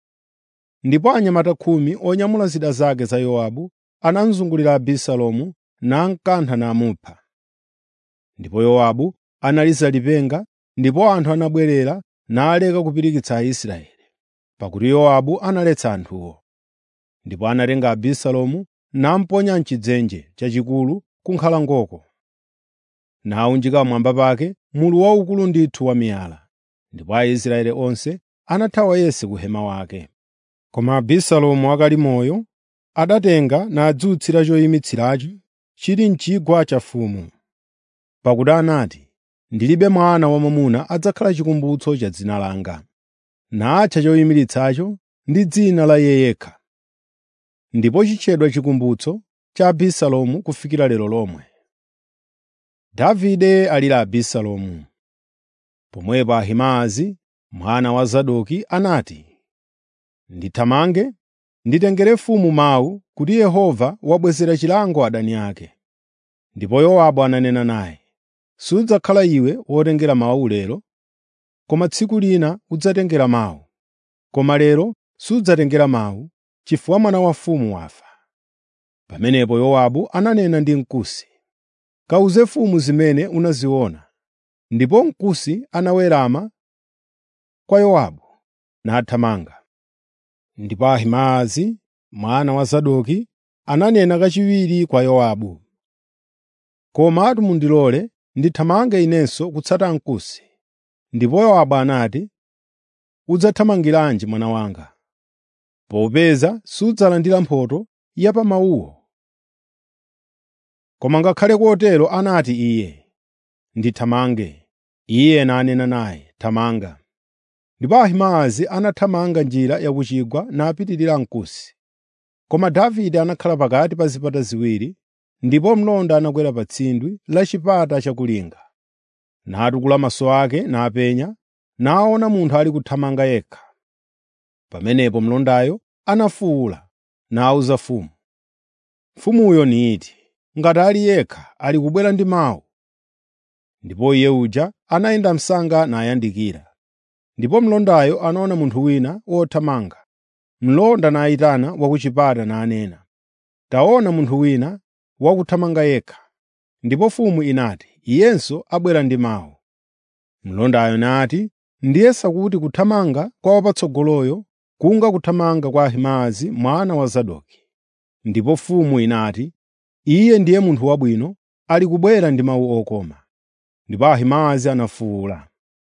Ndipo anyamata khumi onyamula zida zake za Yowabu anamuzungulira Abisalomu namkantha namupha. Ndipo Yowabu analiza lipenga, ndipo anthu anabwerera naleka kupirikitsa Aisraeli, pakuti Yowabu analetsa anthuwo. Ndipo anatenga Abisalomu namuponya m'chidzenje chachikulu ku nkhalangoko, nawunjika pamwamba pake mulu waukulu ndithu wa miyala. Ndipo Aisraeli onse anathawa yense ku hema wake. Koma Abisalomu akali moyo adatenga nadzutsira choyimitsiracho chili m'chigwa cha mfumu. Pakuti anati, “Ndilibe mwana wamwamuna adzakhala chikumbutso cha dzina langa.” Natcha choyimiritsacho ndi dzina la iye yekha. Ndipo chitchedwa chikumbutso cha Abisalomu kufikira lero lomwe. Davide alira Abisalomu. Pomwepo Ahimaazi mwana wa Zadoki anati, “Ndithamange nditengere mfumu mawu kuti Yehova wabwezera chilango adani ake.” Ndipo Yowabu ananena naye, “Sudzakhala iwe wotengera mawu lero, koma tsiku lina udzatengera mawu. Koma lero sudzatengera mawu, chifukwa mwana wa mfumu wafa.” Pamenepo Yowabu ananena ndi Mkusi, “Kawuze mfumu zimene unaziona.” Ndipo Mkusi anawerama kwa Yowabu nathamanga. Ndipo Ahimaazi mwana wa Zadoki ananena kachiwiri kwa Yowabu, “Komatu mundilole ndithamange inenso kutsata Mkusi.” Ndipo Yowabu anati, “Udzathamangiranji mwana wanga, popeza sudzalandira mphotho ya pa mawuwo?” Koma ngakhale kotero anati iye, “Ndithamange.” Iye nanena naye, “Thamanga.” Ndipo Ahimaazi anathamanga njira ya ku chigwa napitirira Mkusi. Koma Davide anakhala pakati pa zipata ziwiri, ndipo mlonda anakwera pa tsindwi la chipata chakulinga. Natukula maso ake napenya, naona munthu ali kuthamanga yekha. Pamenepo mlondayo anafuwula, nawuza mfumu. Mfumuyo niti, “Ngati ali yekha ali kubwera ndi mawu.” Ndipo iye uja anayenda msanga nayandikira. Ndipo mlondayo anaona munthu wina wothamanga. Mlonda nayitana wa ku chipata nanena, “Taona munthu wina wakuthamanga yekha.” Ndipo mfumu inati, “Iyenso abwera ndi mawu.” Mlondayo nati, “Ndiyesa kuti kuthamanga kwa wapatsogoloyo kunga kuthamanga kwa Ahimaazi mwana wa Zadoki.” Ndipo mfumu inati, “Iye ndiye munthu wabwino, ali kubwera ndi mawu okoma.” Ndipo Ahimaazi anafuwula,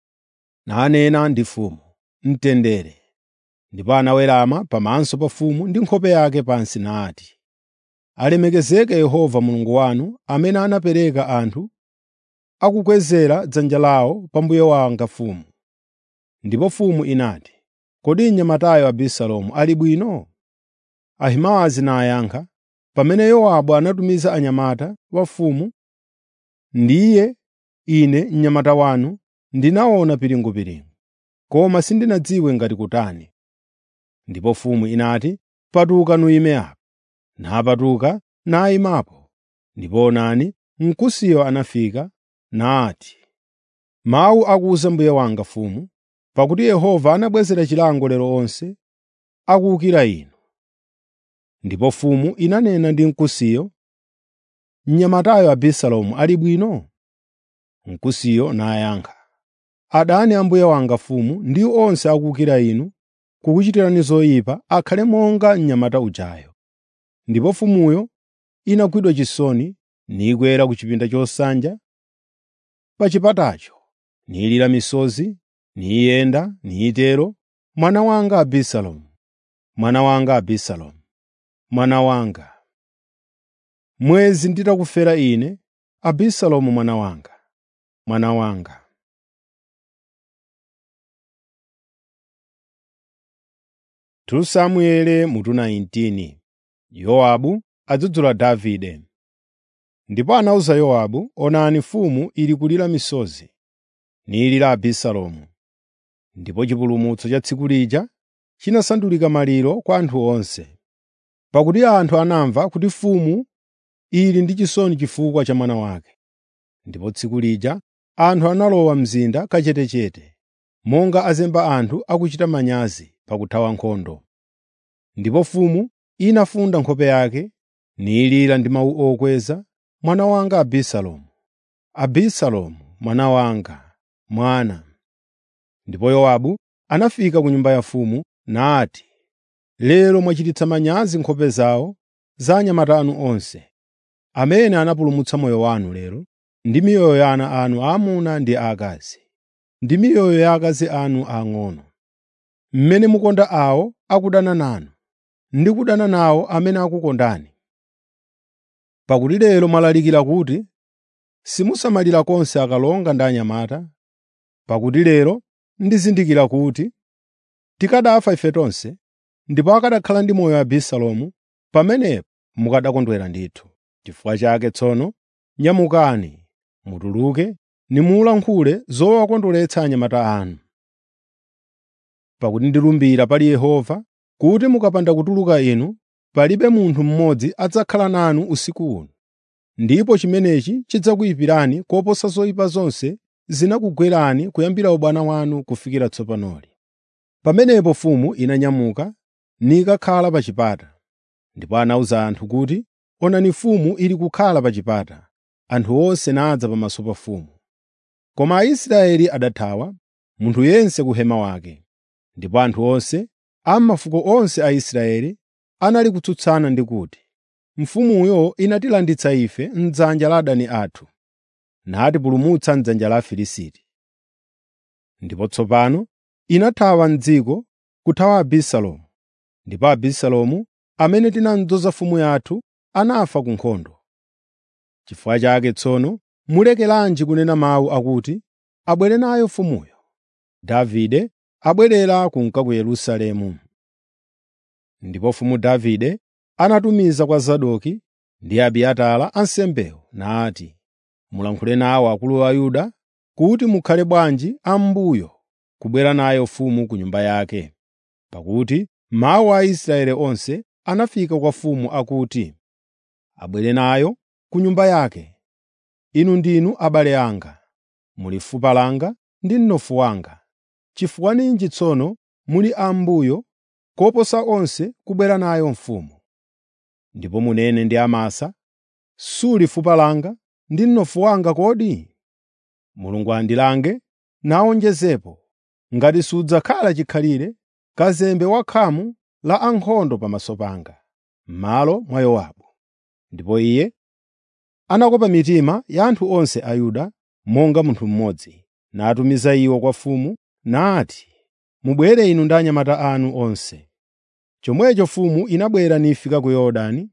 nanena ndi mfumu, “Mtendere.” Ndipo anawerama pamaso pa mfumu ndi nkhope yake pansi nati, “Alemekezeke Yehova Mulungu wanu amene anapereka anthu akukwezera dzanja lawo pa mbuye wanga mfumu.” Ndipo mfumu inati, “Kodi mnyamatayo Abisalomu ali bwino?” Ahimaazi nayankha, “Pamene Yowabu anatumiza anyamata wa mfumu, ndiye ine mnyamata wanu ndinaona piringupiringu, koma sindinadziwe ngati kutani.” Ndipo mfumu inati, “Patuka nuyime apa.” Napatuka nayimapo. Ndipo onani, Mkusiyo anafika nati, “Mawu akuwuza mbuye wanga mfumu, pakuti Yehova anabwezera chilango lero onse akuwukira inu.” Ndipo mfumu inanena ndi Mkusiyo, “Mnyamatayo Abisalomu ali bwino?” Mkusiyo nayankha, “Adani a mbuye wanga mfumu ndi onse akuwukira inu kukuchitirani zoyipa akhale monga mnyamata ujayo.” Ndipo mfumuyo inagwidwa chisoni nikwera ku chipinda chosanja pa chipatacho, nilira misozi, niyenda, nitero, “Mwana wanga Abisalomu, mwana wanga Abisalomu, mwana wanga! Mwezi nditakufera ine, Abisalomu mwana wanga, mwana wanga!” Tu Samuele mutu 19 Yowabu adzudzula Davide. Ndipo anawuza Yowabu, “Onani mfumu ili kulira misozi, nilira Abisalomu.” Ndipo chipulumutso cha tsiku lija chinasandulika maliro kwa anthu onse, pakuti anthu anamva kuti mfumu ili ndi chisoni chifukwa cha mwana wake. Ndipo tsiku lija anthu analowa mzinda kachetechete, monga azemba anthu akuchita manyazi pakuthawa nkhondo. Ndipo mfumu inafunda nkhope yake, nilira ndi mawu okweza, “Mwana wanga Abisalomu! Abisalomu mwana wanga, mwana. Ndipo Yowabu anafika ku nyumba ya mfumu nati, “Lero mwachititsa manyazi nkhope zawo za anyamata anu onse, amene anapulumutsa moyo wanu lero, ndi miyoyo ya ana anu aamuna ndi aakazi, ndi miyoyo ya akazi anu aang'ono, mmene mukonda awo akudana nanu, ndi kudana nawo amene akukondani. Pakuti lero mwalalikira kuti simusamalira konse akalonga ndi anyamata, pakuti lero ndizindikira kuti tikanafa ife tonse, ndipo akanakhala ndi moyo Abisalomu, pamenepo mukanakondwera ndithu. N'chifukwa chake tsono nyamukani, mutuluke, nimulankhule zowakondweretsa anyamata anu. Pakuti ndilumbira pali Yehova kuti mukapanda kutuluka inu, palibe munthu mmodzi adzakhala nanu usiku uno, ndipo chimenechi chidzakuyipirani koposa zoyipa zonse zinakugwerani kuyambira ubwana wanu kufikira tsopanoli.” Pamenepo mfumu inanyamuka nikakhala pa chipata. Ndipo anawuza anthu kuti, “Onani mfumu ili kukhala pa chipata.” Anthu onse nadza pamaso pa mfumu. Koma Aisraeli adathawa, munthu yense ku hema wake. Ndipo anthu onse a mafuko onse a Israeli anali kutsutsana ndi kuti, “Mfumuyo inatilanditsa ife m'dzanja la adani athu, natipulumutsa m'dzanja la Afilisti. Ndipo tsopano inathawa m'dziko kuthawa Abisalomu, ndipo Abisalomu amene tinamudzoza mfumu yathu anafa ku nkhondo. N'chifukwa chake tsono mulekeranji kunena mawu akuti, ‘Abwere nayo mfumuyo.’ ” Davide abwerera kunka ku Yerusalemu. Ndipo mfumu Davide anatumiza kwa Zadoki ndi Abiatara ansembewo nati, “Mulankhule nawo akulu a Yuda kuti mukhale bwanji ambuyo kubwera nayo mfumu ku nyumba yake.” Pakuti mawu a Aisraeli onse anafika kwa mfumu akuti, “Abwere nayo ku nyumba yake. Inu ndinu abale anga, muli fupa langa ndi mnofu wanga. Chifukwa ninji tsono muli ambuyo koposa onse kubwera nayo mfumu? Ndipo munene ndi Amasa, suli fupa langa ndi mnofu wanga kodi? Mulungu andilange nawonjezepo, ngati sudzakhala chikhalire kazembe wakhamu la ankhondo pamaso panga, m'malo mwa Yowabu.” Ndipo iye anakopa mitima ya anthu onse a Yuda monga munthu mmodzi, natumiza iwo kwa mfumu nati, “Mubwere inu ndi anyamata anu onse.” Chomwecho mfumu inabwera nifika ku Yorodani,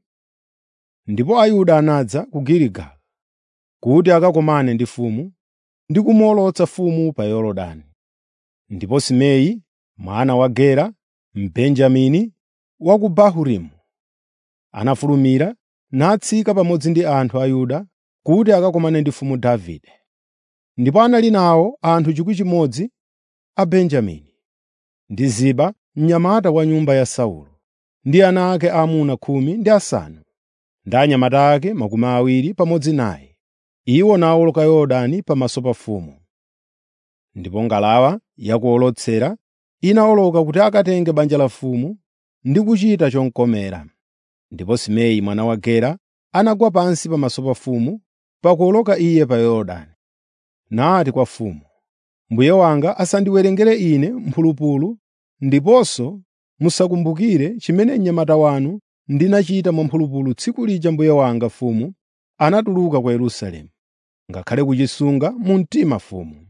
ndipo Ayuda anadza ku Giligala kuti akakumane ndi mfumu ndi kumuwolotsa mfumu pa Yorodani. Ndipo Simei mwana wa Gera, Mbenjamini wa ku Bahurimu, anafulumira natsika pamodzi ndi anthu a Yuda kuti akakumane ndi mfumu Davide. Ndipo anali nawo anthu 1,000 a Benjamini, ndi Ziba mnyamata wa nyumba ya Saulo, ndi ana ake aamuna khumi ndi asanu, ndi anyamata ake makumi awiri pamodzi naye. Iwo nawoloka Yorodani pamaso pa mfumu. Ndipo ngalawa yakuwolotsera inawoloka kuti akatenge banja la mfumu ndi kuchita chomkomera. Ndipo Simei mwana wa Gera anagwa pansi pamaso pa mfumu pakuwoloka iye pa Yorodani. Nati kwa mfumu, “Mbuye wanga asandiwerengere ine mphulupulu ndiponso musakumbukire chimene mnyamata wanu ndinachita mwamphulupulu tsiku lija mbuye wanga mfumu anatuluka ku Yerusalemu, ngakhale kuchisunga mu mtima mfumu.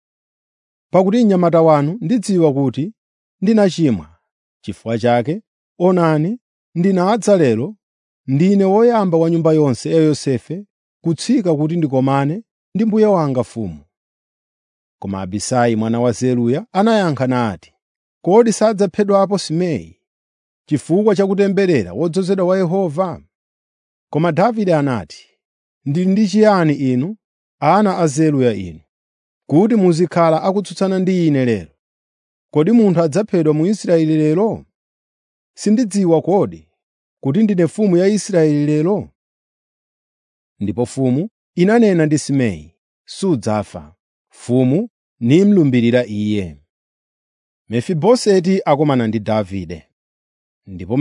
Pakuti mnyamata wanu ndidziwa kuti ndinachimwa. Chifukwa chake, onani, ndinadza lero, ndine woyamba wa nyumba yonse ya Yosefe kutsika kuti ndikomane ndi mbuye wanga mfumu.” Koma Abisai mwana wa Zeruya anayankha nati, “Kodi sadzaphedwapo Simei chifukwa cha kutemberera wodzozedwa wa Yehova?” Koma Davide anati, “Ndili ndi chiyani inu, ana a Zeruya inu, kuti muzikhala akutsutsana ndi ine lero? Kodi munthu adzaphedwa mu Israeli lero? Sindidziwa kodi kuti ndine mfumu ya Israeli lero?” Ndipo mfumu inanena ndi Simei, “Sudzafa.” Mfumu nimlumbirira iye. Mefiboseti akomana ndi Davide. Ndipo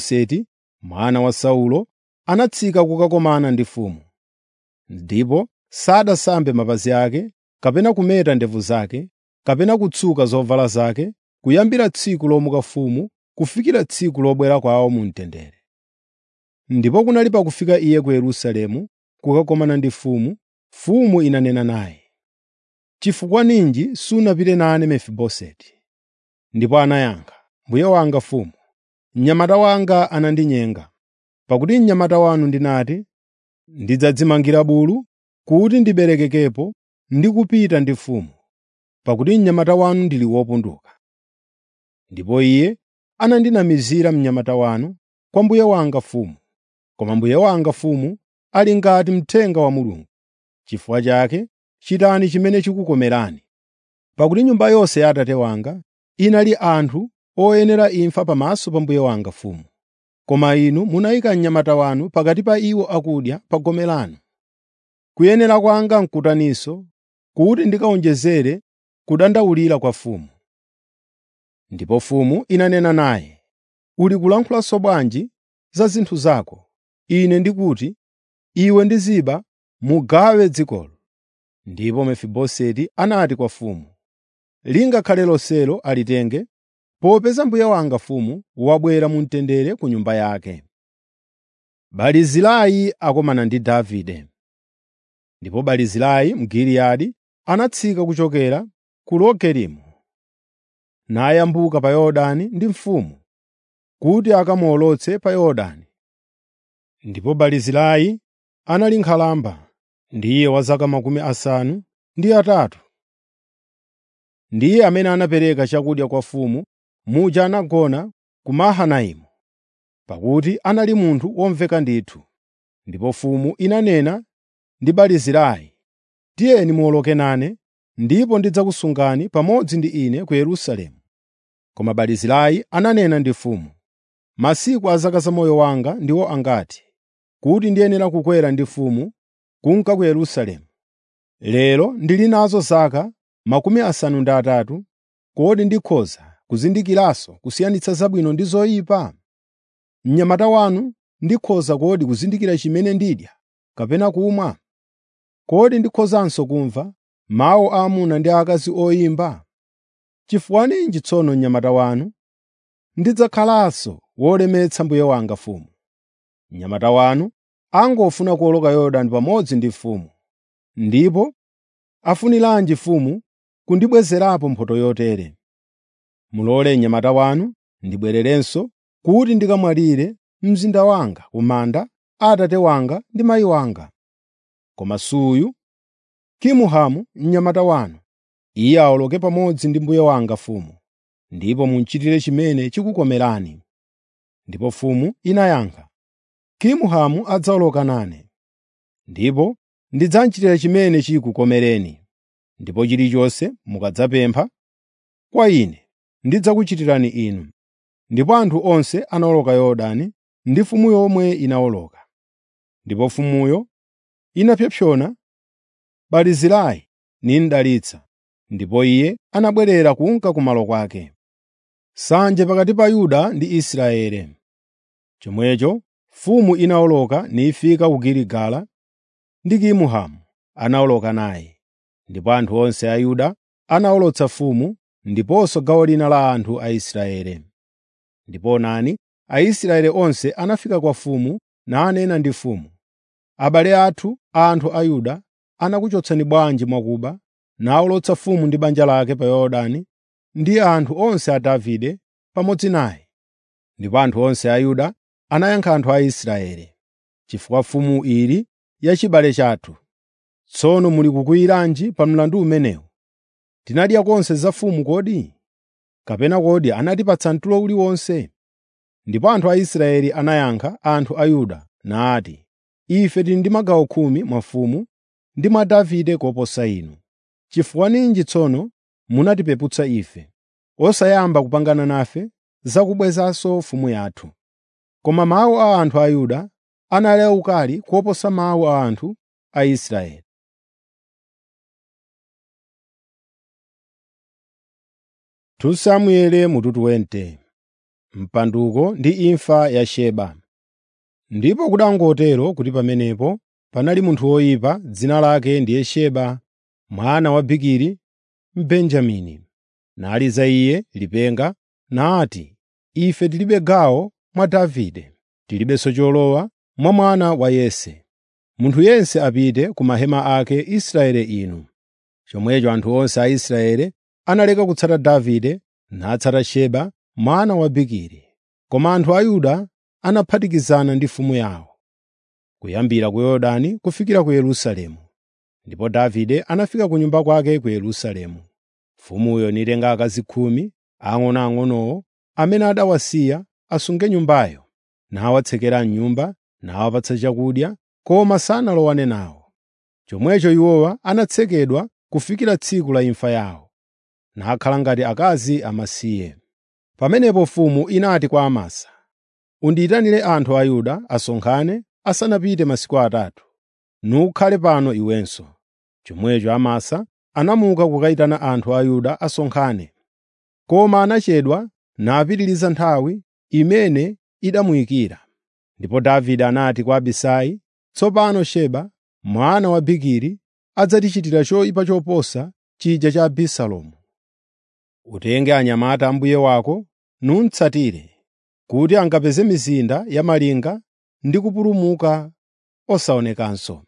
Mefiboseti mwana wa Saulo anatsika kukakomana ndi mfumu. Ndipo sadasambe mapazi ake kapena kumeta ndevu zake kapena kutsuka zovala zake kuyambira tsiku lomuka mfumu kufikira tsiku lobwera kwawo mu mtendere. Ndipo kunali pakufika iye ku Yerusalemu kukakomana ndi mfumu, mfumu inanena naye, “Chifukwa ninji sunapite nane Mefiboseti?” Ndipo anayankha, “Mbuye wanga mfumu, mnyamata wanga anandinyenga, pakuti mnyamata wanu ndinati, ‘Ndidzadzimangira bulu kuti ndiberekekepo ndi kupita ndi mfumu,’ pakuti mnyamata wanu ndili wopunduka. Ndipo iye anandinamizira mnyamata wanu kwa mbuye wanga mfumu, koma mbuye wanga mfumu ali ngati mthenga wa Mulungu. Chifukwa chake chitani chimene chikukomerani. Pakuti nyumba yonse ya Atate wanga inali anthu oyenera imfa pamaso pa mbuye wanga mfumu. Koma inu munayika mnyamata wanu pakati pa iwo akudya pa gome lanu. Kuyenera kwanga n'kutaninso kuti ndikawonjezere kudandaulira kwa mfumu.” Ndipo mfumu inanena naye, “Uli kulankhulanso bwanji za zinthu zako? Ine ndikuti, iwe ndi Ziba mugawe dzikolo.” Ndipo Mefiboseti anati kwa mfumu, “Lingakhale lonselo alitenge, popeza mbuye wanga mfumu wabwera mu mtendere ku nyumba yake.” Barizilai akomana ndi Davide. Ndipo Barizilai Mgiliyadi anatsika kuchokera ku Rogelimu nayambuka pa Yorodani ndi mfumu kuti akamuwolotse pa Yorodani. Ndipo Barizilai anali nkhalamba, ndiye wa zaka makumi asanu ndi atatu. Ndiye amene anapereka chakudya kwa mfumu muja anagona ku Mahanaimu, pakuti anali munthu womveka ndithu. Ndipo mfumu inanena ndi Barizilai, “Tiyeni muwoloke nane, ndipo ndidzakusungani pamodzi ndi ine ku Yerusalemu.” Koma Barizilai ananena ndi mfumu, “Masiku a zaka za moyo wanga ndiwo angati, kuti ndiyenera kukwera ndi mfumu kunka ku Yerusalemu. Lero ndili nazo zaka makumi asanu ndi atatu, kodi ndikhoza kuzindikiranso kusiyanitsa zabwino ndi zoyipa? Mnyamata wanu ndikhoza kodi kuzindikira chimene ndidya kapena kumwa? Kodi ndikhozanso kumva mawu a amuna ndi akazi oyimba? Chifukwa ninji tsono mnyamata wanu ndidzakhalanso wolemetsa mbuye wanga mfumu? Mnyamata wanu angofuna kuwoloka Yorodani pamodzi ndi mfumu, ndipo afuniranji mfumu kundibwezerapo mphotho yotere? Mulole mnyamata wanu ndibwererenso kuti ndikamwalire mzinda wanga ku manda a atate wanga ndi mayi wanga. Koma suyu Kimuhamu mnyamata wanu, iye awoloke pamodzi ndi mbuye wanga mfumu, ndipo muchitire chimene chikukomerani.” Ndipo mfumu inayankha, “Kimuhamu adzawoloka nane, ndipo ndidzamchitira chimene chikukomereni. Ndipo chilichonse mukadzapempha kwa ine ndidzakuchitirani inu.” Ndipo anthu onse anawoloka Yorodani ndi mfumu yomwe inawoloka. Ndipo mfumuyo inapsompsona Barizilai nimdalitsa, ndipo iye anabwerera kunka kumalo kwake. Sanje pakati pa Yuda ndi Israeli. Chomwecho mfumu inawoloka nifika ku Giligala ndi Kimuhamu anawoloka naye. Ndipo anthu onse a Yuda anawolotsa mfumu ndiponso gawo lina la anthu a Israeli. Ndipo onani, Aisraeli onse anafika kwa mfumu nanena ndi mfumu, “Abale athu, anthu a Yuda, anakuchotsani bwanji mwakuba, nawolotsa mfumu ndi banja lake pa Yorodani ndi anthu onse a Davide pamodzi naye?” Ndipo anthu onse a Yuda anayankha anthu a Israeli, “Chifukwa mfumu ili ya chibale chathu. Tsono muli kukwiyiranji pa mlandu umenewu? Tinadya konse za mfumu kodi? Kapena kodi anatipatsa mtulo uliwonse?” Ndipo anthu a Israeli anayankha anthu a Yuda nati, “Ife tili ndi magawo khumi mwa mfumu ndi mwa Davide koposa inu. Chifukwa ninji tsono munatipeputsa ife, osayamba kupangana nafe za kubwezanso mfumu yathu?” Koma mawu a anthu a Yuda anali awukali koposa mawu a anthu a Israeli. Samueli mutu 20 Mpanduko ndi imfa ya Sheba. Ndipo kudangotero kuti pamenepo panali munthu woyipa dzina lake ndiye Sheba mwana wa Bikiri Mbenjamini. Naliza iye lipenga nati, “Ife tilibe gawo mwa Davide, tilibenso cholowa mwa mwana wa Yese. Munthu yense apite ku mahema ake Israeli inu.” Chomwecho anthu onse a Israeli analeka kutsata Davide natsata Sheba mwana wa Bikiri. Koma anthu a Yuda anaphatikizana ndi mfumu yawo, kuyambira ku Yorodani kufikira ku Yerusalemu. Ndipo Davide anafika ku nyumba kwake ku Yerusalemu. Mfumuyo nitenga akazi khumi ang'onoang'onowo amene adawasiya asunge nyumbayo, nawatsekera m'nyumba, nawapatsa chakudya, koma sanalowane nawo. Chomwecho iwowa anatsekedwa kufikira tsiku la imfa yawo, nakhala ngati akazi amasiye. Pamenepo mfumu inati kwa Amasa, “Undiyitanire anthu a Yuda asonkhane asanapite masiku atatu, nukhale pano iwenso.” Chomwecho Amasa anamuka kukayitana anthu a Yuda asonkhane. Koma anachedwa napitiriza nthawi imene idamuyikira. Ndipo Davide anati kwa Abisai, “Tsopano Sheba mwana wa Bikiri adzatichitira choyipa choposa chija cha Abisalomu. Utenge anyamata a mbuye wako nuntsatire, kuti angapeze mizinda ya malinga ndi kupulumuka osaonekanso.”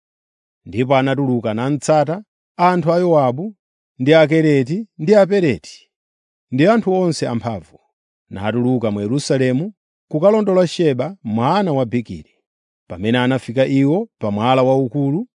Ndipo anatuluka natsata anthu a Yowabu ndi Akereti ndi Apeleti ndi anthu onse amphamvu, natuluka mu Yerusalemu kukalondola Sheba mwana wa Bikiri. Pamene anafika iwo pa mwala waukulu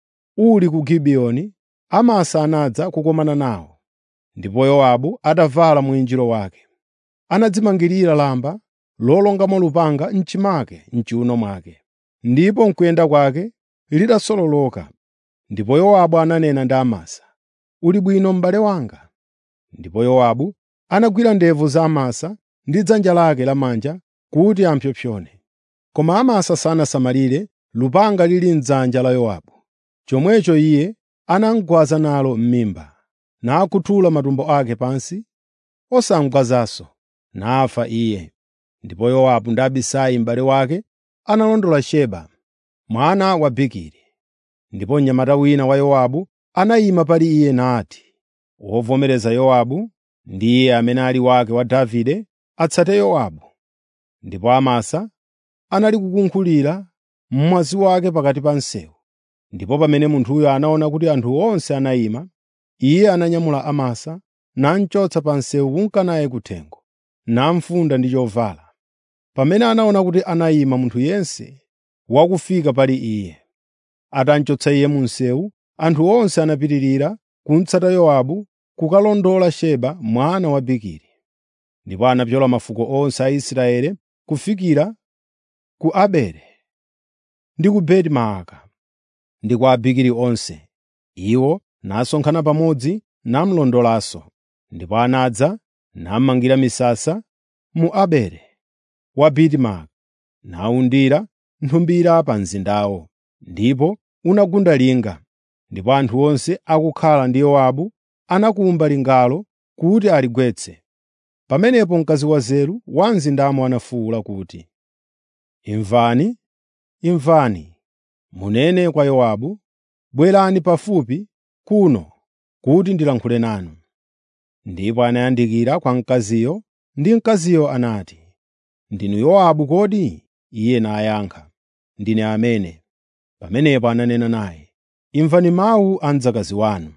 uli ku Gibiyoni, Amasa anadza kukumana nawo, ndipo Yowabu atavala mwinjiro wake. Anadzimangirira lamba lolongamo lupanga m'chimake m'chiwuno mwake, ndipo m'kuyenda kwake litasololoka. Ndipo Yowabu ananena ndi Amasa, “Uli bwino m'bale wanga?” Ndipo Yowabu anagwira ndevu za Amasa ndi dzanja lake lamanja kuti ampsopsone. Koma Amasa sanasamalire lupanga lili m'dzanja la Yowabu. Chomwecho iye anamugwaza nalo m'mimba, nakhuthula matumbo ake pansi, osamugwazanso, nafa iye. Ndipo Yowabu ndi Abisai m'bale wake analondola Sheba, mwana wa Bikiri. Ndipo mnyamata wina wa Yowabu anayima pali iye nati, wovomereza Yowabu ndi iye amene ali wake wa Davide atsate Yowabu. Ndipo Amasa anali kukunkhulira mmwazi wake pakati pa msewu. Ndipo pamene munthuyo anaona kuti anthu onse anayima, iye ananyamula Amasa namchotsa pa msewu kunka naye kuthengo, namufunda ndi chovala. Pamene anaona kuti anayima munthu yense wakufika pali iye, atamchotsa iye mu msewu, anthu onse anapitirira kumtsata Yowabu kukalondola Sheba mwana wa Bikiri. Ndipo anapyola mafuko onse a Israeli kufikira ku Abele ndi ku Beti-Maaka ndi kwa Abikiri onse. Iwo nasonkhana pamodzi namulondolanso. Ndipo anadza namangira misasa mu Abele wa Beti-Maaka, nawundira nthumbira pa mzindawo, ndipo unagunda linga. Ndipo anthu onse akukhala ndi Yowabu anakumba lingalo kuti aligwetse. Pamenepo mkazi wanzeru wa mzindamo anafuwula kuti, “Imvani, imvani! Munene kwa Yowabu, bwerani pafupi kuno kuti ndilankhule nanu.” Ndipo anayandikira kwa mkaziyo, ndi mkaziyo anati, “Ndinu Yowabu kodi?” Iye nayankha, “Ndine amene.” Pamenepo ananena naye, “Imvani mawu a mdzakazi wanu.”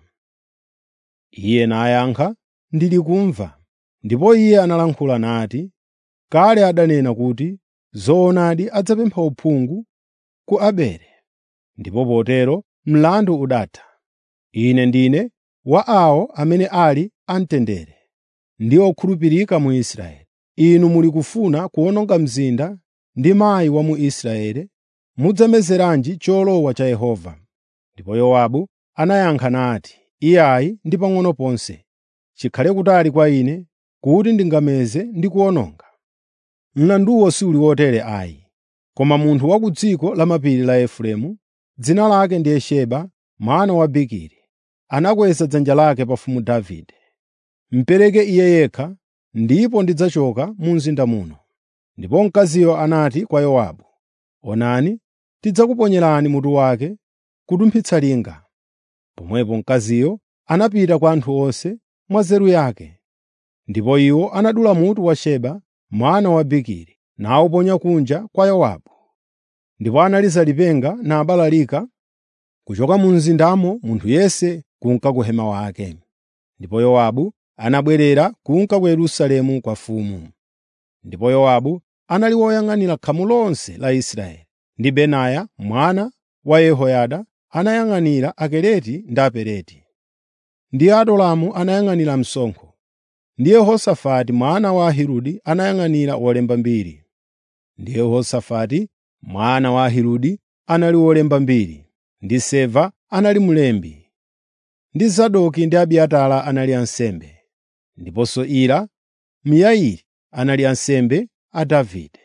Iye nayankha, “Ndili kumva.” Ndipo iye analankhula nati, “Kale adanena kuti, ‘Zoonadi adzapempha uphungu ku Abele.’ Ndipo potero mlandu udatha. Ine ndine wa awo amene ali amtendere ndi okhulupirika mu Israeli. Inu muli kufuna kuwononga mzinda ndi mayi wa mu Israeli, mudzamezeranji cholowa cha Yehova?” Ndipo Yowabu anayankha nati, “Iyayi ndi pang'ono ponse. Chikhale kutali kwa ine kuti ndingameze ndi kuwononga. Mlanduwo suli wotere ayi.” Koma munthu wa ku dziko lamapiri la Efereimu, dzina lake ndiye Sheba mwana wa Bikiri, anakweza dzanja lake pa mfumu Davide. “Mupereke iye yekha, ndipo ndidzachoka mu mzinda muno.” Ndipo mkaziyo anati kwa Yowabu, “Onani, tidzakuponyerani mutu wake kutumphitsa linga.” Pomwepo mkaziyo anapita kwa anthu onse mwa nzeru yake. Ndipo iwo anadula mutu wa Seba mwana wa Bikiri nawuponya kunja kwa Yowabu. Ndipo analiza lipenga nabalalika kuchoka mu mzindamo munthu yense kunka ku hema wake. Ndipo Yowabu anabwerera kunka ku Yerusalemu kwa mfumu. Ndipo Yowabu anali woyang'anira khamu lonse la Israeli, ndi Benaya mwana wa Yehoyada anayang'anira Akereti ndi Apeleti. Ndi Adulamu anayang'anira msonkho, ndi Yehosafati mwana wa Ahiludi anayang'anira wolemba mbiri. Ndi Yehosafati mwana wa Ahiludi anali wolemba mbiri, ndi Seva anali mlembi, ndi Zadoki ndi Abiatara anali ansembe, ndiponso Ira Myairi anali ansembe a Davide.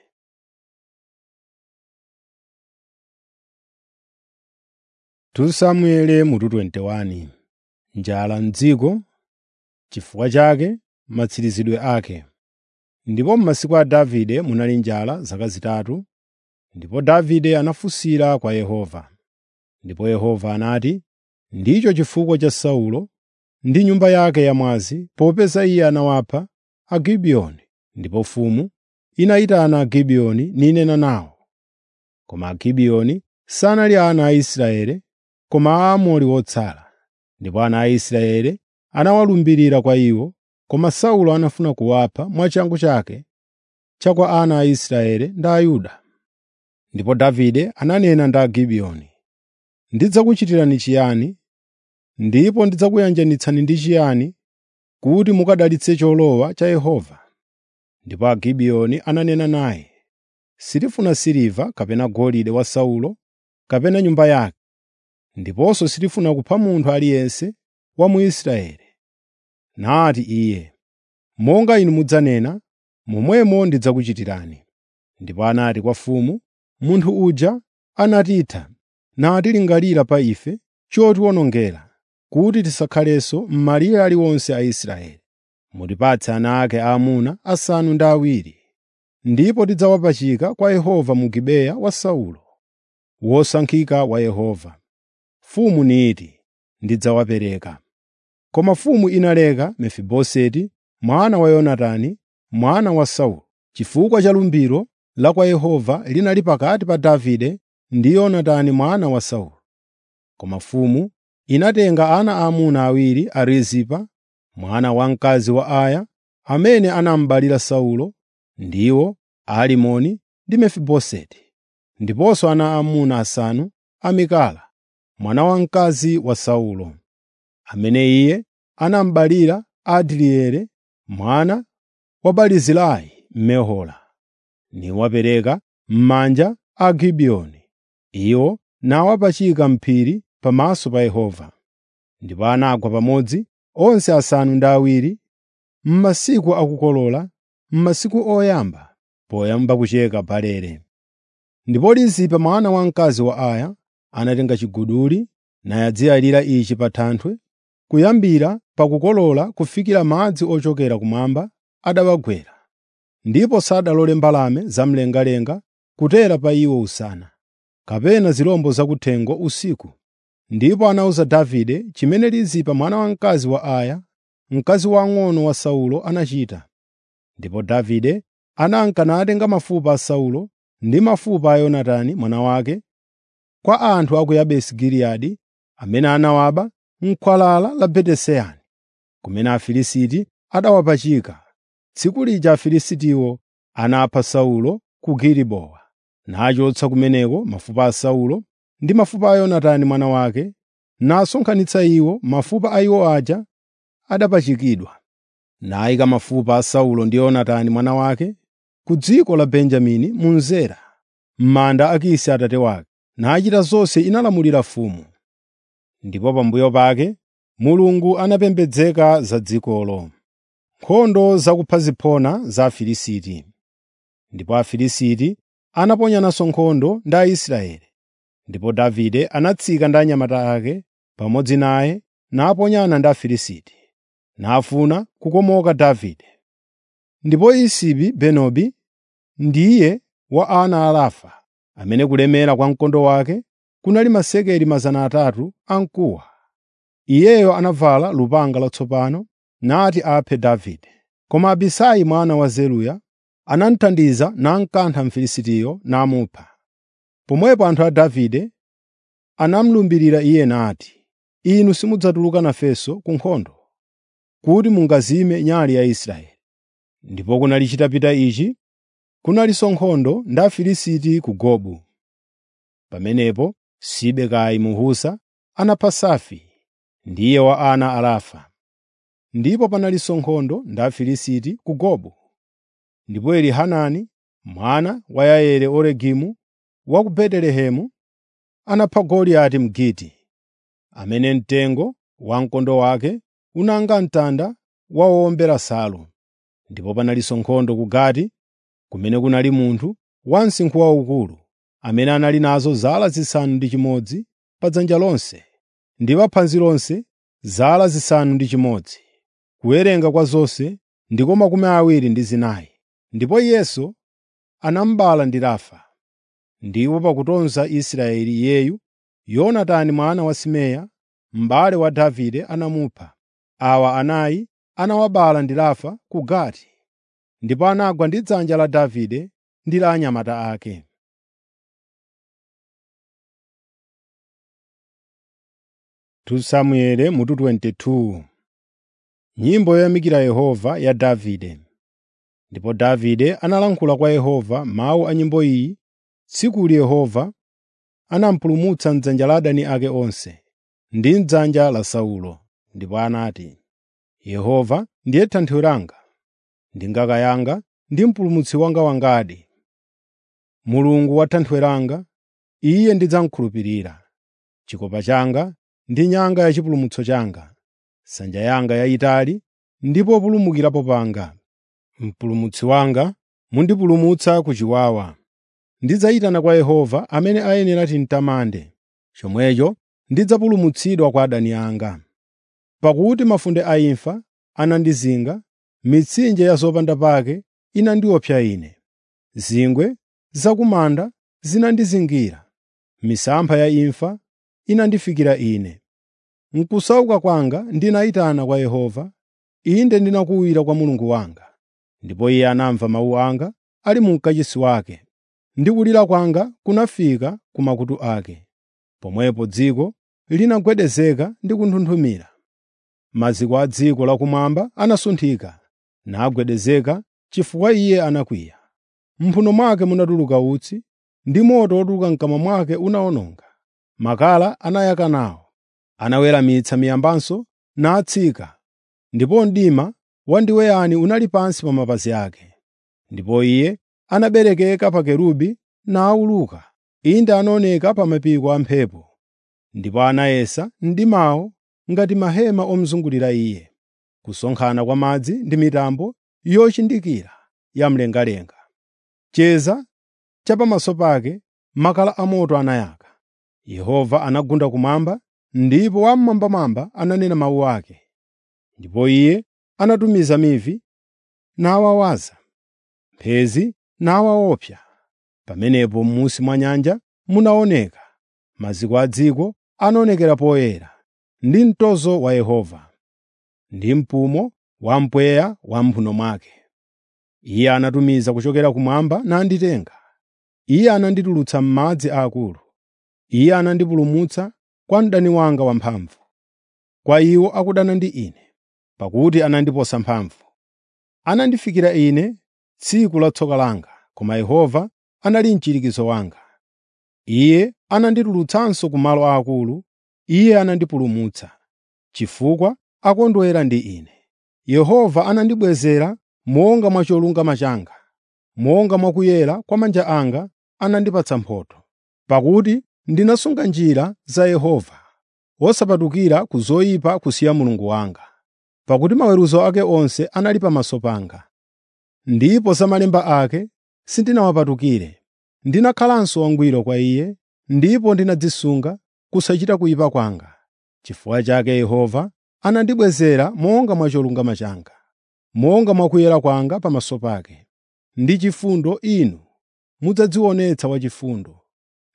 Samueli mutu 21 Njala m'dziko, chifukwa chake matsirizidwe ake. Ndipo m'masiku a Davide munali njala zaka zitatu, ndipo Davide anafunsira kwa Yehova. Ndipo Yehova anati, “Ndicho chifukwa cha Saulo ndi nyumba yake yamwazi, popeza iye anawapha Agibiyoni.” Ndipo mfumu inayitana Agibiyoni ninena nawo. Koma Agibiyoni sanali ana a Israeli, koma Aamori otsala. Ndipo ana a Israeli anawalumbirira kwa iwo, koma Saulo anafuna kuwapha mwachangu chake cha kwa ana a Israeli ndi a Yuda. Ndipo Davide ananena ndi Agibiyoni, “Ndidzakuchitirani chiyani, ndipo ndidzakuyanjanitsani ndi chiyani kuti mukadalitse cholowa cha Yehova?” Ndipo Agibiyoni ananena naye, “Sitifuna siliva kapena golide wa Saulo kapena nyumba yake, ndiponso sitifuna kupha munthu aliyense wa mu Israeli.” Nati iye, “Monga inu mudzanena, momwemo ndidzakuchitirani.” Ndipo anati kwa mfumu, “Munthu uja anatitha natilingalira pa ife chotiwonongera, kuti tisakhalenso m'malire aliwonse a Israeli. Mutipatse ana ake aamuna asanu ndi awiri, ndipo tidzawapachika kwa Yehova mu Gibeya wa Saulo, wosankhika wa Yehova. Mfumu niti, “Ndidzawapereka.” Koma mfumu inaleka Mefiboseti mwana wa Yonatani, mwana wa Saulo, chifukwa cha lumbiro la kwa Yehova linali pakati pa Davide ndi Yonatani mwana wa Saulo. Koma mfumu inatenga ana aamuna awiri a Rizipa, mwana wamkazi wa Aya, amene anamubalira Saulo, ndiwo Alimoni ndi Mefiboseti, ndiponso ana aamuna asanu a Mikala, mwana wamkazi wa Saulo, amene iye anamubalira Adrieli mwana wa Barizilai Mmehola, niwapereka m'manja a Agibiyoni. Iwo nawapachika m'phiri pamaso pa Yehova. Ndipo anagwa pamodzi onse asanu ndi awiri m'masiku akukolola, m'masiku oyamba poyamba kucheka barele. Ndipo Rizipa mwana wamkazi wa Aya anatenga chiguduli nayadziyalira ichi pa thanthwe, kuyambira pakukolola kufikira madzi ochokera kumwamba adawagwera. Ndipo sadalole mbalame zamlengalenga kutera pa iwo usana, kapena zirombo zakuthengo usiku. Ndipo anawuza Davide chimene Rizipa mwana wamkazi wa Aya, mkazi wang'ono wa Saulo anachita. Ndipo Davide ananka natenga mafupa a Saulo ndi mafupa a Yonatani mwana wake kwa anthu a ku Yabesi Giliyadi amene anawaba m'khwalala la Betesani, kumene Afilisti adawapachika. Tsiku lija Afilistiwo anapha Saulo ku Gilibowa, nachotsa kumeneko mafupa a Saulo ndi mafupa a Yonatani mwana wake, nasonkhanitsa iwo mafupa a iwo aja adapachikidwa, nayika mafupa a Saulo ndi Yonatani mwana wake ku dziko la Benjamini mu Zera, m'manda a Kisi atate wake, nachita zonse inalamulira mfumu. Ndipo pambuyo pake Mulungu anapembedzeka za dzikolo. Nkhondo zakupha ziphona za Afilisti. Ndipo Afilisti anaponyananso nkhondo ndi Aisraeli. Ndipo Davide anatsika ndi anyamata ake pamodzi naye naponyana ndi Afilisti, nafuna kukomoka Davide. Ndipo Isibi Benobi ndiye wa ana a Rafa, amene kulemera kwa mkondo wake kunali masekeli mazana atatu amkuwa. Iyeyo anavala lupanga latsopano nati aphe Davide. Koma Abisai mwana wa Zeruya anamuthandiza namkantha Mfilisitiyo namupha. Pomwepo anthu a Davide anamulumbirira iye nati, “Inu simudzatuluka nafenso ku nkhondo, kuti mungazime nyali ya Israeli.” Ndipo kunali chitapita ichi, kunalinso nkhondo ndi Afilisti ku Gobu. Pamenepo Sibekai Mhusa anapha Safi, ndiye wa ana a Rafa. Ndipo panalinso nkhondo ndi Afilisti ku Gobu. Ndipo Elihanani mwana wa Yaeli Oregimu wa ku Betelehemu anapha Goliati Mgiti, amene mtengo wa mkondo wake unanga mtanda wa wowombera nsalu. Ndipo panalinso nkhondo ku Gati, kumene kunali munthu wa msinkhu waukulu, amene anali nazo zala zisanu ndi chimodzi pa dzanja lonse, ndi pa phanzi lonse zala zisanu ndi chimodzi. Kuwerenga kwa zonse ndiko makumi awiri ndi zinayi. Ndipo iyenso anamubala ndi Rafa. Ndipo pakutonza Israeli iyeyu, Yonatani mwana wa Simeya, m'bale wa Davide anamupha. Awa anayi anawabala ndi Rafa ku Gati, ndipo anagwa ndi dzanja la Davide ndi la anyamata ake. Samueli mutu 22 Nyimbo yoyamikira Yehova ya Davide. Ndipo Davide analankhula kwa Yehova mawu a nyimbo iyi tsikuli Yehova anampulumutsa m'dzanja la adani ake onse ndi m'dzanja la Saulo. Ndipo anati, “Yehova ndiye thanthwe langa, ndi ngaka yanga ndi mpulumutsi wanga wangadi. Mulungu wa thanthwe langa, Iye ndidzamukhulupirira. Chikopa changa ndi nyanga ya chipulumutso changa, nsanja yanga yayitali ndi populumukirapo panga. Mpulumutsi wanga mundipulumutsa ku chiwawa. Ndidzayitana kwa Yehova amene ayenera timtamande. Chomwecho ndidzapulumutsidwa kwa adani anga. Pakuti mafunde a imfa anandizinga, mitsinje ya zopanda pake inandiopsa ine. Zingwe zakumanda zinandizingira, misampha ya imfa inandifikira ine. M'kusauka kwanga ndinayitana kwa Yehova, inde ndinakuwira kwa Mulungu wanga. Ndipo Iye anamva mawu anga ali mu mkachisi wake, ndi kulira kwanga kunafika ku makutu ake. Pomwepo dziko linagwedezeka ndi kunthunthumira. Maziko a dziko lakumwamba anasunthika, nagwedezeka chifukwa Iye anakwiya. M'mphuno mwake munatuluka utsi, ndi moto wotuluka m'kamwa mwake unawononga. Makala anayaka nawo, anaweramitsa miyambanso natsika, ndipo mdima wandiweyani unali pansi pa mapazi ake. Ndipo Iye anaberekeka pa kerubi nawuluka, inde anaoneka pa mapiko a mphepo. Ndipo anayesa mdimawo ngati mahema omuzungulira Iye. Kusonkhana kwa madzi ndi mitambo yochindikira yamlengalenga. Cheza cha pamaso pake makala amoto anayaka. Yehova anagunda kumwamba, ndipo Wammwambamwamba ananena mawu ake. Ndipo Iye anatumiza mivi nawawaza, mphezi nawaopsa. Pamenepo m'munsi mwa nyanja munaoneka, maziko a dziko anaonekera poyera, ndi mtozo wa Yehova, ndi mpumo wa mpweya wa m'mphuno mwake. Iye anatumiza kuchokera kumwamba nanditenga. Iye ananditulutsa m'madzi aakulu. Iye anandipulumutsa kwa mdani wanga wamphamvu, kwa iwo akudana ndi ine, pakuti anandiposa mphamvu. Anandifikira ine tsiku la tsoka langa, koma Yehova anali mchirikizo wanga. Iye ananditulutsanso ku malo aakulu, Iye anandipulumutsa, chifukwa akondwera ndi ine. Yehova anandibwezera monga mwa cholungama changa, monga mwa kuyera kwa manja anga anandipatsa mphotho. Pakuti ndinasunga njira za Yehova, wosapatukira ku zoyipa kusiya Mulungu wanga. Pakuti maweruzo ake onse anali pamaso panga, ndipo za malemba ake sindinawapatukire. Ndinakhalanso wangwiro kwa Iye, ndipo ndinadzisunga kusachita kuyipa kwanga. Chifukwa chake Yehova anandibwezera monga mwa cholungama changa, monga mwa kuyera kwanga pamaso pake. Ndi chifundo inu mudzadzionetsa wachifundo,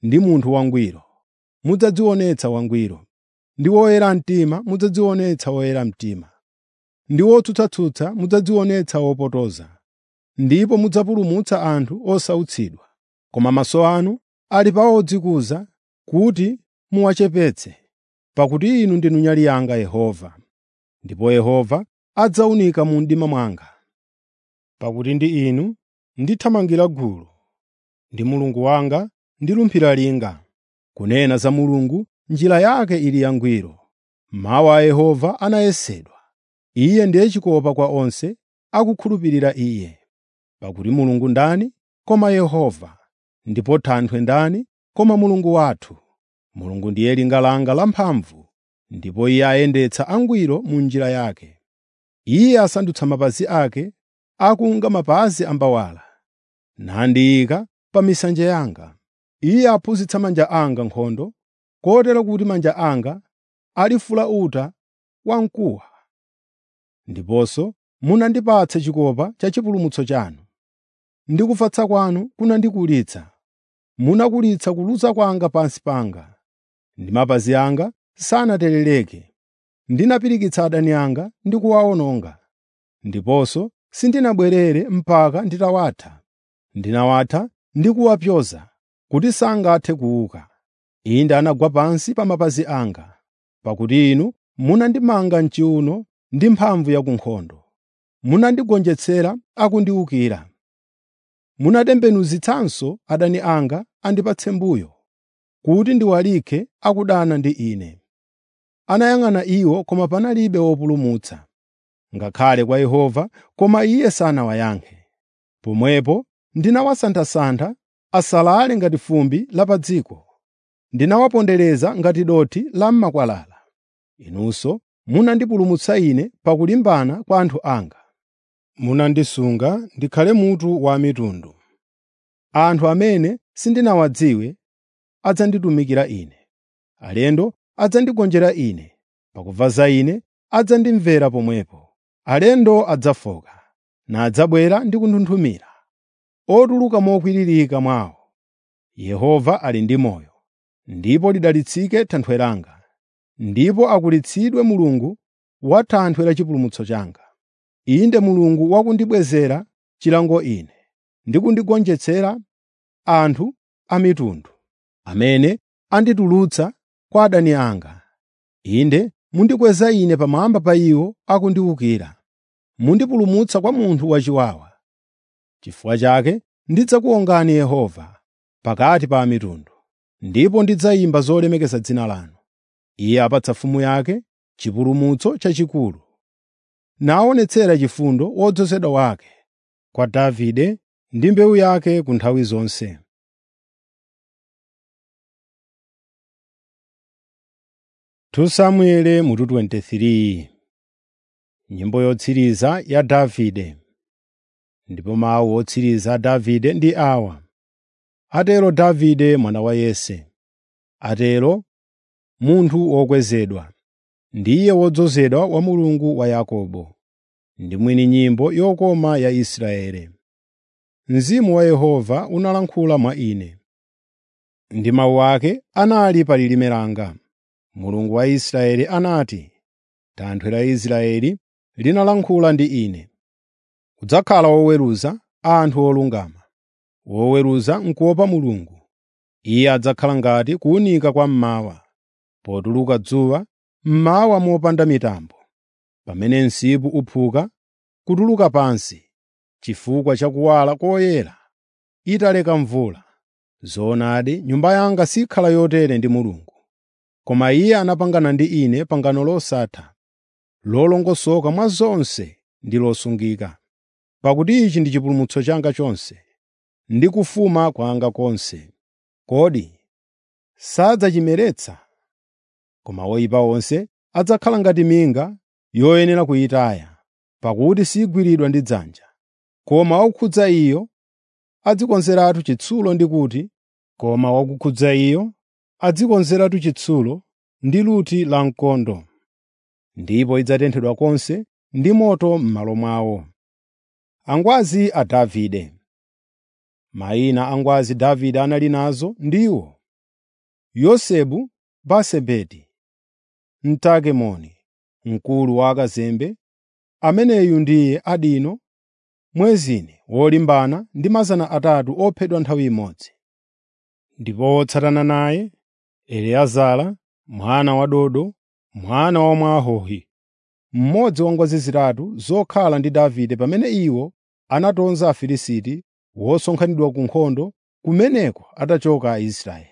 ndi munthu wangwiro, mudzadzionetsa wangwiro, ndi woyera mtima mudzadzionetsa woyera mtima, ndi wotsutsatsutsa mudzadzionetsa wopotoza, ndipo mudzapulumutsa anthu osautsidwa. Koma maso anu ali pa odzikuza kuti muwachepetse, pakuti Inu ndinu nyali yanga Yehova, ndipo Yehova adzawunika mu mdima mwanga. Pakuti ndi Inu ndithamangira gulu, ndi Mulungu wanga ndilumphira linga. Kunena za Mulungu, njira yake ili yangwiro. Mawu a Yehova anayesedwa. Iye ndiye chikopa kwa onse akukhulupirira Iye. Pakuti Mulungu ndani koma Yehova, ndipo Thanthwe ndani koma Mulungu wathu. Mulungu ndiye linga langa lamphamvu, ndipo Iye ayendetsa angwiro mu njira yake. Iye asandutsa mapazi ake akunga mapazi a mbawala, nandiyika pa misanje yanga. Iye aphunzitsa manja anga nkhondo, kotero kuti manja anga alifula uta wamkuwa. Ndiponso munandipatsa chikopa cha chipulumutso chanu. Ndi kufatsa kwanu kunandikulitsa. Munakulitsa kuluza kwanga pansi panga, ndi mapazi anga sanaterereke. Ndinapirikitsa adani anga ndi kuwawononga, ndiponso sindinabwerere mpaka nditawatha. Ndinawatha ndi kuwapyoza kuti sangathe kuuka. Inde anagwa pansi pa mapazi anga, pakuti Inu munandimanga m'chiwuno ndi mphamvu ya ku nkhondo. Munandigonjetsera akundiwukira. Munatembenuzitsanso adani anga andipatse mbuyo, kuti ndiwalikhe akudana ndi ine. Anayang'ana iwo koma panalibe wopulumutsa, ngakhale kwa Yehova, koma Iye sanawayankhe. Pomwepo ndinawasanthasantha asalale ngati fumbi la pa dziko. Ndinawapondereza ngati dothi la m'makwalala. Inunso munandipulumutsa ine pakulimbana kwa anthu anga. Munandisunga ndikhale mutu wa mitundu. Anthu amene sindinawadziwe adzanditumikira ine. Alendo adzandigonjera ine. Pakumva za ine adzandimvera pomwepo. Alendo adzafoka, nadzabwera ndi kunthunthumira, otuluka mokwiririka mwawo. Yehova ali ndi moyo, ndipo lidalitsike Thanthwe langa. Ndipo akulitsidwe Mulungu wa Thanthwe la chipulumutso changa. Inde Mulungu wakundibwezera chilango ine, ndi kundigonjetsera anthu a mitundu, amene anditulutsa kwa adani anga. Inde mundikweza ine pamwamba pa iwo akundiwukira. Mundipulumutsa kwa munthu wachiwawa. Chifukwa chake ndidzakuwongani Yehova pakati pa mitundu, ndipo ndidzayimba zolemekeza dzina lanu. Iye apatsa mfumu yake chipulumutso chachikulu, naonetsera chifundo wodzozedwa wake kwa Davide ndi mbewu yake ku nthawi zonse. Samueli mutu 23 Nyimbo yotsiriza ya Davide ndipo mawu otsiriza a Davide ndi awa: Atero Davide mwana wa Yese, atero munthu wokwezedwa, ndiye wodzozedwa wa Mulungu wa Yakobo, ndi mwini nyimbo yokoma ya Israeli. Mzimu wa Yehova unalankhula mwa ine, ndi mawu ake anali pa lilime langa. Mulungu wa Israeli anati, Thanthwe la Israeli linalankhula ndi ine. Udzakhala woweruza anthu olungama, woweruza n'kuopa Mulungu. Iye adzakhala ngati kuwunika kwa mmawa, potuluka dzuwa mmawa mopanda mitambo, pamene msipu uphuka kutuluka pansi, chifukwa cha kuwala koyera italeka mvula. Zoonadi nyumba yanga sikhala yotere ndi Mulungu. Koma Iye anapangana ndi ine pangano losatha, lolongosoka mwa zonse ndi losungika. Pakuti ichi ndi chipulumutso changa chonse, ndi kufuma kwanga konse. Kodi sadzachimeretsa? Koma oyipa onse adzakhala ngati minga yoyenera kuyitaya, pakuti sigwiridwa ndi dzanja. Koma wakukhudza iyo adzikonzeratu chitsulo ndi kuti, koma wakukhudza iyo adzikonzeratu chitsulo ndi luti la mkondo, ndipo idzatenthedwa konse ndi moto m'malo mwawo. Angwazi a Davide Mayina a ngwazi Davide anali nazo ndiwo: yosebu basebeti mtakemoni mkulu wa akazembe ameneyu ndiye adino mwezine wolimbana ndi mazana atatu ophedwa nthawi imodzi ndipo wotsatana naye eleazara mwana wa dodo mwana wa mwahohi mmodzi wa ngwazi zitatu zokhala ndi davide pamene iwo anatonza afilisiti wosonkhanidwa ku nkhondo kumeneko atachoka aisraeli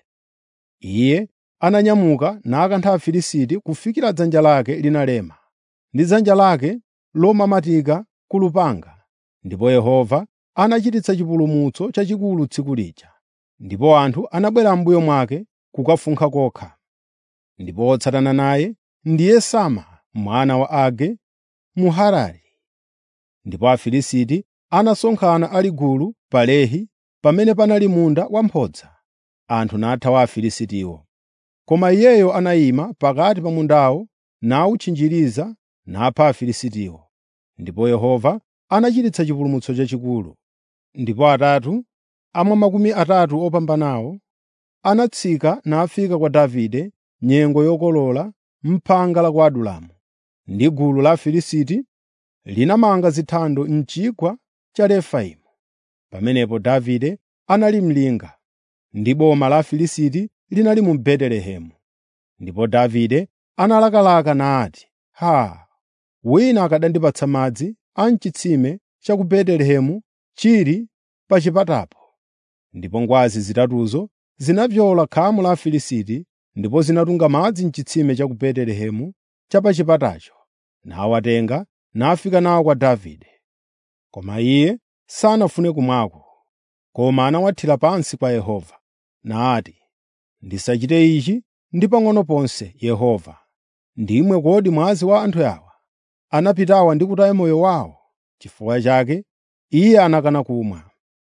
iye ananyamuka nakantha afilisiti kufikira dzanja lake linalema ndi dzanja lake lomamatika ku lupanga ndipo yehova anachititsa chipulumutso chachikulu tsiku lija ndipo anthu anabwera m'mbuyo mwake kukafunkha kokha ndipo wotsatana naye ndiye sama mwana wa age muharari ndipo afilisiti anasonkhana ali gulu pa lehi pamene panali munda wamphodza anthu nathawa afilisitiwo koma iyeyo anayima pakati pa mundawo nawutchinjiriza napha afilisitiwo ndipo yehova anachititsa chipulumutso chachikulu ndipo atatu amwa makumi atatu opambanawo anatsika nafika kwa davide nyengo yokolola m'phanga la ku adulamu ndi gulu la afilisiti linamanga zithando m'chigwa cha refaimu pamenepo davide anali mlinga ndi boma la afilisiti linali mu betelehemu ndipo davide analakalaka nati haa wina akadandipatsa madzi a m'chitsime cha ku betelehemu chili pa chipatapo ndipo ngwazi zitatuzo zinavyola khamu la afilisiti ndipo zinatunga madzi m'chitsime cha ku betelehemu cha pa chipatacho nawatenga nafika nawo kwa davide koma iye sanafune kumwako koma anawathira pansi kwa yehova nati ndisachite ichi ndi pang'ono ponse yehova ndimwe kodi mwazi wa anthu awa anapitawa ndi kutaya moyo wawo chifukwa chake iye anakana kumwa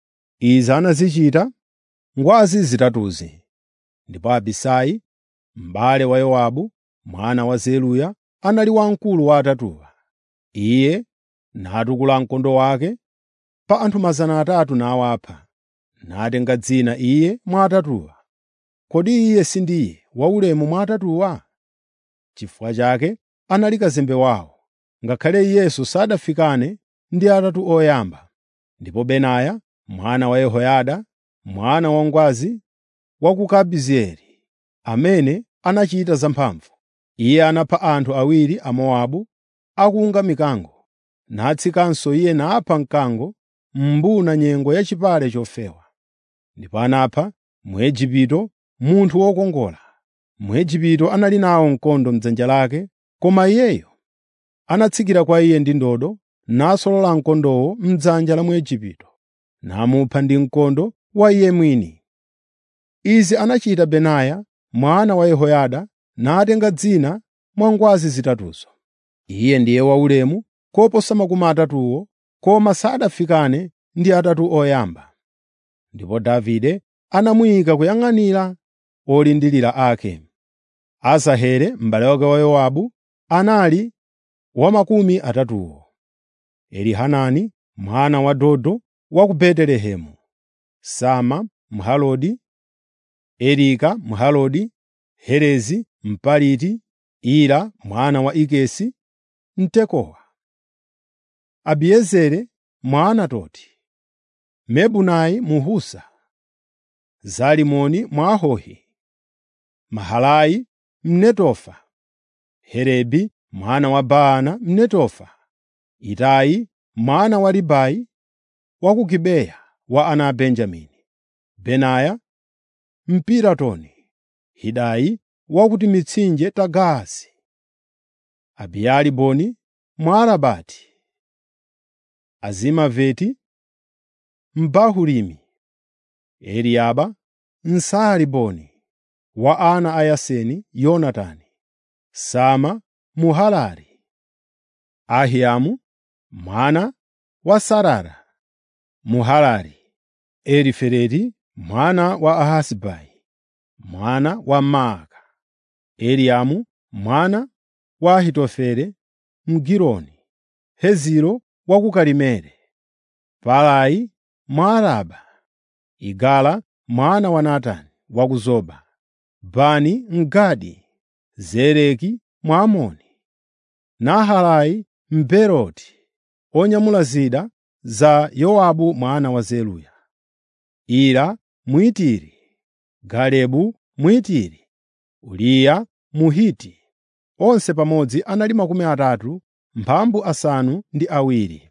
izi anazichita ngwazi zitatuzi ndipo abisai m'bale wa yowabu mwana wa zeruya anali wamkulu wa atatuwa iye natukula mkondo wake pa anthu mazana atatu nawapha natenga dzina iye mwa atatuwa kodi iye sindiye waulemu mwa atatuwa chifukwa chake anali kazembe wawo ngakhale iyenso sadafikane ndi atatu oyamba ndipo benaya mwana wa yehoyada mwana wangwazi wa ku kabizeeli amene anachita zamphamvu iye anapha anthu awiri a mowabu akunga mikango natsikanso iye napha mkango m'mbuna nyengo yachipale chofewa ndipo anapha muigupto munthu wokongola muigupto anali nawo mkondo m'dzanja lake koma iyeyo anatsikira kwa iye ndi ndodo nasolola mkondowo m'dzanja la muigupto namupha ndi mkondo wa iye mwini izi anachita benaya mwana wa yehoyada natenga dzina mwa ngwazi zitatuzo iye ndiye waulemu koposa makumi atatuwo koma sadafikane ndi atatu oyamba ndipo davide anamuyika kuyang'anira olindirira ake asahele m'bale wake wa yowabu anali wa makumi atatuwo elihanani mwana wa dodo wa ku betelehemu sama mhalodi erika mhalodi herezi mpaliti ira mwana wa ikesi mtekowa abiezere mwaanatoti mebunai muhusa zalimoni mwahohi mahalai mnetofa herebi mwana wa baana mnetofa itai mwana wa libai wa ku gibeya wa ana a benjamini benaya mpiratoni hidai wa ku timitsinje ta gaasi abiyaliboni mwaarabati azimaveti mbahurimi eliaba msaaliboni wa ana a yaseni yonatani sama muhalari ahiamu mwana wa sarara muhalari elifeleti mwana wa ahasibai mwana wa maaka eliamu mwana wa ahitofele mgironi heziro wa ku karimeli palai mwaaraba igala mwana wa natani wa ku zoba Bani Mgadi, Zereki Mwamoni, Nahalai Mberoti, onyamula zida za Yowabu mwana wa Zeruya, Ira Mwitiri, Galebu Mwitiri, Uriya Muhiti, onse pamodzi anali makumi atatu mphambu asanu ndi awiri.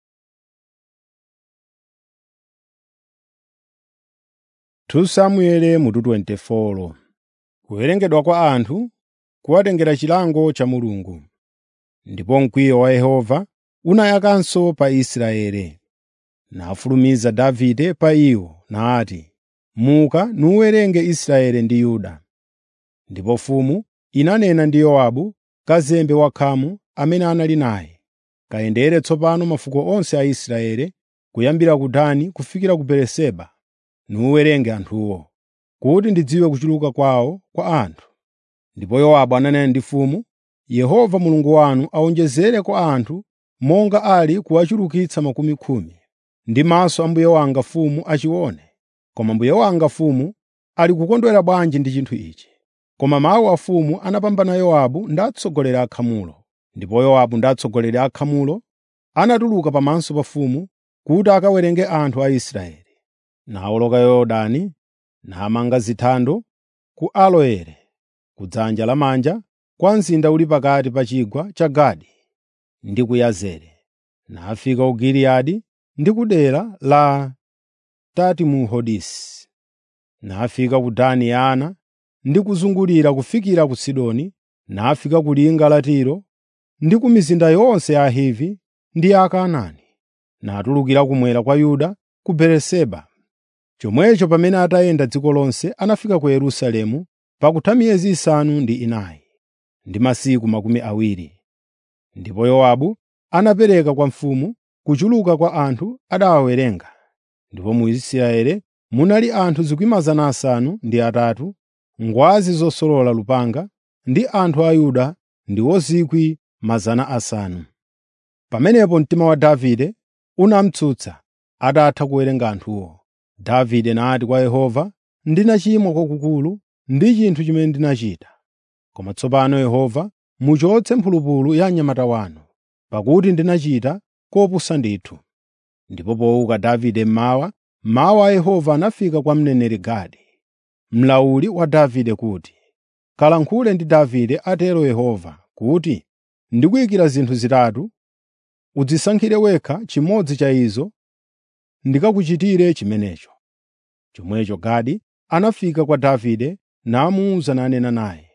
Samueli mutu 24 Kuwerengedwa kwa anthu kuwatengera chilango cha Mulungu. Ndipo mkwiyo wa Yehova unayakanso pa Israeli. Nafulumiza Davide pa iwo nati, “Muka nuwerenge Israeli ndi Yuda.” Ndipo mfumu inanena ndi Yowabu, kazembe wakhamu amene anali naye, “Kayendere tsopano mafuko onse a Israeli, kuyambira ku Dani kufikira ku Beeriseba, nuwerenge anthuwo, kuti ndidziwe kuchuluka kwawo kwa anthu.” Ndipo Yowabu ananena ndi mfumu, “Yehova Mulungu wanu awonjezere kwa anthu monga ali kuwachulukitsa makumi khumi, ndi maso a mbuye wanga mfumu achione. Koma mbuye wanga mfumu ali kukondwera bwanji ndi chinthu ichi?” Koma mawu a mfumu anapambana Yowabu ndi atsogoleri a akhamulo. Ndipo Yowabu ndi atsogoleri a akhamulo anatuluka pamaso pa mfumu kuti akawerenge anthu a Israeli. Nawoloka Yorodani, namanga zithando ku Aroeri, ku dzanja lamanja kwa mzinda uli pakati pa chigwa cha Gadi ndi ku Yazeri. Nafika ku Giliyadi ndi ku dera la Tatimuhodisi. Nafika ku Dani Yana ndi kuzungulira kufikira ku Sidoni, nafika ku linga la Tiro ndi ku mizinda yonse ya Ahivi ndi ya Akanaani. Natulukira kumwera kwa Yuda ku Beeriseba. Chomwecho pamene atayenda dziko lonse anafika ku Yerusalemu pakutha miyezi isanu ndi inayi ndi masiku makumi awiri. Ndipo Yowabu anapereka kwa mfumu kuchuluka kwa anthu adawawerenga. Ndipo mu Israeli munali anthu 5,000 ngwazi zosolola lupanga, ndi anthu a Yuda ndiwo 500,000. Pamenepo mtima wa Davide unamtsutsa atatha kuwerenga anthuwo. Davide nati kwa Yehova, “Ndinachimwa kwakukulu ndi chinthu chimene ndinachita. Koma tsopano Yehova muchotse mphulupulu ya mnyamata wanu, pakuti ndinachita kopusa ndithu.” Ndipo powuka Davide mmawa, mawu a Yehova anafika kwa mneneri Gadi, mlawuli wa Davide kuti, “Kalankhule ndi Davide atero Yehova kuti, ‘Ndikuyikira zinthu zitatu, udzisankhire wekha chimodzi cha izo ndikakuchitire chimenecho.’ ” Chomwecho Gadi anafika kwa Davide namuwuza nanena naye,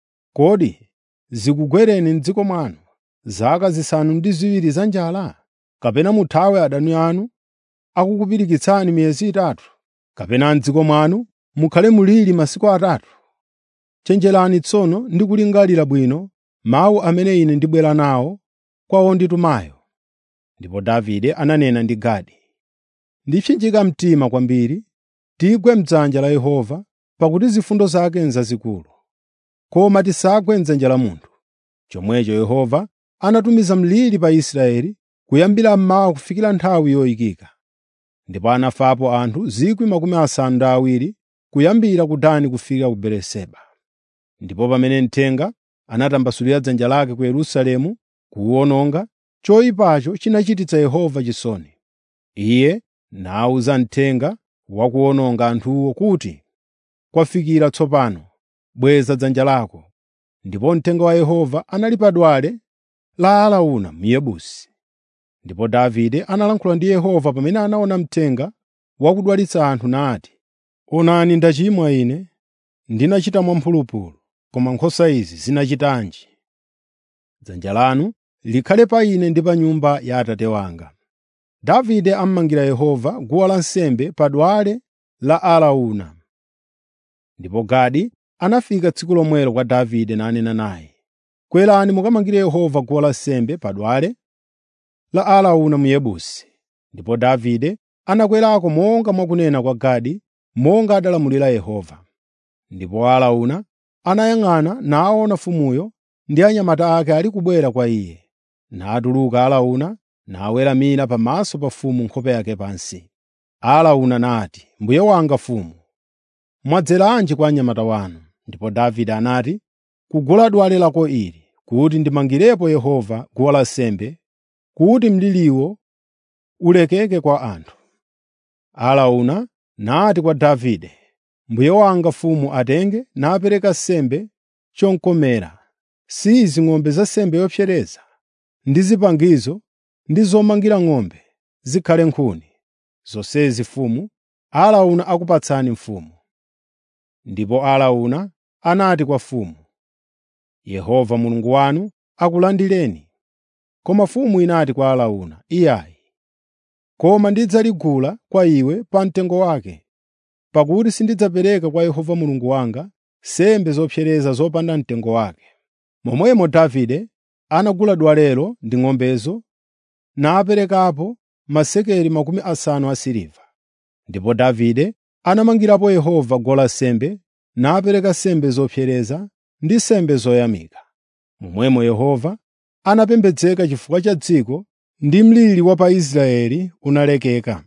“Kodi zikugwereni m'dziko mwanu zaka zisanu ndi ziwiri za njala? Kapena muthawe adani anu akukupirikitsani miyezi itatu? Kapena m'dziko mwanu mukhale mliri masiku atatu? Chenjerani tsono ndi kulingalira bwino mawu amene ine ndibwera nawo kwa wonditumayo.” Ndipo Davide ananena ndi Gadi, “Ndipsinjika mtima kwambiri tigwe m'dzanja la Yehova, pakuti zifundo zake n'zazikulu. Koma tisagwe m'dzanja la munthu.” Chomwecho Yehova anatumiza mliri pa Israeli kuyambira mmawa kufikira nthawi yoyikika. Ndipo anafapo anthu 70,000 kuyambira ku Dani kufikira ku Beeriseba. Ndipo pamene mthenga anatambasulira dzanja lake ku Yerusalemu kuwuwononga, choyipacho chinachititsa Yehova chisoni. Iye nawuza mthenga wa kuwononga anthuwo kuti, “Kwafikira tsopano, bweza dzanja lako.” Ndipo mthenga wa Yehova anali pa dwale la Arauna Myebusi. Ndipo Davide analankhula ndi Yehova pamene anaona mthenga wakudwalitsa anthu nati, “Onani ndachimwa ine, ndinachita mwamphulupulu, koma nkhosa izi zinachitanji? Dzanja lanu likhale pa ine ndi pa nyumba ya Atate wanga.” Davide ammangira Yehova guwa lansembe pa dwale la Arauna. Ndipo Gadi anafika tsiku lomwelo kwa Davide nanena naye, “Kwerani mukamangire Yehova guwa lansembe pa dwale la Arauna Myebusi.” Ndipo Davide anakwerako monga mwakunena kwa Gadi, monga adalamulira Yehova. Ndipo Arauna anayang'ana naona mfumuyo ndi anyamata ake ali kubwera kwa iye. Natuluka Arauna naweramira pamaso pa mfumu nkhope yake pansi. Arauna nati, “Mbuye wanga mfumu, mwadzeranji kwa anyamata wanu?” Ndipo Davide anati, “Kugula dwale lako ili, kuti ndimangirepo Yehova guwa lansembe, kuti mliriwo ulekeke kwa anthu.” Arauna nati kwa Davide, “Mbuye wanga mfumu atenge napereka sembe chomkomera, si izi ng'ombe za nsembe yopsereza, ndi zipangizo ndi zomangira ng'ombe zikhale nkhuni. Zonsezi mfumu, Arauna akupatsani mfumu.” Ndipo Arauna anati kwa mfumu, “Yehova Mulungu wanu akulandireni.” Koma mfumu inati kwa Arauna, “Iyayi, koma ndidzaligula kwa iwe pa mtengo wake, pakuti sindidzapereka kwa Yehova Mulungu wanga nsembe zopsereza zopanda mtengo wake.” Momwemo Davide anagula dwalelo ndi ng'ombezo naperekapo masekeli makumi asanu asiliva. Ndipo Davide anamangirapo Yehova guwa lansembe napereka nsembe zopsereza ndi nsembe zoyamika. Momwemo Yehova anapembedzeka chifukwa cha dziko ndi mliri wa pa Israeli unalekeka.